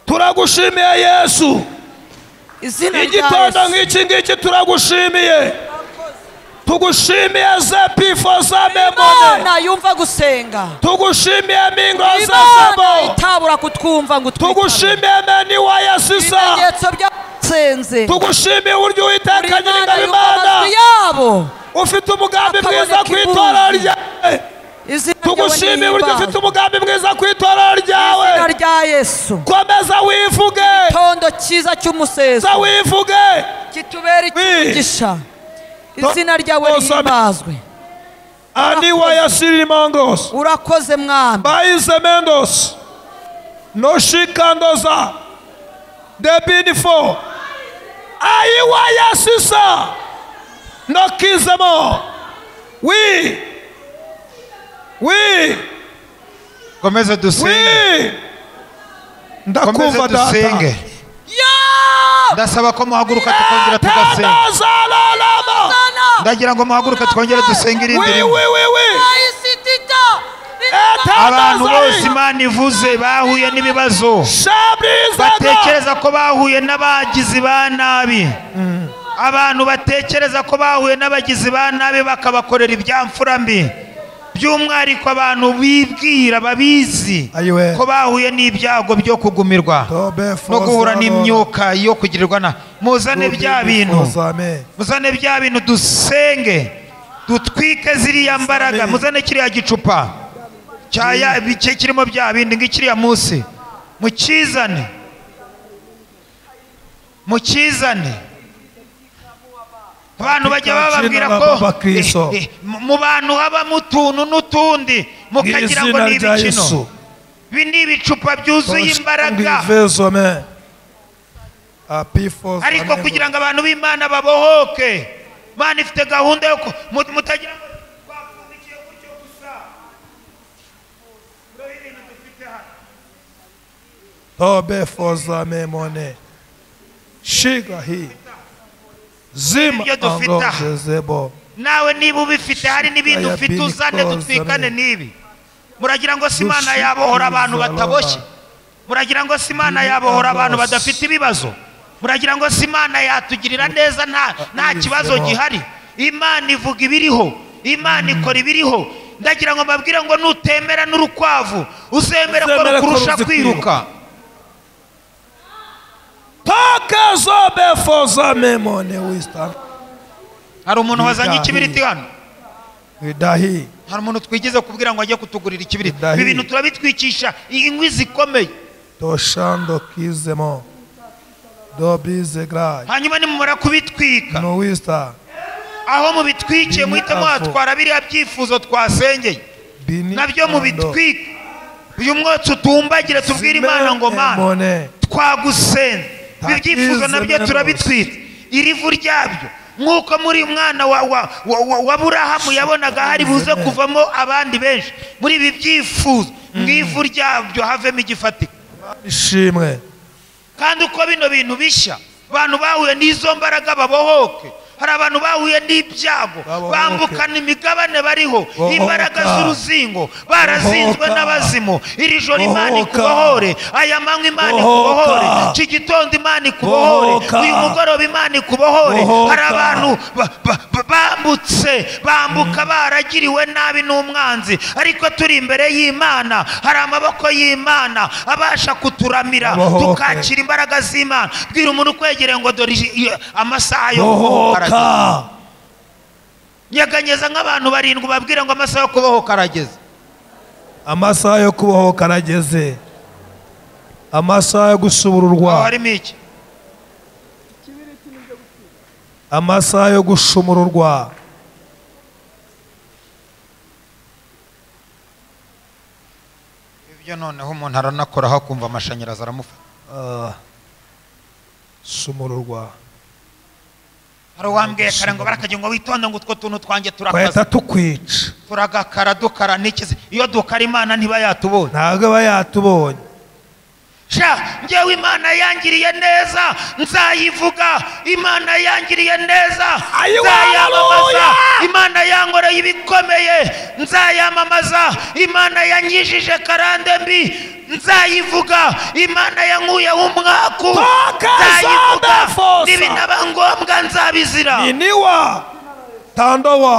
turagushimiye yesu izina rya igitondo yesu nk'iki ngiki turagushimiye tugushimiye zepifo zabemone imana yumva gusenga tugushimiye mingo imana zazebo itabura kutwumva ngo twitabe tugushimiye meni wa yasisa ibimenyetso by'abasenze tugushimiye uburyo uwiteka imana nyir'ingabo yumva amajwi imana yabo ufite umugambi Akaboneka mwiza ku itorero ibundi. ryawe izina tugushimiye uburyo ufite ry'uwanyihimbaza umugambi mwiza ku itorero ryawe izina rya yesu komeza wivuge gitondo cyiza cy'umuseso komeza wivuge kitubera icyumugisha izina ryawe Osame. rihimbazwe ani wa yasiriri mongos urakoze mwami bayize mendos noshikandoza debinifo ayi wa yasisa nokizemo wi wi komeze dusenge wi komeze ndakumva data dusenge ndasaba ko muhaguruka tukongera tugasenga tandazalalama ndagira ngo muhaguruke twongere dusenge irindi wi wi rimwe wi wi abantu bose imana ivuze bahuye n'ibibazo shabrizaga batekereza ko bahuye n'abagizi ba nabi abantu batekereza ko bahuye n'abagizi ba nabi bakabakorera ibyamfura mbi by'umwihariko abantu bibwira babizi ayiwe ko bahuye n'ibyago byo kugumirwa tobefo no guhura n'imyuka yo kugirirwa na muzane bya bintu zame muzane bya bintu dusenge dutwike ziriya mbaraga muzane kiriya gicupa cyaya ibice kirimo bya bindi ng'ikiriya munsi mukizane mukizane abantu bajya bababwira ko Baba Kristo. eh, eh, mu mu bantu habamo utuntu n'utundi mukagira ngo n'izina ni rya ibikino yesu ibi ni ibicupa byuzuye imbaraga ng'ivezome apifo ariko kugira ngo abantu b'imana babohoke imana ifite gahunda yo ku- mu- mutagira ngo twapfundikiye gutyo gusa dore ibintu dufite hano tobefo zame mone shiga hi zima Ibyo dufite aha. angozezebo nawe niba ubifite hari n'ibindi Shikaya ufite bini uzane koza dutwikane me. n'ibi muragira ngo si imana Dushikiriza yabohora abantu bataboshye Lola. muragira ngo si imana Bini yabohora abantu koza. badafite ibibazo muragira ngo si imana yatugirira neza nta nta Dushikiriza kibazo Lola. gihari imana ivuga ibiriho imana ikora ibiriho ndagira ngo mbabwire ngo nutemera n'urukwavu uzemera ko Uzemera ko rukurusha ruzi kwiruka toka zobefo zamemo mone wisdom hari umuntu wazanye Bidahi. ikibiriti hano widahi hari umuntu twigeze kubwira ngo ajye kutugurira ikibiriti Bidahi. ibi bintu turabitwikisha inkwi zikomeye toshando kizemo dobize grayi hanyuma nimumara kubitwika no wisdom aho mubitwikiye muhite muhatwara biriya byifuzo twasengeye bini nabyo ando. mubitwika uyu mwotsi utumbagire tubwire imana ngo mana Simone. twagusenze ibi byifuzo nabyo turabitwitse irivu ryabyo nk'uko muri mwana wa wa wa- wa- wa burahamu yabonaga hari buze kuvamo abandi benshi muri ibi byifuzo mu ivu ryabyo havemo igifatika ishimwe kandi uko bino bintu bishya abantu bahuye n'izo mbaraga babohoke hari abantu bahuye n'ibyago Babohoke. bambukana imigabane bariho Bohoka. imbaraga z'uruzingo barazinzwe Bohoka. n'abazimu iri joro imana Bohoka. ikubohore aya manywa imana Bohoka. ikubohore iki gitondo imana ikubohore Bohoka. uyu mugoroba imana ikubohore Bohoka. hari abantu ba- ba- ba- bambutse bambuka baragiriwe nabi n'umwanzi ariko turi imbere y'imana hari amaboko y'imana abasha kuturamira Bohoke. tukakira imbaraga z'imana bwira umuntu ukwegereye ngo dore iji- iyo- amasaha yo bohoka nyeganyeza nk'abantu barindwi babwira ngo amasaha yo kubohoka arageze amasaha yo kubohoka arageze amasaha yo aho gushubururwa harimo iki amasaha yo gushumururwa ibyo noneho umuntu aranakoraho akumva amashanyarazi aramufata Ah, shumururwa hari uwambwiye kare ngo barakagira ngo witonde ngo utwo tuntu twanjye twahita turakaza tukwica turagakara dukara n'ikizi iyo dukara imana ntiba yatubonye ntabwo aba yatubonye sha njyewe imana yangiriye neza nzayivuga imana yangiriye neza Ayiwa, nzayamamaza haleluya! imana yankoreye ibikomeye nzayamamaza imana yanyijije karande mbi nzayivuga imana yankuyeho umwaku nzayivuga Takazabefosa! n'ibinaba ngombwa nzabizira iniwa tandowa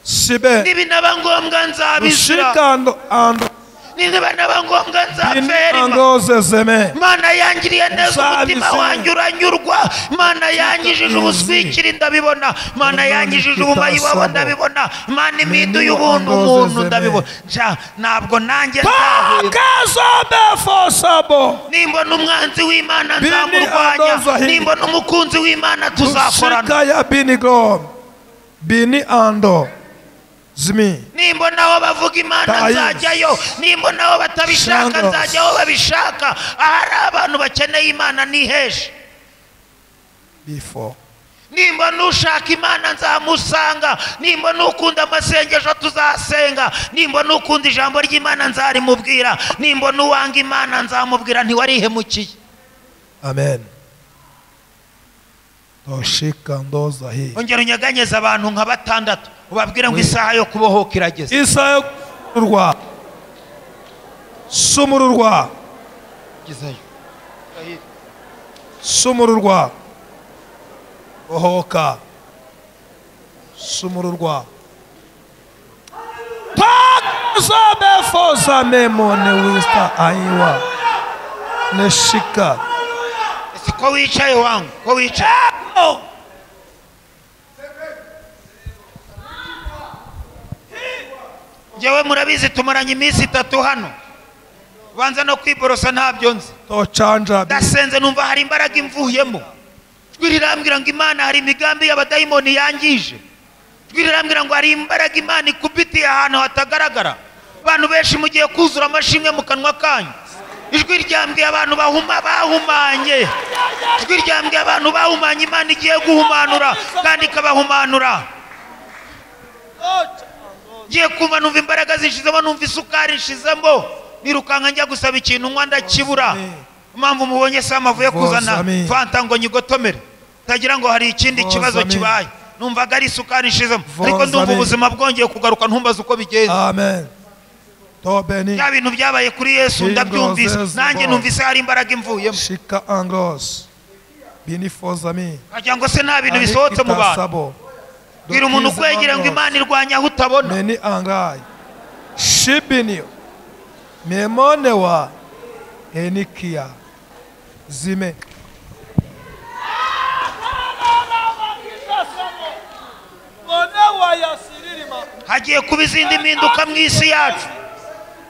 sibe n'ibinaba ngombwa nzabizira rushikando ando n'ibinaba ngombwa nzapferima inangozezeme mana yangiriye neza Uzabizira. umutima wanjye uranyurwa mana yangijije ubuswikiri ndabibona mana yangijije ubumayi wawe ndabibona mana imiduye ubuntu umuntu ndabibona Nja, ntabwo nanjye nzaheba pakazobefosabo nimbona umwanzi w'imana Bini nzamurwanya andozahi. nimbona umukunzi w'imana tuzakorana rushika ya binigom bini ando zimi nimbona aho bavuga imana Tayi. nzajyayo nimbona aho batabishaka Shanga. nzajya aho babishaka ahari abantu bakeneye imana niheshe bifo nimbona ushaka imana nzamusanga nimbona ukunda amasengesho tuzasenga nimbona ukunda ijambo ry'imana nzarimubwira nimbona uwanga imana nzamubwira ntiwarihemukiye amen toshika ndozahi ongera unyeganyeze abantu nka batandatu ubabwire ngo isaha yo kubohoka irageze isa yo kurwa sumururwa ugezeyo sumururwa bohoka sumururwa takazabefosa memone wista aiwa neshika si ko wicaye wangu ko wicaye njyewe murabizi tumaranye iminsi itatu hano banza no kwiborosa ntabyo nzi tocanja ndasenze numva hari imbaraga imvuyemo ijwi rirambwira ngo imana hari imigambi y'abadayimoni yangije ijwi rirambwira ngo hari imbaraga imana ikubitiye ahantu hatagaragara abantu benshi mugiye kuzura amashimwe mu kanwa kanyu ijwi ryambwiye abantu bahuma bahumanye ijwi ryambwiye abantu bahumanye imana igiye guhumanura kandi ikabahumanura ngiye kumva numva imbaraga zinshizemo numva isukari nshizemo nirukanka njya gusaba ikintu nywa ndakibura impamvu mubonye se amavuye kuzana Vosame. fanta ngo nyigotomere tagira ngo hari ikindi Vosame. kibazo kibaye numvaga ari isukari nshizemo ariko ndumva Vosame. ubuzima bwongeye kugaruka ntumbaze uko bigenze amen tobeni bya bintu byabaye kuri yesu Ingo ndabyumvise zeze nanjye bo. numvise hari imbaraga imvuyemo shika anglos binifozami wagira ngo se nta bintu bisohotse mu bantu bwira umuntu ukwegera ngo imana irwanya aho utabona meni angai shibinio memone wa enikia zime hagiye kuba izindi mpinduka mu isi yacu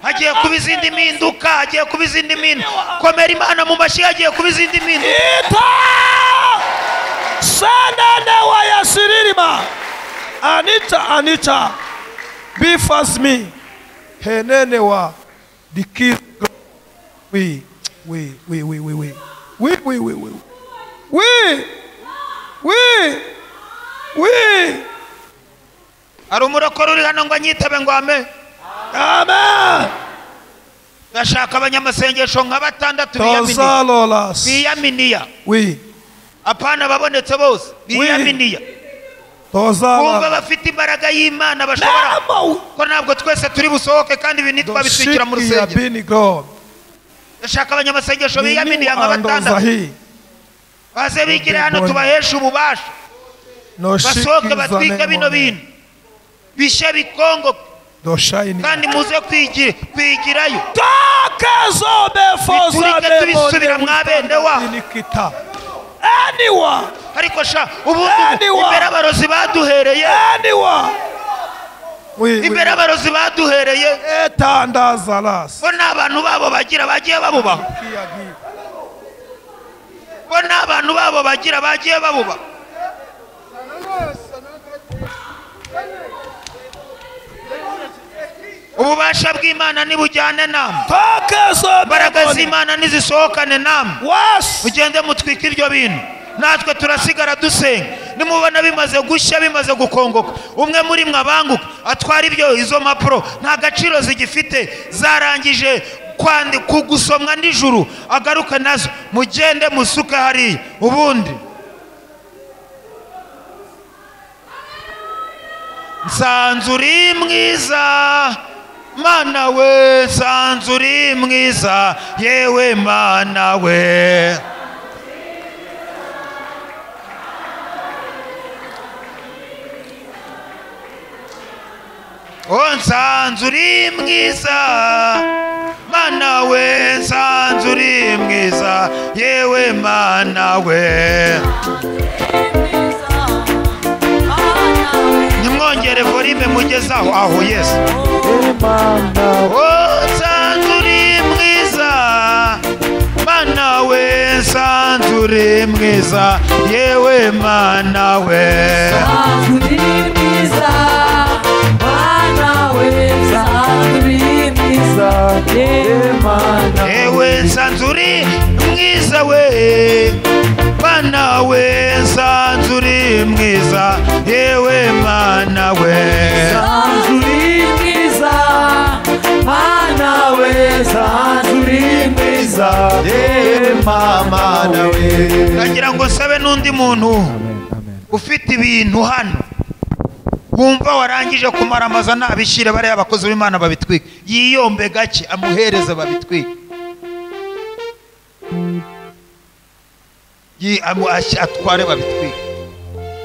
hagiye kuba izindi mpinduka hagiye kuba izindi mpinduka komera imana mu mashyi hagiye kuba izindi mpinduka ita sanane wa yasiririma anita anita bifasmi henene wa the kids we we we we we we we we we we we we we hari umurokore uri hano ngo anyitabe ngo ame amen gashaka abanyamasengesho nka batandatu biyaminiya tozalolas biyaminiya we apana babonetse bose biyaminiya bumva tozala bafite imbaraga y'imana bashobora ko ntabwo twese turi busohoke kandi ibi ntitwabitwikira mu doshiki ya rusengero bini god gashaka abanyamasengesho Ni biyaminiya nka new andoza batandatu hii baze bigire hano Mbonye. tubaheshe ububasha basohoke batwike bino bintu bishye bikongoke kandi muze kwigi- kwigirayo biturike tubisubira mwa bene wabo nikita Anyone, ariko sha ubundi Anyone. imbere abarozi baduhereye anyone. imbere abarozi baduhereye etandazalas bo ni abantu babo bagira bagiye babubaho bo ni abantu babo bagira bagiye babubaho ububasha bw'imana nibujyane namwe Focus on imbaraga the money. z'imana nizisohokane namwe Was mugende mutwike ibyo bintu natwe turasigara dusenga nimubona bimaze gushya bimaze gukongoka umwe muri mwe abanguka atwara ibyo izo mpapuro nta gaciro zigifite zarangije kwandi ku gusomwa nijoro agaruke nazo mugende musuke hariya ubundi nsanze uri mwiza mana we nsanze uri mwiza yewe mana we Oh, nsanze uri mwiza mana we nsanze uri mwiza yewe mana we nimwongere volume mugeze aho aho yesu Oh, nsanze uri mwiza mana we nsanze uri mwiza yewe mana we ewe nsanze uri mwiza we mana we nsanze uri mwiza yewe mana we ndagira ngo sabe n'undi muntu ufite ibintu hano wumva warangije kumaramaza nabishyire bariya abakozi b'imana babitwika yiyombe gake amuhereze babitwike Yi- amu- ash- atware babitwike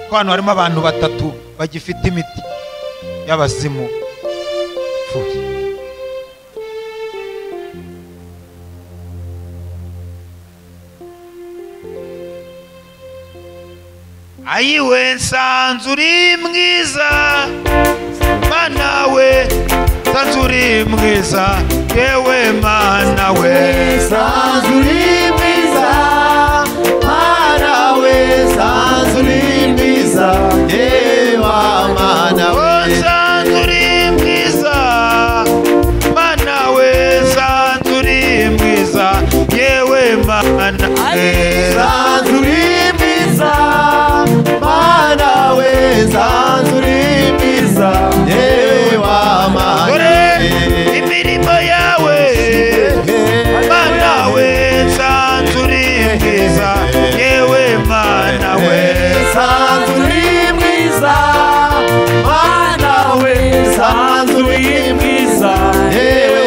ko hano harimo abantu batatu bagifite imiti y'abazimu Pfuye. ayiwe nsanze uri mwiza mana we nsanze uri mwiza yewe mana we Oh, nsanze uri mwiza mana we nsanze uri mwiza yewe mana we dore imirimo yawe mana we nsanze uri mwiza yewe mana we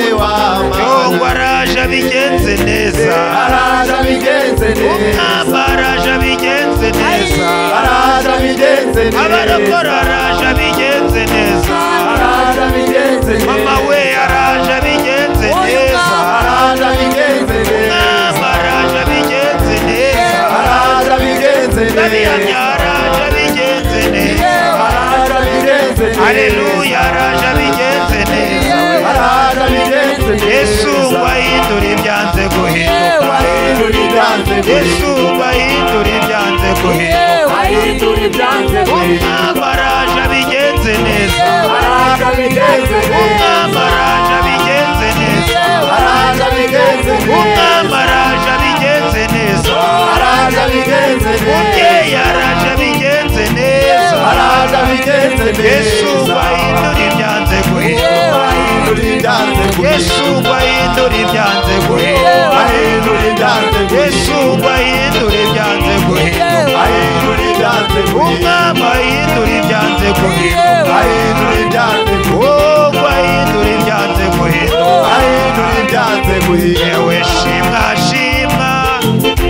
yongwa araje abigenze neza umwami araje abigenze neza abarokora araje abigenze neza mama we araje abigenze neza umwami araje abigenze neza ndabihamya araje abigenze neza aleluya araje abigenze neza yesu ngo ahindure ibyanze guhinduka yesu ngo ahindure ibyanze guhinduka umwami araje abigenze neza umwami araje abigenze neza umwami araje abigenze neza araje abigenze neza. umubyeyi araje abigenze neza araje abigenze neza. yesu bahindura ibyanze guhinduka yesu bahindura ibyanze guhinduka yesu bahindura ibyanze guhinduka umwami ahindura ibyanze guhinduka oh bahindura ibyanze guhinduka yewe shimwa shimwa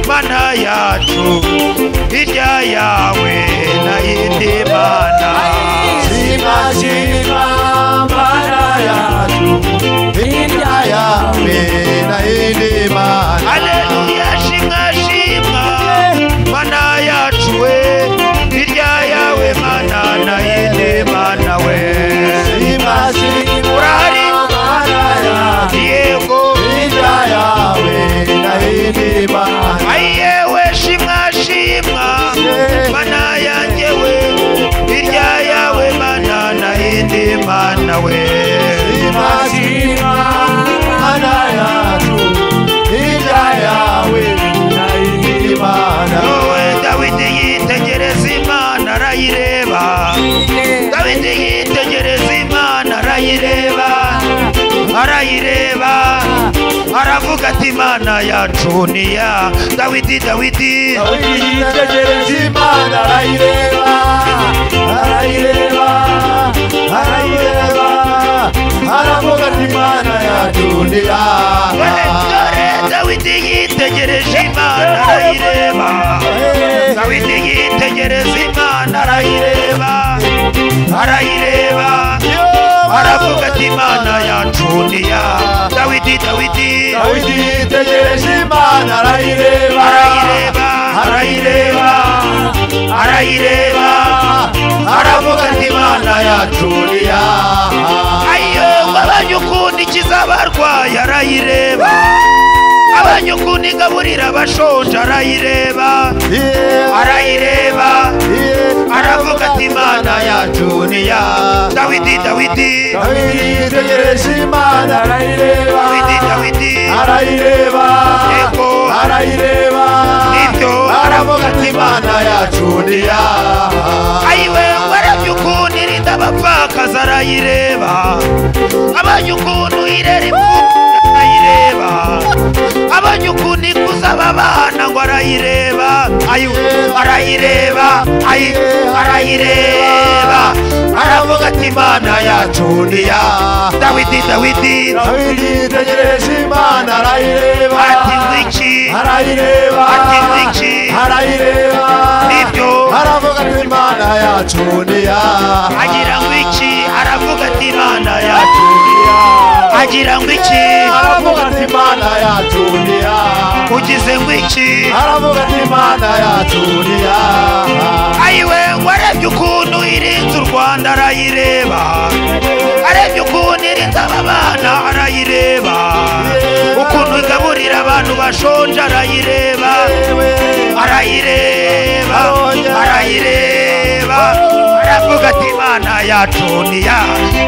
mana yacu hirya yawe na yindi mana haleluya shimwa shimwa mana yacu we hirya yawe mana na yindi mana we urahari yego ayewe shimwa shimwa mana yanjye we hirya yawe mana na yindi mana we wowe dawidi yitegereza imana arayireba dawidi yitegereza imana arayireba arayireba aravuga ati imana yacu ni ya dawidi dawidi aravuga ati imana yadundira Dore, dore, dawidi yitegereje imana arayireba dawidi yitegereza imana arayireba arayireba aravuga ati imana yacu ni ya dawidi dawidi dawidi yitegereje imana arayireba arayireba arayireba arayireba aravuga ati imana yacu ni ya ayo abanyukundikiza abarwayi arayireba abanyukunigaburira abashonje arayireba arayireba aravuga ati imana yacu ni ya dawidi dawidi dawidi yitegereje imana arayireba dawidi dawidi arayireba Yego. arayireba Nibyo. aravuga ati imana yacu ni ya ayiwe warabye ukuntu irinda abapfakazi arayireba abanye ukuntu irera imfubyi arayireba abanye ukuntu ikuza ababana ngo arayireba ayiwe arayireba ayiwe arayireba aravuga ati imana yacu ni ya dawidi dawidi dawidi yitegereje imana arayireba ati ngwiki arayireba Ati n'iki? arayireba Nibyo. aravuga ati imana yacu ni ya agira ngwiki aravuga ati imana yacu agira ngwiki aravuga ati imana yacu ni ya ugize ngwiki aravuga ati imana yacu ni ya ayiwe ngo arebye ukuntu irinze u rwanda arayireba arebye ukuntu irinze aba bana arayireba ukuntu igaburira abantu bashonje arayireba arayireba arayireba aravuga ati imana yacu niya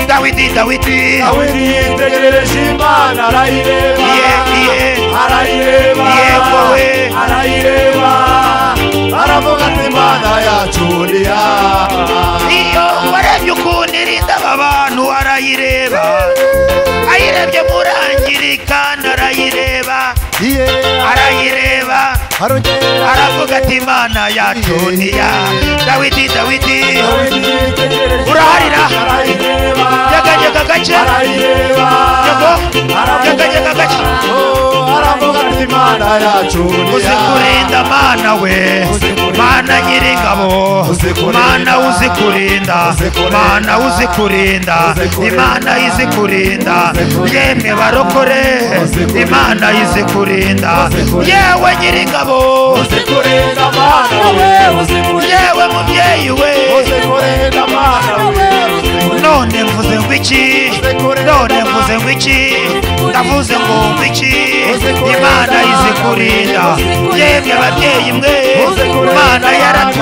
dawidi dawidi dawidi yitegereje imana arayireba iye iye arayireba Yego we. arayireba aravuga ati imana yacu ni ya iyo warebye ukuntu irinda aba bantu arayireba ayirebye murangirika arayireba arayireba arongera aravuga ati imana yacu niya dawidi dawidi uraharira uraharira yaganyega agace yego yaganyega agace aravuga ati imana yacu uzi kurinda mana we mana nyir'ingabo Uzi kurinda. mana uzi kurinda Uzi kurinda. mana uzi kurinda Uzi kurinda. imana izi kurinda Uzi kurinda. yemwe barokore Uzi kurinda. imana izi kurinda Uzi kurinda. yewe nyir'ingabo kurinda mana we yewe mubyeyi we uzi kurinda mana we none mvuze ngo iki none mvuze ngo iki ndavuze ngo ngo iki imana izi kurinda yemwe ababyeyi mwe imana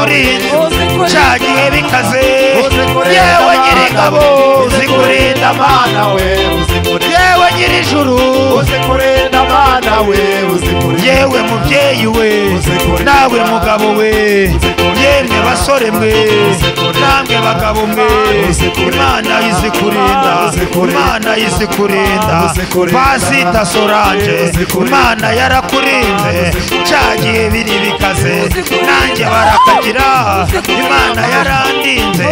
yaraturinda cya gihe bikaze yewe nyir'ingabo zikurinda kurinda amana mana we uzi kurinda yewe nyirijuru uzikure n'abana we uzikure yewe mubyeyi we nawe mugabo we yemwe basore mwe namwe bagabo mwe imana izikurinda imana izikurinda pasita soranje imana yarakurinze cya gihe biri bikaze nanjye barakagira imana yarandinze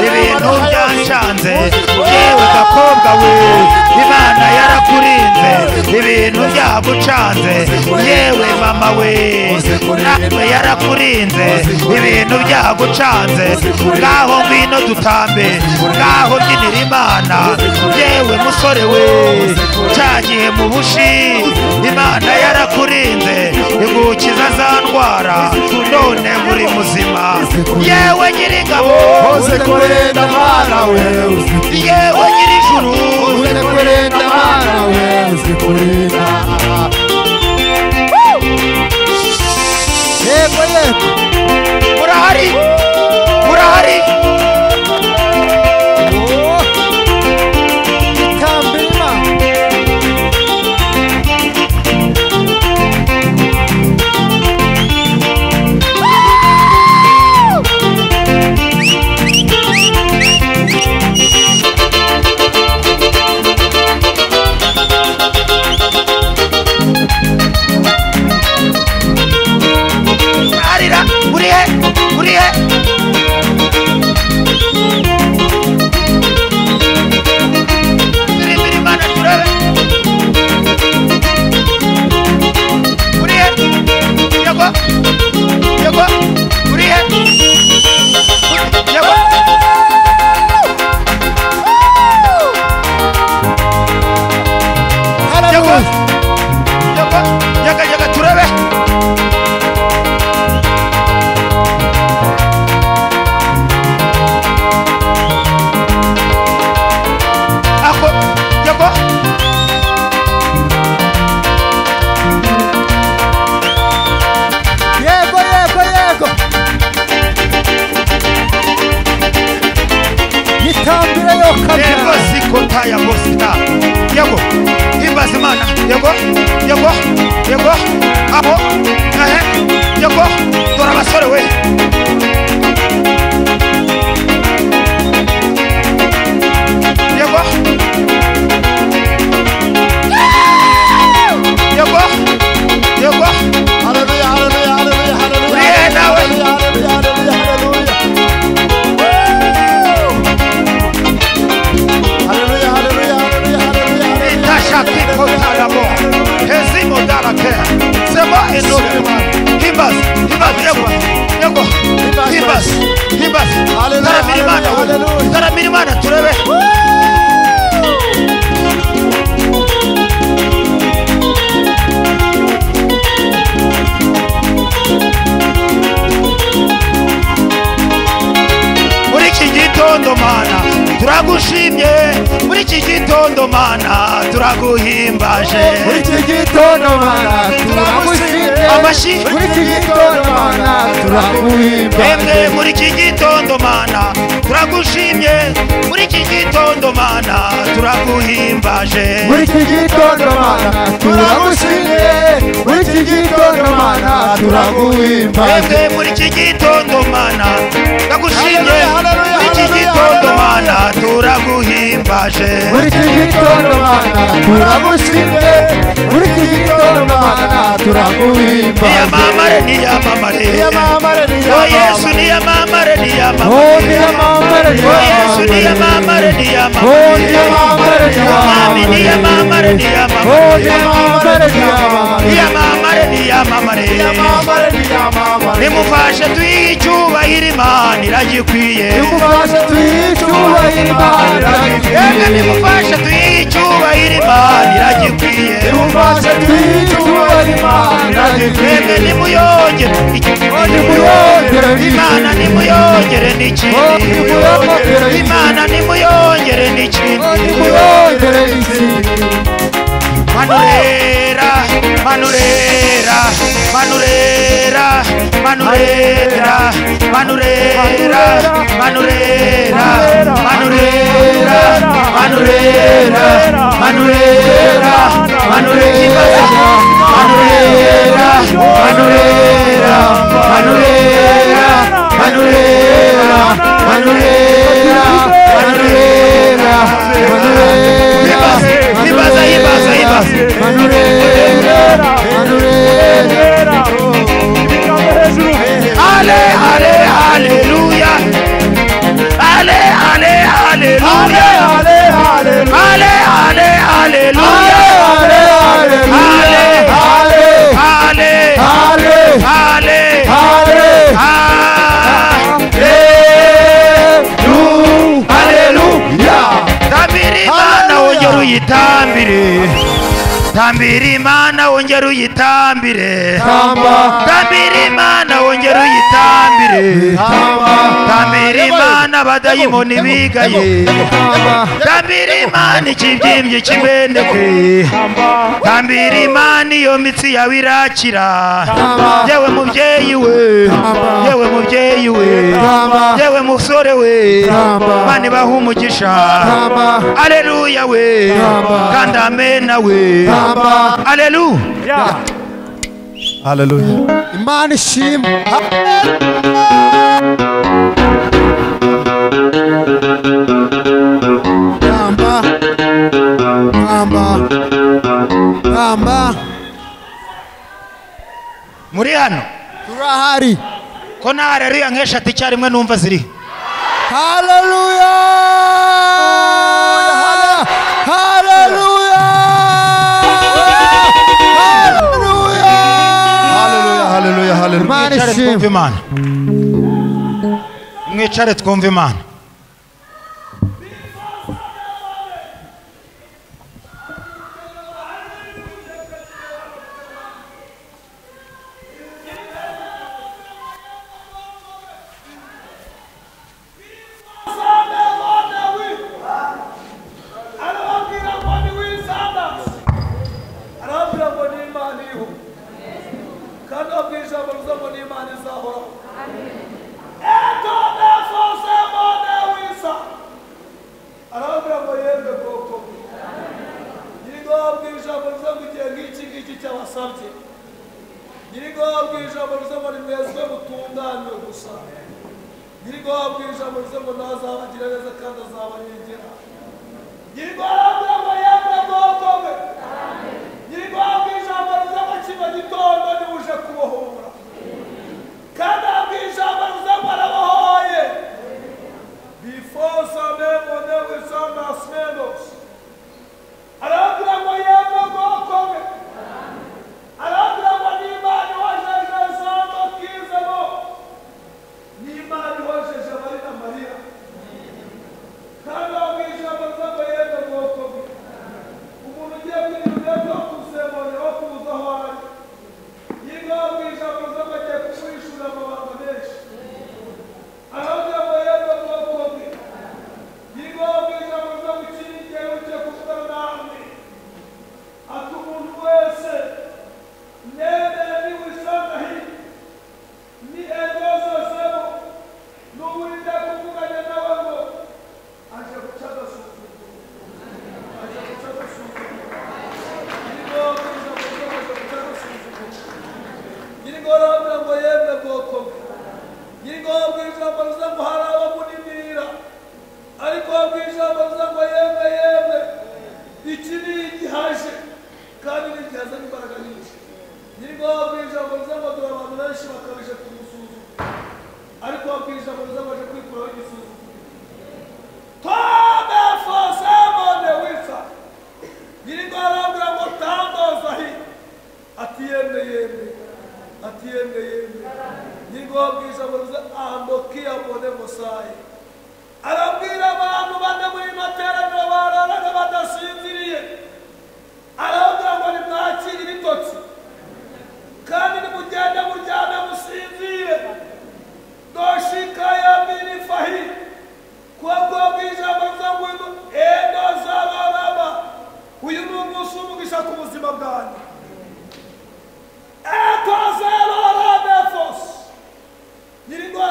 ibintu byancanze yewe gakobwa we imana yarakurinze ibintu byagucanze yewe mama we nawe yarakurinze ibintu byagucanze ngaho ngwino dutambe ngaho byinira imana yewe musore we cya gihe mu bushi imana yarakurinze igukiza za ndwara none muri muzima yewe nyir'ingabo uzikure n'abana we uzikure yewe nyir'ijuru uzikure n'abana we uzikure yego yego murahari murahari arira urihe urihe turemere imana turebe urihe yego yego urihe yego yego yego yego yego turebe ako yego Yego yego yego Nitambire yo yego kabira sikota ya bosita yego himbaza imana yego yego yego aho ahe yego dore abasore we yego yego yego Hallelujah, hallelujah, hallelujah, hallelujah, Uriye nawe. hallelujah, hallelujah, hallelujah. Hallelujah, hallelujah, hallelujah, hallelujah, hallelujah. itasha kikota ya bo hezimo darakea sema enore himbaza himbaza yego yego himbaza himbaza Hallelujah, taramira imana we hallelujah. taramira imana turebe muri iki gitondo mana turagushimye muri iki gitondo mana turaguhimbaje Muri iki gitondo mana turagushimye amashyi muri iki gitondo mana turaguhimba twebwe muri iki gitondo mana turagushimye muri iki gitondo mana turaguhimbaje muri iki gitondo mana turagushimye muri iki gitondo mana turaguhimba twebwe muri iki gitondo mana turagushimye Haleluya, haleluya, muri haleluya, iki gitondo haleluya. mana turaguhimbaje muri iki gitondo mana turagushimye muri iki gitondo mana turaguhimba niyamamare niyamamare niyamamare o yesu niyamamare o niyamamare niyamamare niyamamare o yesu niyamamare niyamamare o niyamamare niyamamare mami niyamamare niyamamare o niyamamare niyamamare niyamamare niyamamare niyamamare niyamamare niyamamare nimufashe tuyihe icyubahiro imana iragikwiye nimufashe twiyicubahire imana yemwe iragikwiye nimufashe tuyihe icyubahiro imana iragikwiye nimufashe twiyicubahire imana mwebwe iragikwiye nimuyongere nimuyongere iki? ikindi imana nimuyongere Oh, n'ikindi nimuyongere iki? imana nimuyongere n'ikindi nimuyongere iki manurera manurera manurera manurera manurera manurera manurera manurera manurera manurera manurera manurera manurera manurera manurera manurera manurera manurera ibaza ibaza ibaza manurera manurera ale ale aleluya ale ale aleluya ale ale ale aleluya ale ale ale ale ale aleluya tambira imana wongera uyitambire tambira imana wongera uyitambire Tamba. tambira imana wongera uyitambire tambira imana abadayimoni bigaye tambira imana ikibyimbye cy'imbendeke tambira imana iyo mitsi yawe irakira yewe mubyeyi we yewe mubyeyi we yewe musore we mani baha umugisha aleluya we kandi amena we aleluya Haleluya. Imana ishimwe. Tamba. Tamba. Tamba. muri hano Turahari. ko nta haleluya nk'eshatu icyarimwe numva ziri Haleluya. Haleluya. Haleluya. Haleluya. Haleluya. Imana mwicare twumve ishimwe. imana mwicare twumve imana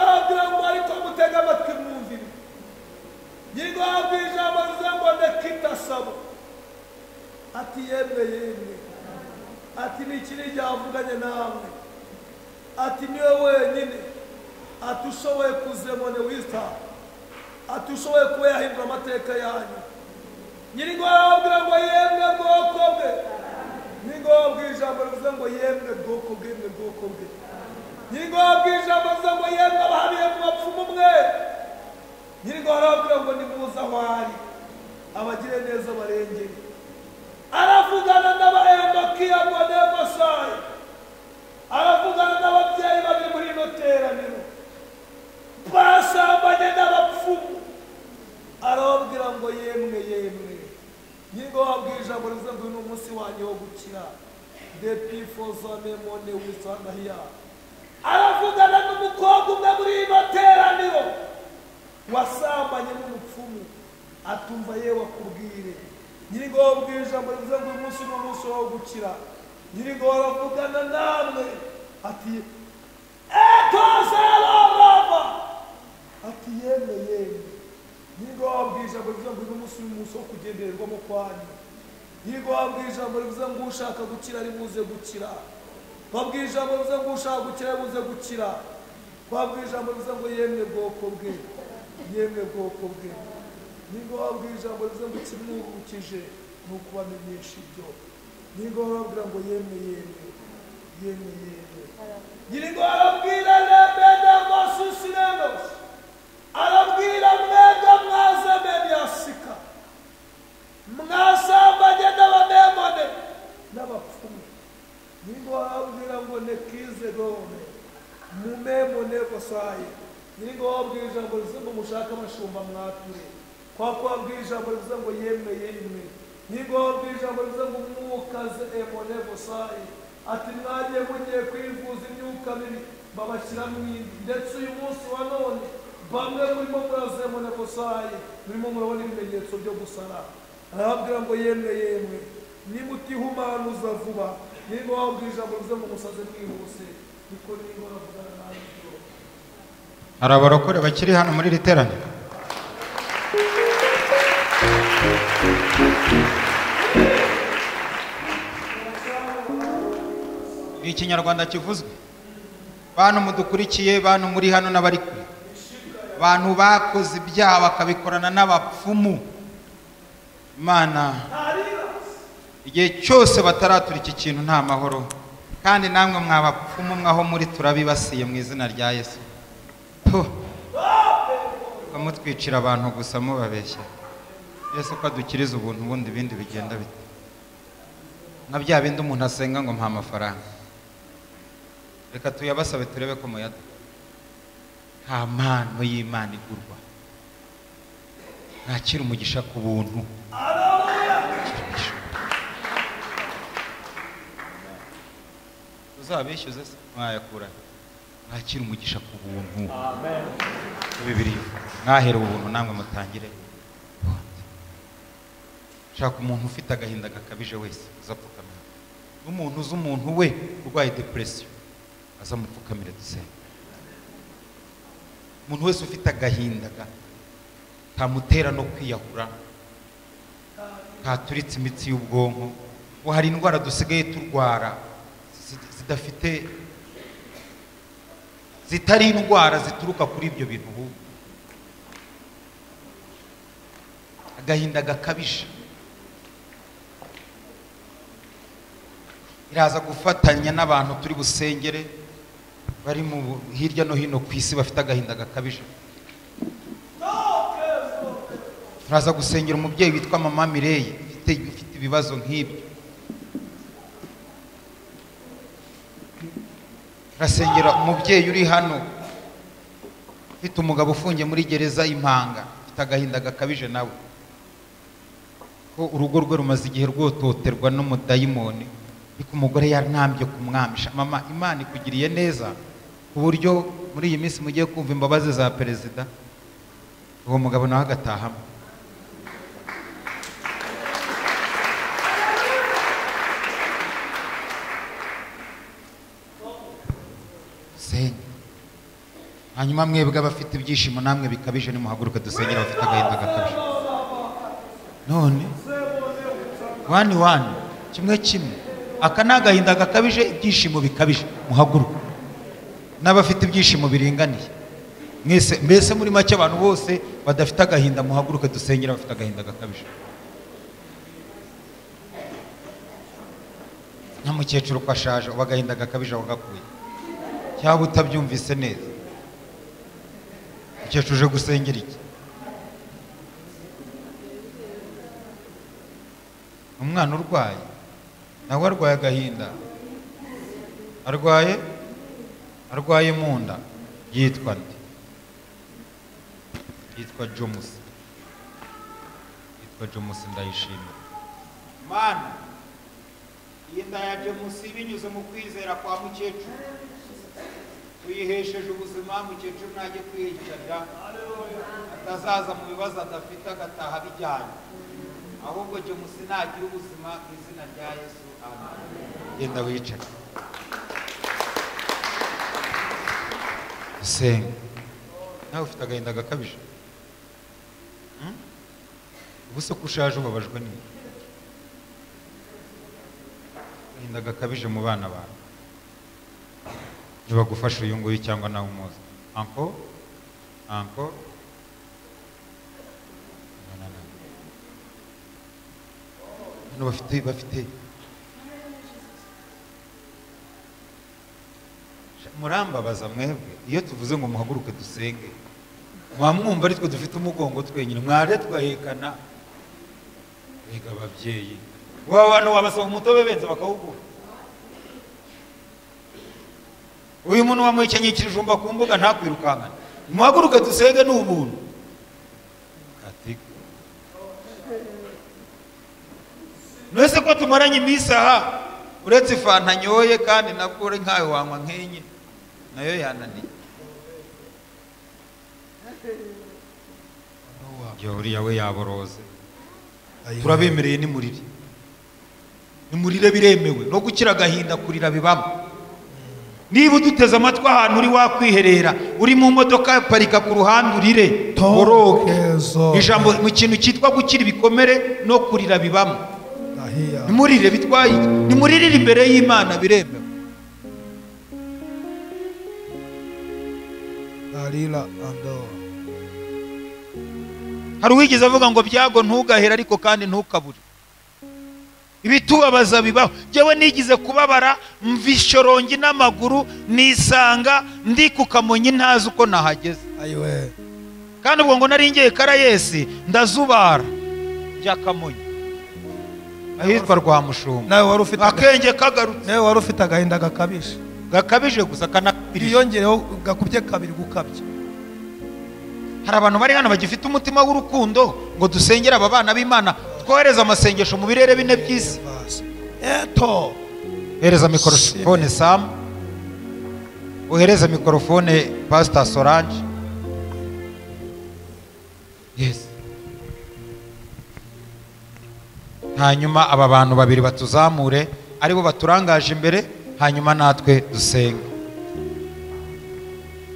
Hallelujah. iki ni igihe avuganye nawe ati niwe wenyine ati ushoboye kuzemone wita ati ushoboye kuba yahindura amateka yanyu nyir'ingoro arababwira ngo yemwe bwoko bwe nyir'ingoro ababwira ijambo rivuze ngo yemwe bwoko bwe yemwe bwoko bwe nyir'ingoro ababwira ijambo rivuze ngo yemwe abahaniye mu bapfumu mwe nyir'ingoro arababwira ngo nimuze aho ari abagire neza barengere aravugana n'abahemokiya ngo n'amasayi aravugana n'ababyeyi bari muri ino teraniro basambanye n'abapfumu arababwira ngo yemwe yemwe nyingo wabwira ijambo rivuze ngo ni umunsi wanjye wo gukira depi fozanemone wisanahiya aravugana n'umukobwa umwe muri ino teraniro wasambanye n'umupfumu atumva yewe akubwire nyir'ingoro bwira ijambo rivuze ngo uyu munsi ni umunsi wo gukira nyir'ingoro avugana namwe ati etozerorava ati yemwe yemwe nyir'ingoro abwira ijambo rivuze ngo uyu munsi ni umunsi wo kugendererwamo kwanyu nyir'ingoro abwira ijambo rivuze ngo ushaka gukira ari buze gukira babwira ijambo rivuze ngo ushaka gukira ari buze gukira babwira ijambo rivuze ngo yemwe bwoko bwe yemwe bwoko bwe ningo wabwira ijambo rivuze ngo ikimwungukije ni ukubamenyesha ibyo ningo wababwira ngo yemwe yemwe yemwe yemwe nyir'ingo arabwira lemeda masusirenos arabwira mwega mwaze menyasika mwasambanye n'abademone n'abapfumu ningo arabwira ngo nekize dome mumemone kosaye nyir'ingo wabwira ijambo rivuze ngo mushake abashumba mwature kwa kuwabwira ijambo rivuze ngo yemwe yemwe niba wabwira ijambo rivuze ngo mwukaze emone busayi ati mwagiye mugiye kwivuza imyuka mibi babashyira mu indi ndetse uyu munsi wa none bamwe murimo muraza emone busayi murimo murabona ibimenyetso byo gusara arababwira ngo yemwe yemwe niba utihumanuza vuba niba wabwira ijambo rivuze ngo musaze mwihuse niko niba wavugana nawe hari abarokore bakiri hano muri iri teraniro ni ikinyarwanda kivuzwe bantu mudukurikiye bantu muri hano n'abari kure bantu bakoze ibyaha bakabikorana n'abapfumu imana igihe cyose bataratura iki kintu nta mahoro kandi namwe mwabapfumu mwaho muri turabibasiye mu izina rya yesu mukamutwicira abantu gusa mubabeshya yesu ko adukiriza ubuntu ubundi ibindi bigenda bite nka bya bindi umuntu asenga ngo mpa amafaranga reka tuyabasabe turebe ko muyaduha nta mpano y'imana igurwa ntakira umugisha ku buntu uzabishyuze se mwayakura ntakira umugisha ku buntu bibiri mwahere ubuntu namwe mutangire shaka umuntu ufite agahinda gakabije wese uzapfukamira n'umuntu uzi umuntu we urwaye depression azamupfukamire dusenge umuntu wese ufite agahinda kamutera no kwiyahura katuritse imitsi y'ubwonko ngo hari indwara dusigaye turwara zidafite zitari indwara zituruka kuri ibyo bintu ubu agahinda gakabije iraza gufatanya n'abantu turi busengere bari mu hirya no hino ku isi bafite agahinda gakabije turaza gusengera umubyeyi witwa mama mireye ufite ibibazo nk'ibyo turasengera umubyeyi uri hano ufite umugabo ufungiye muri gereza y'impanga ufite agahinda gakabije nawe ko urugo rwe rumaze igihe rwototerwa n'umudayimoni ariko umugore yarantambye kumwamisha mama imana ikugiriye neza ku buryo muri iyi minsi mugiye kumva imbabazi za perezida uwo mugabo nawe agatahamo dusenge hanyuma mwebwe abafite ibyishimo namwe bikabije nimuhaguruke dusengera abafite agahinda gakabije none wani wani kimwe kimwe aka ni agahinda gakabije ibyishimo bikabije muhaguruka n'abafite ibyishimo biringaniye mwese mbese muri make abantu bose badafite agahinda muhaguruke dusengera abafite agahinda gakabije nka mukecuru ko ashaje ubu agahinda gakabije wagakuye cyangwa utabyumvise neza mukecuru uje gusengera iki umwana urwaye nawe arwaye agahinda arwaye arwaye mu nda yitwa nde yitwa jomusi yitwa jomusi ndayishimira mana iyi nda ya jemusi binyuze mu kwizera kwa mukecuru tuyihesheje ubuzima mukecuru najye kwiyicarira atazaza mu bibazo adafite agataha bijyanye ahubwo jemusi nagira ubuzima mu izina rya yesu amen genda wicare usenga nawe ufite agahinda gakabije Hmm? ubu se ko ushaje ubabajwe n'iki agahinda gakabije mu bana bawe ntibagufashe uyu nguyu cyangwa nawe umuzi anko anko Na, na, na. hano bafite bafite murambabaza mwebwe iyo tuvuze ngo muhaguruke dusenge muba mwumva ari twe dufite umugongo twenyine mware twahekana rega ababyeyi waba bantu wabasaba umutobe benze bakawugura uyu muntu wamuhekenyekira ijumba ku mbuga ntakwirukankane muhaguruke dusenge ni ubuntu Kati- mwese ko tumaranye iminsi aha uretse ifanta nyoye kandi nabwo uri nkawe wanywa nk'enye nayo yananiye ibyo uriya we yaboroze turabemereye ni murire ni murire biremewe no gukira agahinda kurira bibamo niba uduteze amatwi ahantu uri wakwiherera uri mu modoka parika ku ruhande urire boroge ijambo mu kintu cyitwa gukira ibikomere no kurira bibamo ni murire bitwaye iki? ni muririre imbere y'imana biremewe Dalila ando. hari uwigeze avuga ngo byago ntugahere ariko kandi ntukabure ibitubabaza bibaho njyewe nigize kubabara mva ishorongi n'amaguru nisanga ndi ku kamonyi ntazi uko nahageze Ayiwe. kandi ubwo ngo nari ngiye karayesi ndazubara bya kamonyi ahitwa rwamushumba nawe wari ufite akenge kagarutse nawe wari ufite agahinda gakabije gakabije gusa kanakabije yongereho gakubye kabiri gukabya hari abantu bari hano bagifite umutima w'urukundo ngo dusengere aba bana b'imana twohereze amasengesho mu birere bine by'isi eto hereza mikorofone samu uhereze mikorofone pasita sorange yesi hanyuma aba bantu babiri batuzamure aribo baturangaje imbere hanyuma natwe dusenge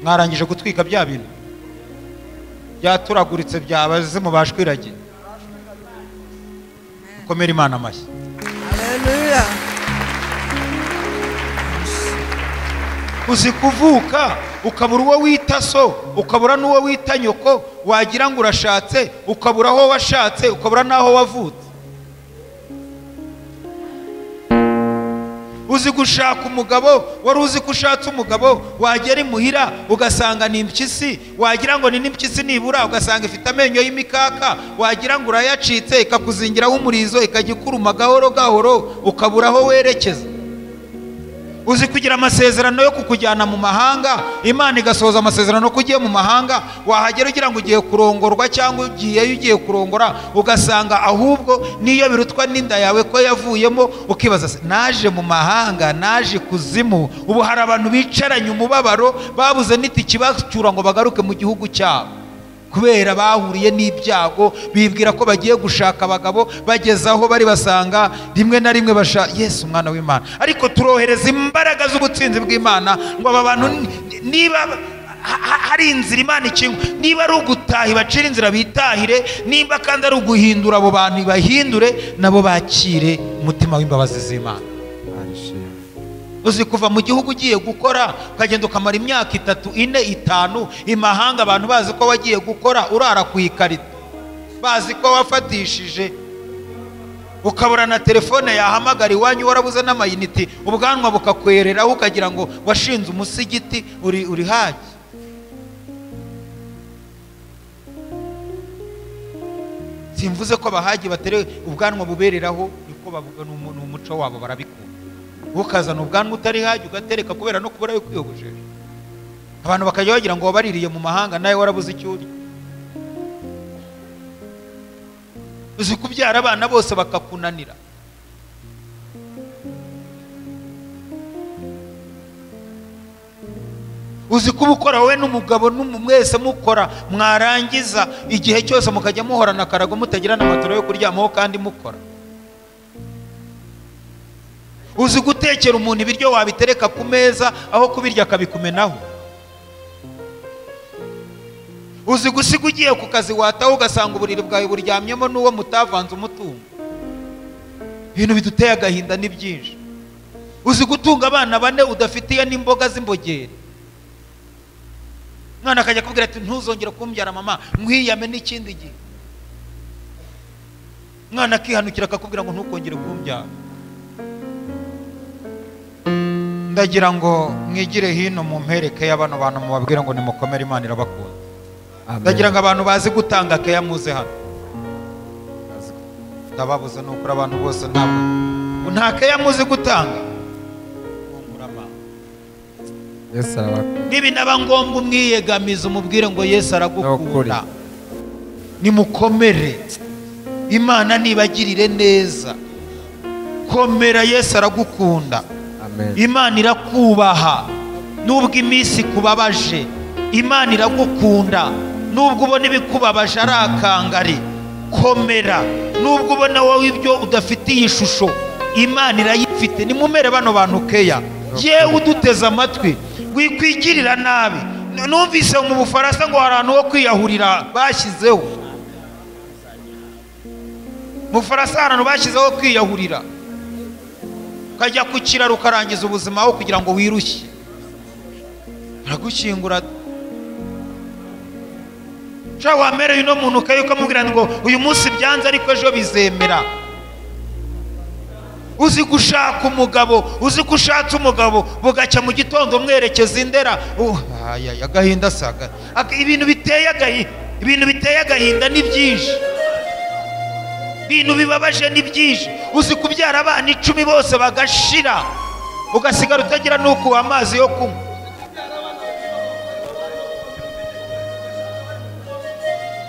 mwarangije gutwika bya bintu byaturaguritse byabaze mubashe kwiragira dukomere imana amashyi Haleluya. uzi kuvuka ukabura uwo wita so ukabura n'uwo wita nyoko wagira ngo urashatse ukabura aho washatse ukabura n'aho wavutse uzi gushaka umugabo wari uzi ko ushatse umugabo wagera imuhira ugasanga ni impyisi wagira ngo ni n'impyisi nibura ugasanga ifite amenyo y'imikaka wagira ngo urayacitse ikakuzingiraho umurizo ikajya ikuruma gahoro gahoro ukabura aho werekeza uzi kugira amasezerano yo kukujyana mu mahanga imana igasohoza amasezerano ko ugiye mu mahanga wahagera ugira ngo ugiye kurongorwa cyangwa ugiyeyo ugiye kurongora ugasanga ahubwo niyo birutwa n'inda yawe ko yavuyemo ukibaza se, naje mu mahanga naje kuzimu ubu hari abantu bicaranye umubabaro babuze n'itiki bacyura ngo bagaruke mu gihugu cyabo kubera bahuriye n'ibyago bibwira ko bagiye gushaka abagabo bageze aho bari basanga rimwe na rimwe basha yesu umwana w'imana ariko turohereza imbaraga z'ubutsinzi bw'imana ngo aba bantu ni- niba ha- ha- hari inzira imana ikinga niba ari ugutaha ibacira inzira bitahire nimba kandi ari uguhindura abo bantu ibahindure nabo bakire umutima w'imbabazi z'imana uzi kuva mu gihugu ugiye gukora ukagenda ukamara imyaka itatu ine itanu imahanga abantu bazi ko wagiye gukora urara ku ikarito bazi ko wafatishije ukabura na telefone yahamagara iwanyu warabuze n'amayiniti ubwanwa bukakwereraho ukagira ngo washinze umusigiti uri uri haki simvuze ko abahagi batere ubwanwa bubereraho niko bavuga ni umu- ni umuco wabo barabikunda ukazana ubwanwa utari hagi ugatereka kubera no kubura yo kwiyogoshesha abantu bakajya bagira ngo wabaririye mu mahanga nawe warabuze icyo urya uzi kubyara abana bose bakakunanira uzi kuba ukora wowe n'umugabo n'umu- mwese mukora mwarangiza igihe cyose mukajya muhorana akarago mutagira n'amaturo yo kuryamaho kandi mukora uzi gutekera umuntu ibiryo wabitereka ku meza aho kubirya akabikumenaho uzi gusiga ugiye ku kazi wataho ugasanga uburiri bwawe buryamyemo n'uwo mutavanze umutungo ibintu biduteye agahinda ni byinshi uzi gutunga abana bane udafitiye n'imboga z'imbogeri umwana akajya akubwira ati ntuzongere kumbyara mama nkwiyame n'ikindi gihe umwana akihanukira akakubwira ngo ntukongere kumbyara ndagira ngo mwigire hino mu mpereke y'abano bantu mubabwire ngo nimukomere imana irabakunda ndagira ngo abantu bazi gutanga keya muze hano ndababuze ni ukuri abantu bose ntabwo nta keya muzi gutanga yesu arabakunda n'ibinaba ngombwa umwiyegamiza umubwire ngo yesu aragukunda nimukomere imana nibagirire neza komera yesu aragukunda imana irakubaha nubwo iminsi ikubabaje imana iragukunda nubwo ubona ibikubabaje ari akangari komera nubwo ubona wowe ibyo udafitiye ishusho imana irayifite nimumere bano bantu keya yewe uduteze amatwi wikwigirira nabi numvise mu bufaransa ngo hari ahantu ho kwiyahurira bashyizeho mu bufaransa hari ahantu bashyizeho ho kwiyahurira ukajya ku kiraro ukarangiza ubuzima aho kugira ngo wirushye baragushyingura nshya wamereye uno muntu ukaye ukamubwira ngo uyu munsi byanze ariko ejo bizemera uzi gushaka umugabo uzi ko ushatse umugabo bugacya mu gitondo mwerekeza indera Uh, ayaya, agahinda saga ibintu biteye agahinda ibintu biteye agahinda ni byinshi ibintu bibabaje ni byinshi uzi kubyara abana icumi bose bagashira ugasigara utagira n'ukuwa amazi yo kunywa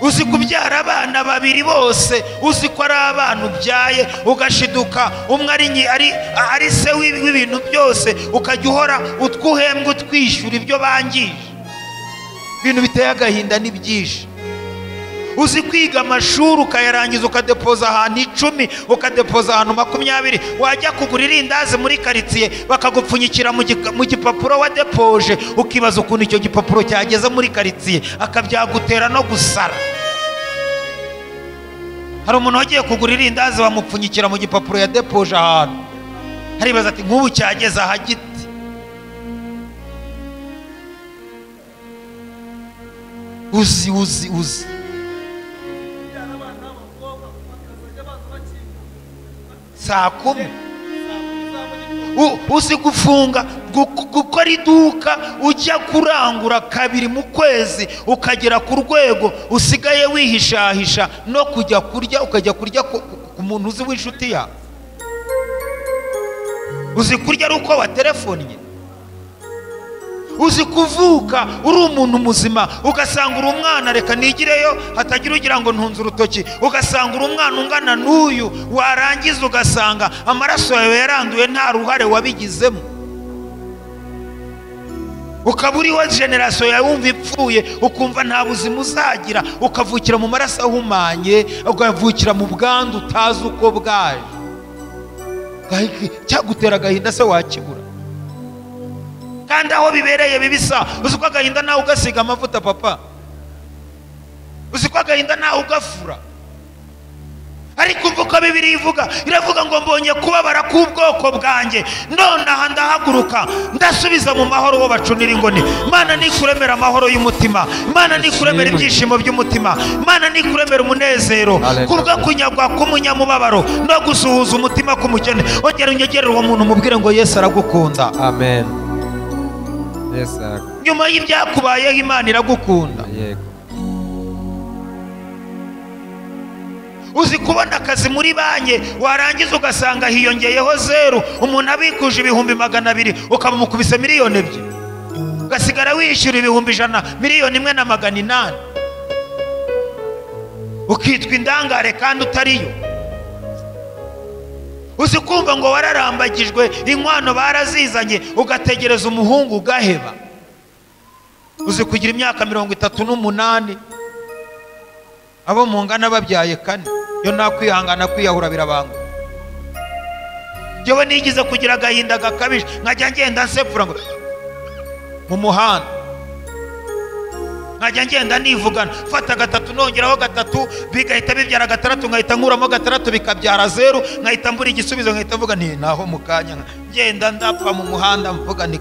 uzi kubyara abana babiri bose uzi ko ari abana ubyaye ugashiduka umwe ari nyi- ari- ari se w'ibi- w'ibintu byose ukajya uhora utwo uhembwa utwishyura ibyo bangije ibintu biteye agahinda ni byinshi uzi kwiga amashuri ukayarangiza ukadepoza ahantu icumi ukadepoza ahantu makumyabiri wajya kugura irindazi muri karitsiye bakagupfunyikira mu gika- mu gipapuro wadepoje ukibaza ukuntu icyo gipapuro cyageze muri karitsiye akabyagutera no gusara hari umuntu wagiye kugura irindazi bamupfunyikira mu gipapuro yadepoje ahantu haribaza ati nk'ubu cyageze ahagite uzi uzi uzi saa kumi U- uzi gufunga gu- gukora iduka ujya kurangura kabiri mu kwezi ukagera ku rwego usigaye wihishahisha no kujya kurya ukajya kurya ku ku- ku muntu uzi w'inshuti yawe uzi kurya ari uko waterefonnye uzi kuvuka uri umuntu muzima ugasanga uri umwana reka nigireyo hatagira ugira ngo ntunze urutoki ugasanga uri umwana ungana n'uyu warangiza ugasanga amaraso yawe yaranduye nta ruhare wabigizemo ukaba uriho generasiyo yawe wumva ipfuye ukumva nta buzima uzagira ukavukira mu maraso ahumanye ukavukira mu bwandu utazi uko bwaje cyagutera agahinda se wakibura kandi aho bibereye bibisa uzi ko agahinda nawe ugasiga amavuta papa uzi ko agahinda nawe ugafura ariko umva uko bibiri ivuga iravuga ngo mbonye kubabara k'ubwoko bwanjye nonaha ndahaguruka ndasubiza mu mahoro uwo bacunira ingoni mana nikuremera amahoro y'umutima mana nikuremera ibyishimo by'umutima mana nikuremera umunezero kubwo kunyagwa k'umunyamubabaro no gusuhuza umutima k'umukene ongera unyegerere uwo muntu umubwire ngo yesu aragukunda amen yesu aragukunda nyuma y'ibyakubayeho imana iragukunda yego uzi kubona akazi muri banki warangiza ugasanga hiyongeyeho zeru umuntu abikuje ibihumbi magana abiri ukamukubise miliyoni ebyiri ugasigara wishyura ibihumbi ijana miliyoni imwe na magana inani ukitwa indangare kandi utariyo uzi kumva ngo wararambagijwe inkwano barazizanye ugategereza umuhungu ugaheba uzi kugira imyaka mirongo itatu n'umunani abo mungana babyaye kane yo nta kwihangana kwiyahura birabanga njyewe nigize kugira agahinda gakabije nkajya ngenda nsepfura ngo mu muhanda nkajya ngenda nivugana mfata gatatu nongeraho gatatu bigahita bibyara gatandatu nkahita nkuramo gatandatu bikabyara zeru nkahita mbura igisubizo nkahita mvuga ni naho mu kanya ngenda ndapfa mu muhanda mvuga ni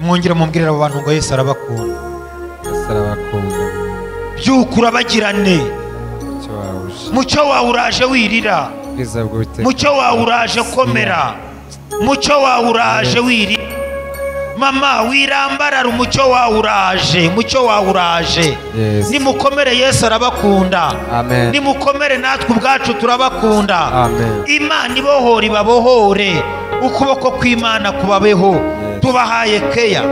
mwongere mumbwirira abo bantu ngo yesu arabakunda yesu arabakunda byuka urabagirane icyo wahuje mucyo wawe uraje wirira ubwiza bw'uwiteka mucyo wawe uraje komera mucyo wawe uraje wirira mama wirambarara umucyo wawe uraje mucyo wawe uraje Yes. nimukomere yesu arabakunda Amen. nimukomere natwe ubwacu turabakunda Amen. imana ibohora ibabohore ukuboko kw'imana kubabeho tubahaye keya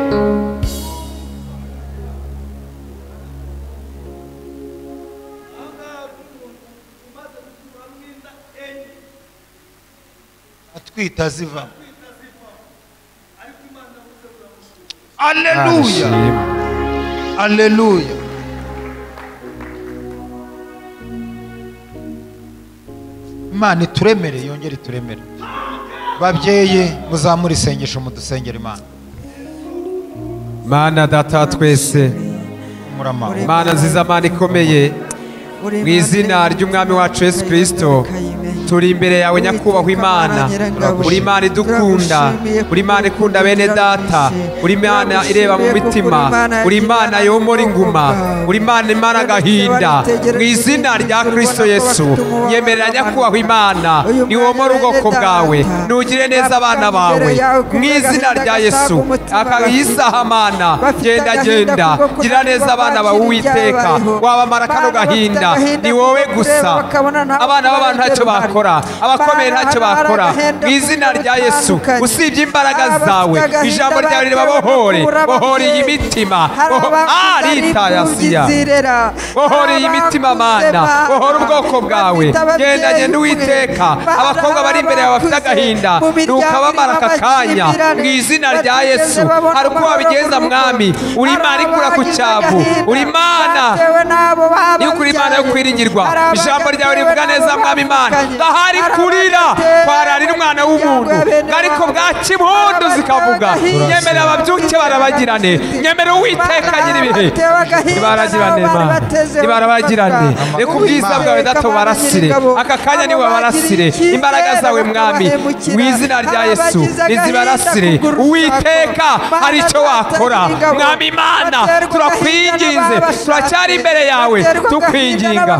atwita zivamo aleluya Arashima. aleluya imana ituremere yongere ituremere babyeyi muzamure isengesho mudusengera imana mana data wa twese murama mana nziza mana ikomeye mu izina ry'umwami wacu yesu kirisito turi imbere yawe nyakubahwa imana uri imana idukunda uri imana ikunda bene data uri imana ireba mu mitima uri imana yomora inguma uri imana imana agahinda mu izina rya kirisito yesu yemerera nyakubahwa imana niwomore ubwoko bwawe nugire neza abana bawe mu izina rya yesu akayisaha mana genda genda gira neza abana bawe uwiteka wabamara kano gahinda ni wowe gusa abana b'abantu ntacyo bakora abakomeye ntacyo bakora mu izina rya yesu usibye imbaraga zawe ijambo ryawe ribabohore bohore iyi mitima aritayasiya bohore iyi mitima mana bohore ubwoko bwawe genda genda uwiteka abakobwa bari imbere yawe bafite agahinda nukabamara aka kanya mu izina rya yesu hari uko wabigenza mwami uri imana ikura ku cyavu uri imana niyo kuri imana yo kwiringirwa ijambo ryawe rivuga neza mwami imana ahari kurira kwararira umwana w'umuntu ariko bwaki impundu zikavuga nyemera ababyuke barabagirane nyemera uwiteka nyir'ibihe nibaragirane mana nibarabagirane reka ubwiza bwawe data ubarasire aka kanya niwe wabarasire imbaraga zawe mwami mu izina rya yesu nizibarasire uwiteka hari icyo wakora mwami imana turakwinginze turacyari imbere yawe tukwinginga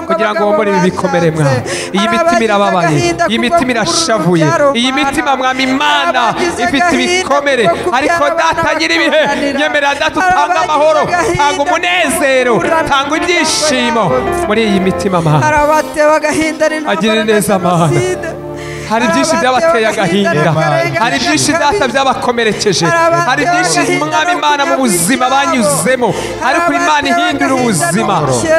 kugira ngo wombore ibi bikomere mwami iyi mitima irababaye iyi mitima irashavuye iyi mitima mwami imana ifite ibikomere ariko data nyir'ibihe nyemera data utanga amahoro tanga umunezero tanga ibyishimo muri iyi mitima mana harabatewe agahinda agire neza amahanga hari byinshi byabateye agahinda hari byinshi data byabakomerekeje hari byinshi mwami imana mu buzima banyuzemo ariko imana ihindura ubuzima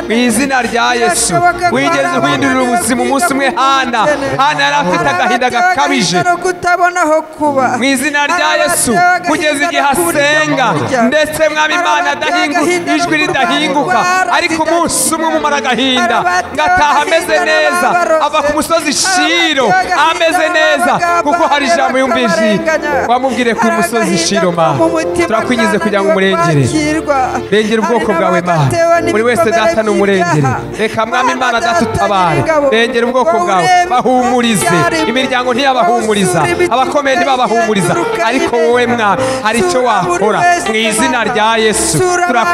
mu izina rya yesu wigeze uhindurira ubuzima umunsi umwe hana hana yari afite agahinda gakabije no kutabona aho kuba mu izina rya yesu kugeza igihe asenga ndetse mwami imana adahingu ijwi ridahinguka ariko umunsi umwe umumara agahinda ngataha ameze neza ava ku musozi shiro amwe ameze neza kuko hari ijambo yumvise wamubwire ko umusozi shiro mana turakwigize kugira ngo umurengere rengera ubwoko bwawe mana buri wese data n'umurengere reka mwami imana data utabare rengera ubwoko bwawe bahumurize imiryango ntiyabahumuriza abakomeye ntibabahumuriza ariko wowe mwami hari icyo wakora mu izina rya yesu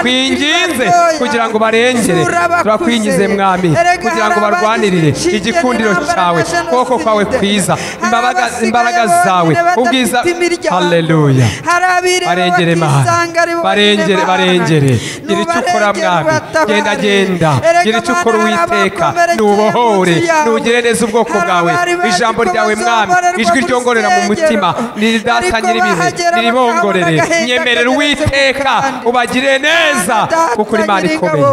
turakwinginze kugira ngo barengere turakwingize mwami kugira ngo barwanirire igikundiro cyawe ukuboko kwawe kwiza imbabaga- imbaraga zawe ubwiza haleluya barengere mana barengere barengere gira icyo ukora mwami genda genda gira icyo ukora uwiteka nubohore nugire neza ubwoko bwawe ijambo ryawe mwami ijwi ryongorera mu mutima niridata nyiribihe niribongorere nyemerera uwiteka ubagire neza kuko uri imana ikomeye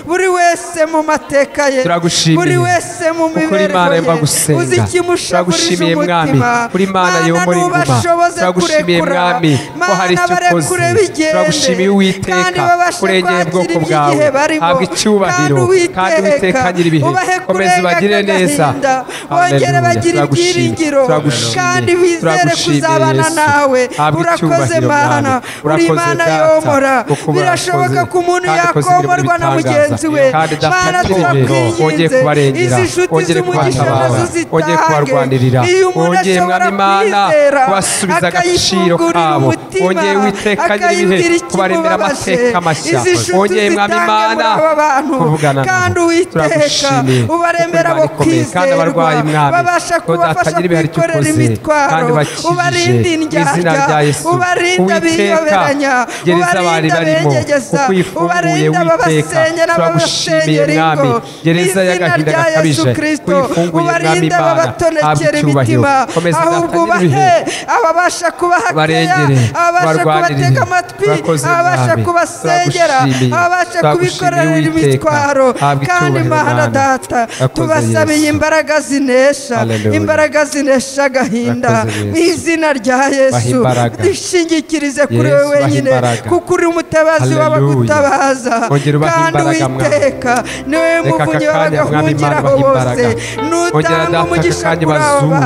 buri wese mu mateka ye Turagushimiye. buri wese mu Kuko uri Imana mibereho yumva ye gusenga. uzi ikimushagurije Turagushimiye mwami. umutima Uri Imana yomora Mana, inguma. ntubashoboze Turagushimiye kurekura. mwami ko hari Mana, icyo ukoze. barekure bigende. Turagushimiye Uwiteka, Kandi babashe kurengera kwakira ubwoko bwawe. iby'igihe barimo. Habwa icyubahiro. Kandi Kandi Uwiteka agira ibihe. ubahe Komeza kurenga ubagire neza. n'agahinda. Hallelujah. wongere bagire Turagushimiye. ibyiringiro Turagushimiye. kandi bizere Turagushimiye kuzabana Yesu. nawe Habwa urakoze icyubahiro mana mwami. uri Urakoze imana Data, yomora kuko birashoboka urakoze. ko umuntu Kandi ukoze ibirimo yakomorwa na bitangaza. mugenzi we Kandi Data mana turebe. Wongeye turakwinginze kubarengera. izi nshuti Wongeye z'umugisha kubatabara. nazo Wongeye zitange kubarwanirira. iyo umuntu Wongeye ashobora mwami Mana kwizera kubasubiza agaciro akayifungurira kabo. umutima Wongeye Uwiteka nyiri ibihe akayibwira kubaremera ikimubabaje amateka mashya. izi nshuti Wongeye mwami zitange muri Mana aba bantu kuvugana nabo. kandi uwiteka Turagushimiye. ubaremera Kuko Imana ikomeye. Kandi bakizerwa abarwayi mwami. babasha Ko kubafasha datagira ibihe icyo kwikorera ukoze. Kandi imitwaro bakijije. ubarinde Mu izina indyarya rya Yesu. ubarinde Uwiteka, abiyoberanya gereza bari ubarinde barimo abengegeza kuko uyifunguye ubarinde witeka ababasenya turagushimiye n'ababasenyera mwami ingo gereza y'agahinda rya Yesu gakabije Kristo uyifunguye mwami ubarinde imana habwa ababatonekera icyubahiro imitima komeza ahubwo udatangire ubahe ibihe ababasha kubahakeya barengere ababasha barwanirire kubatega amatwi urakoze ababasha mwami kubasengera turagushimiye ababasha kubikorera turagushimiye witeka imitwaro habwa kandi icyubahiro mana mwana data Urakoze tubasabiye Yesu. imbaraga zinesha Hallelujah. imbaraga zinesha agahinda Urakoze Yesu. mu izina rya Baha yesu imbaraga. dushingikirize kuri Yesu, wowe baha wenyine imbaraga. kuko uri umutabazi Hallelujah. w'abagutabaza Ongera ubahe kandi imbaraga, Mwami. witeka niwe Reka aka muvunyi kanya, Mwami Imana, w'abagahungiraho bahe bose imbaraga. Ongera nutanga data umugisha aka kanya kuri abo bazure bantu reka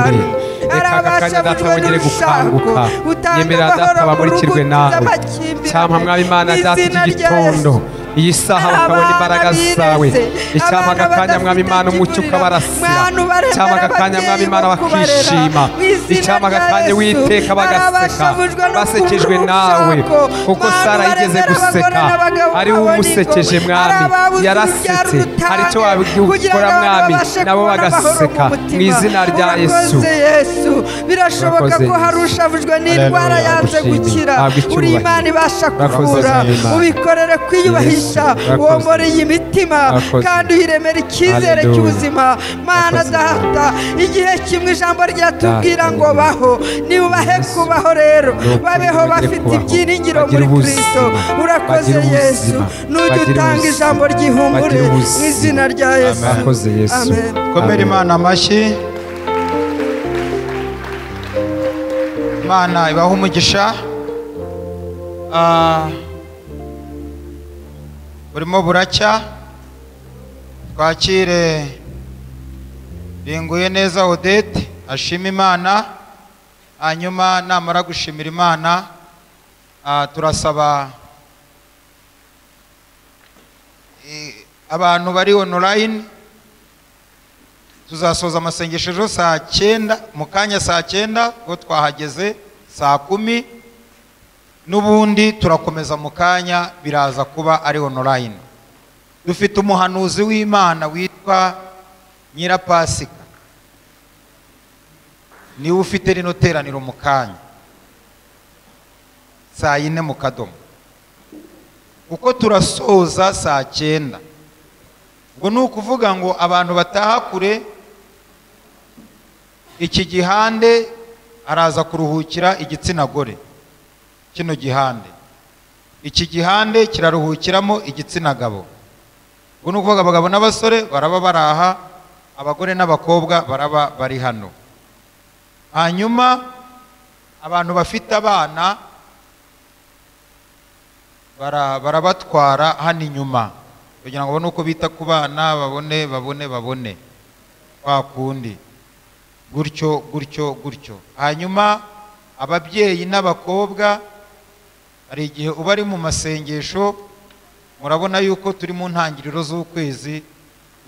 aka kanya abasha data bujwe bongere gukanguka n'ibishago. Utanga nyemera data amahoro bamurikirwe ku rugo nawe rw'amakimbirane. cyampa mwaba imana Mu data izina iki rya gitondo iyi saha bakabona imbaraga bireze, zawe icyampa abana aka kanya mwaba imana umucyo ukabarasira Abantu baremera icyampa aka kanya mwaba ababyeyi imana bo kubarera. bakishima Mu izina icyampa aka rya kanya Yesu. witeka bagaseka Barabashavujwe no basekejwe kubura nawe urushako. kuko Abantu sara yigeze baremera abagore guseka n'abagabo ari wowe babona umusekeje ingoma. mwami Ari ababuze urubyaro yarasetse hari icyo rutange kugira wabikora ngo abantu mwami babashe nabo kubona amahoro mu bagaseka mu mutima. izina rya yesu Urakoze Yesu birashoboka Urakoze ko hari Yesu. ushavujwe Haleluya, n'indwara yanze ndagushimiye. gukira Habwa icyubahiro. uri imana ibasha Urakoze kuvura Imana. ubikorere kwiyubahisha Yesu, urakoze. womore iyi mitima Urakoze. kandi uyiremere icyizere Haleluya. cy'ubuzima mana Urakoze. data igihe kimwe ijambo ryatubwira Data, ngo baho nibahe kubaho rero Nuko babeho bongere bafite kubaho. ibyiringiro Bagire muri ubuzima. kristo urakoze Bagire ubuzima. yesu nujya Bagire utanga ubuzima. ijambo ryihumure Bagire mu ubuzima. izina rya yesu Urakoze Yesu. Amen. komera imana amashyi imana ibaha umugisha Ah, burimo buracya twakire ringuye neza odette ashima imana hanyuma namara gushimira imana ah, turasaba eh, abantu bari online tuzasoza amasengesho ejo saa cyenda mu kanya saa cyenda ubwo twahageze saa kumi n'ubundi turakomeza mu kanya biraza kuba ari online dufite umuhanuzi w'imana witwa nyirapasika niwe ufite rino teraniro mu kanya saa yine mu kadomo kuko turasoza saa cyenda ubwo ni ukuvuga ngo abantu bataha kure iki gihande araza kuruhukira igitsina gore kino gihande iki gihande kiraruhukiramo igitsina gabo ubwo ni ukuvuga abagabo n'abasore baraba bari aha abagore n'abakobwa baraba bari hano hanyuma abantu bafite abana bara- barabatwara hano inyuma kugira ngo babone uko bita ku bana babone babone babone kwa kundi gutyo gutyo gutyo hanyuma ababyeyi n'abakobwa hari igihe uba ari mu masengesho murabona yuko turi mu ntangiriro z'ukwezi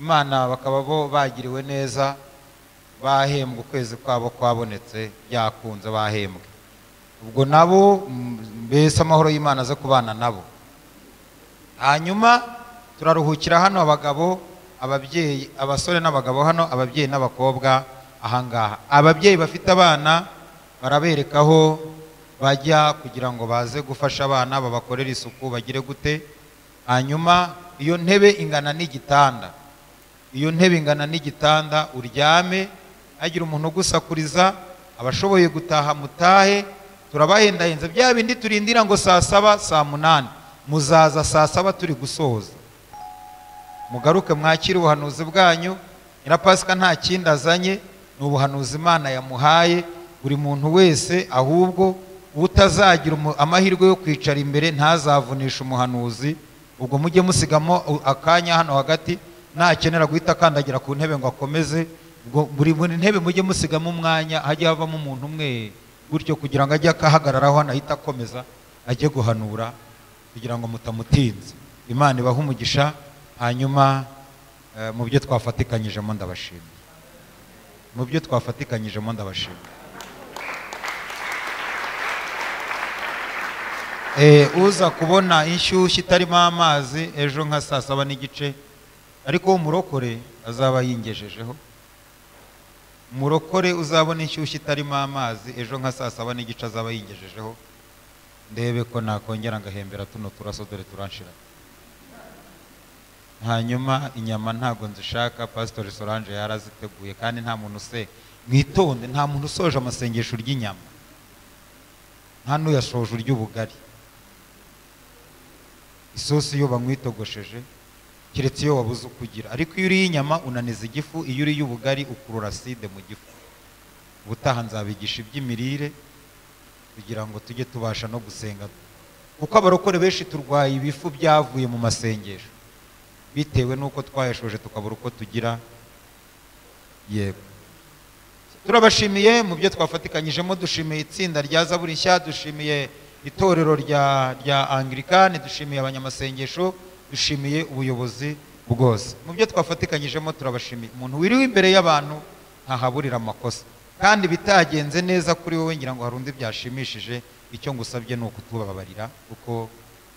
imana bakaba bo bagiriwe neza bahembwa ukwezi kwabo kwabonetse byakunze bahembwe ubwo nabo mm, mbese amahoro y'imana aze kubana nabo hanyuma turaruhukira hano abagabo ababyeyi abasore n'abagabo hano ababyeyi n'abakobwa ahangaha ababyeyi bafite abana barabereka aho bajya kugira ngo baze gufasha abana babakorere isuku bagire gute hanyuma iyo ntebe ingana n'igitanda iyo ntebe ingana n'igitanda uryame hagira umuntu ugusakuriza abashoboye gutaha mutahe turabahendahenza bya bindi turindira ngo saa saba saa munani muzaza saa saba turi gusoza mugaruke mwakire ubuhanuzi bwanyu nyirapasika nta kindi azanye ni ubuhanuzi imana yamuhaye buri muntu wese ahubwo utazagira umu- amahirwe yo kwicara imbere ntazavunisha umuhanuzi ubwo mujye musigamo u- akanya hano hagati nakenera guhita akandagira ku ntebe ngo akomeze ubwo buri buri ntebe mujye musigamo umwanya hajye havamo umuntu umwe gutyo kugira ngo ajye akahagararaho anahita akomeza ajye guhanura kugira ngo mutamutinza imana ibahe umugisha hanyuma eh, mu byo twafatikanyijemo ndabashima mu byo twafatikanyijemo ndabashima Eh, uza kubona inshyushyu itarimo amazi ejo nka saa saba n'igice ariko umurokore azaba yingejejeho umurokore uzabona inshyushyu itarimo amazi ejo nka saa saba n'igice azaba yingejejeho ndebe ko nakongera ngahembera tuno turaso dore turanshira hanyuma inyama ntabwo nzishaka pasitori solange yaraziteguye kandi nta muntu use mwitonde nta muntu usoje amasengesho ry'inyama nta n'uyashoje ury'ubugari isosi iyo bamwitogosheje keretse iyo wabuze uko ugira ariko iyo uriye inyama unaniza igifu iyo uriye ubugari ukurura side mu gifu ubutaha nzabigisha iby'imirire kugira ngo tujye tubasha no gusenga kuko abarokore benshi turwaye ibifu byavuye mu masengesho bitewe n'uko twayashoje tukabura uko tugira yego turabashimiye mu byo twafatikanyijemo dushimiye itsinda rya zaburi nshya dushimiye itorero rya rya angirikani dushimiye abanyamasengesho dushimiye ubuyobozi bwose mu byo twafatikanyijemo turabashimiye umuntu wiriwe imbere y'abantu ntahaburira amakosa kandi bitagenze neza kuri wowe ngira ngo hari undi byashimishije icyo ngusabye ni ukutubabarira kuko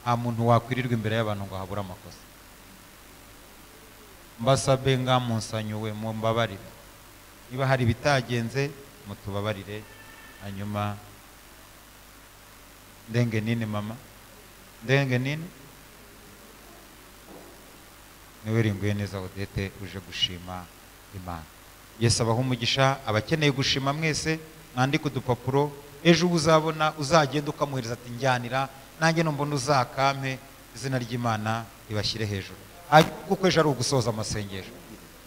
nta muntu wakwirirwa imbere y'abantu ngo ahabure amakosa mbasabe ngamunsanyuwe mumbabarire niba hari ibitagenze mutubabarire hanyuma ndenge nini mama ndenge nini niwe ringuye neza odete uje gushima imana yesu abaha umugisha abakeneye gushima mwese mwandike udupapuro ejo uba uzabona uzagenda ukamuhereza ati njyanira nanjye numbona uzakampe izina ry'imana ribashyire hejuru hanyuma kuko ejo ari ugusoza amasengesho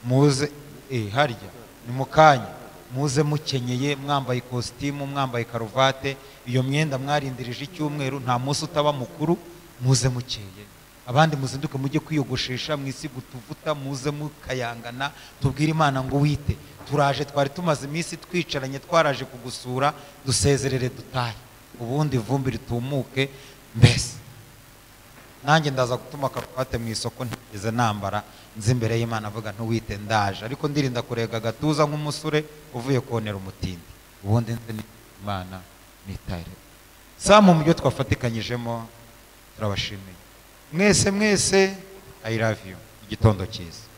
muze eh, harya ni mu kanya muze mukenyeye mwambaye ikositimu mwambaye karuvate iyo myenda mwarindirije icyumweru nta munsi utaba mukuru muze mukeye abandi muzinduke mujye kwiyogoshesha mwisiga utuvuta muze mukayangana tubwire imana ngo wite turaje twari tumaze iminsi twicaranye twaraje kugusura dusezerere dutahe ubundi ivumbi ritumuke mbese nanjye ndaza gutuma karuvate mu isoko ntigeze nambara nzi imbere y'imana avuga ntuwite ndaje ariko ndirinda kurega agatuza nk'umusore uvuye konera umutindi ubundi nzi ni imana nitahire samu mu byo twafatikanyijemo turabashimiye mwese mwese i love you igitondo cyiza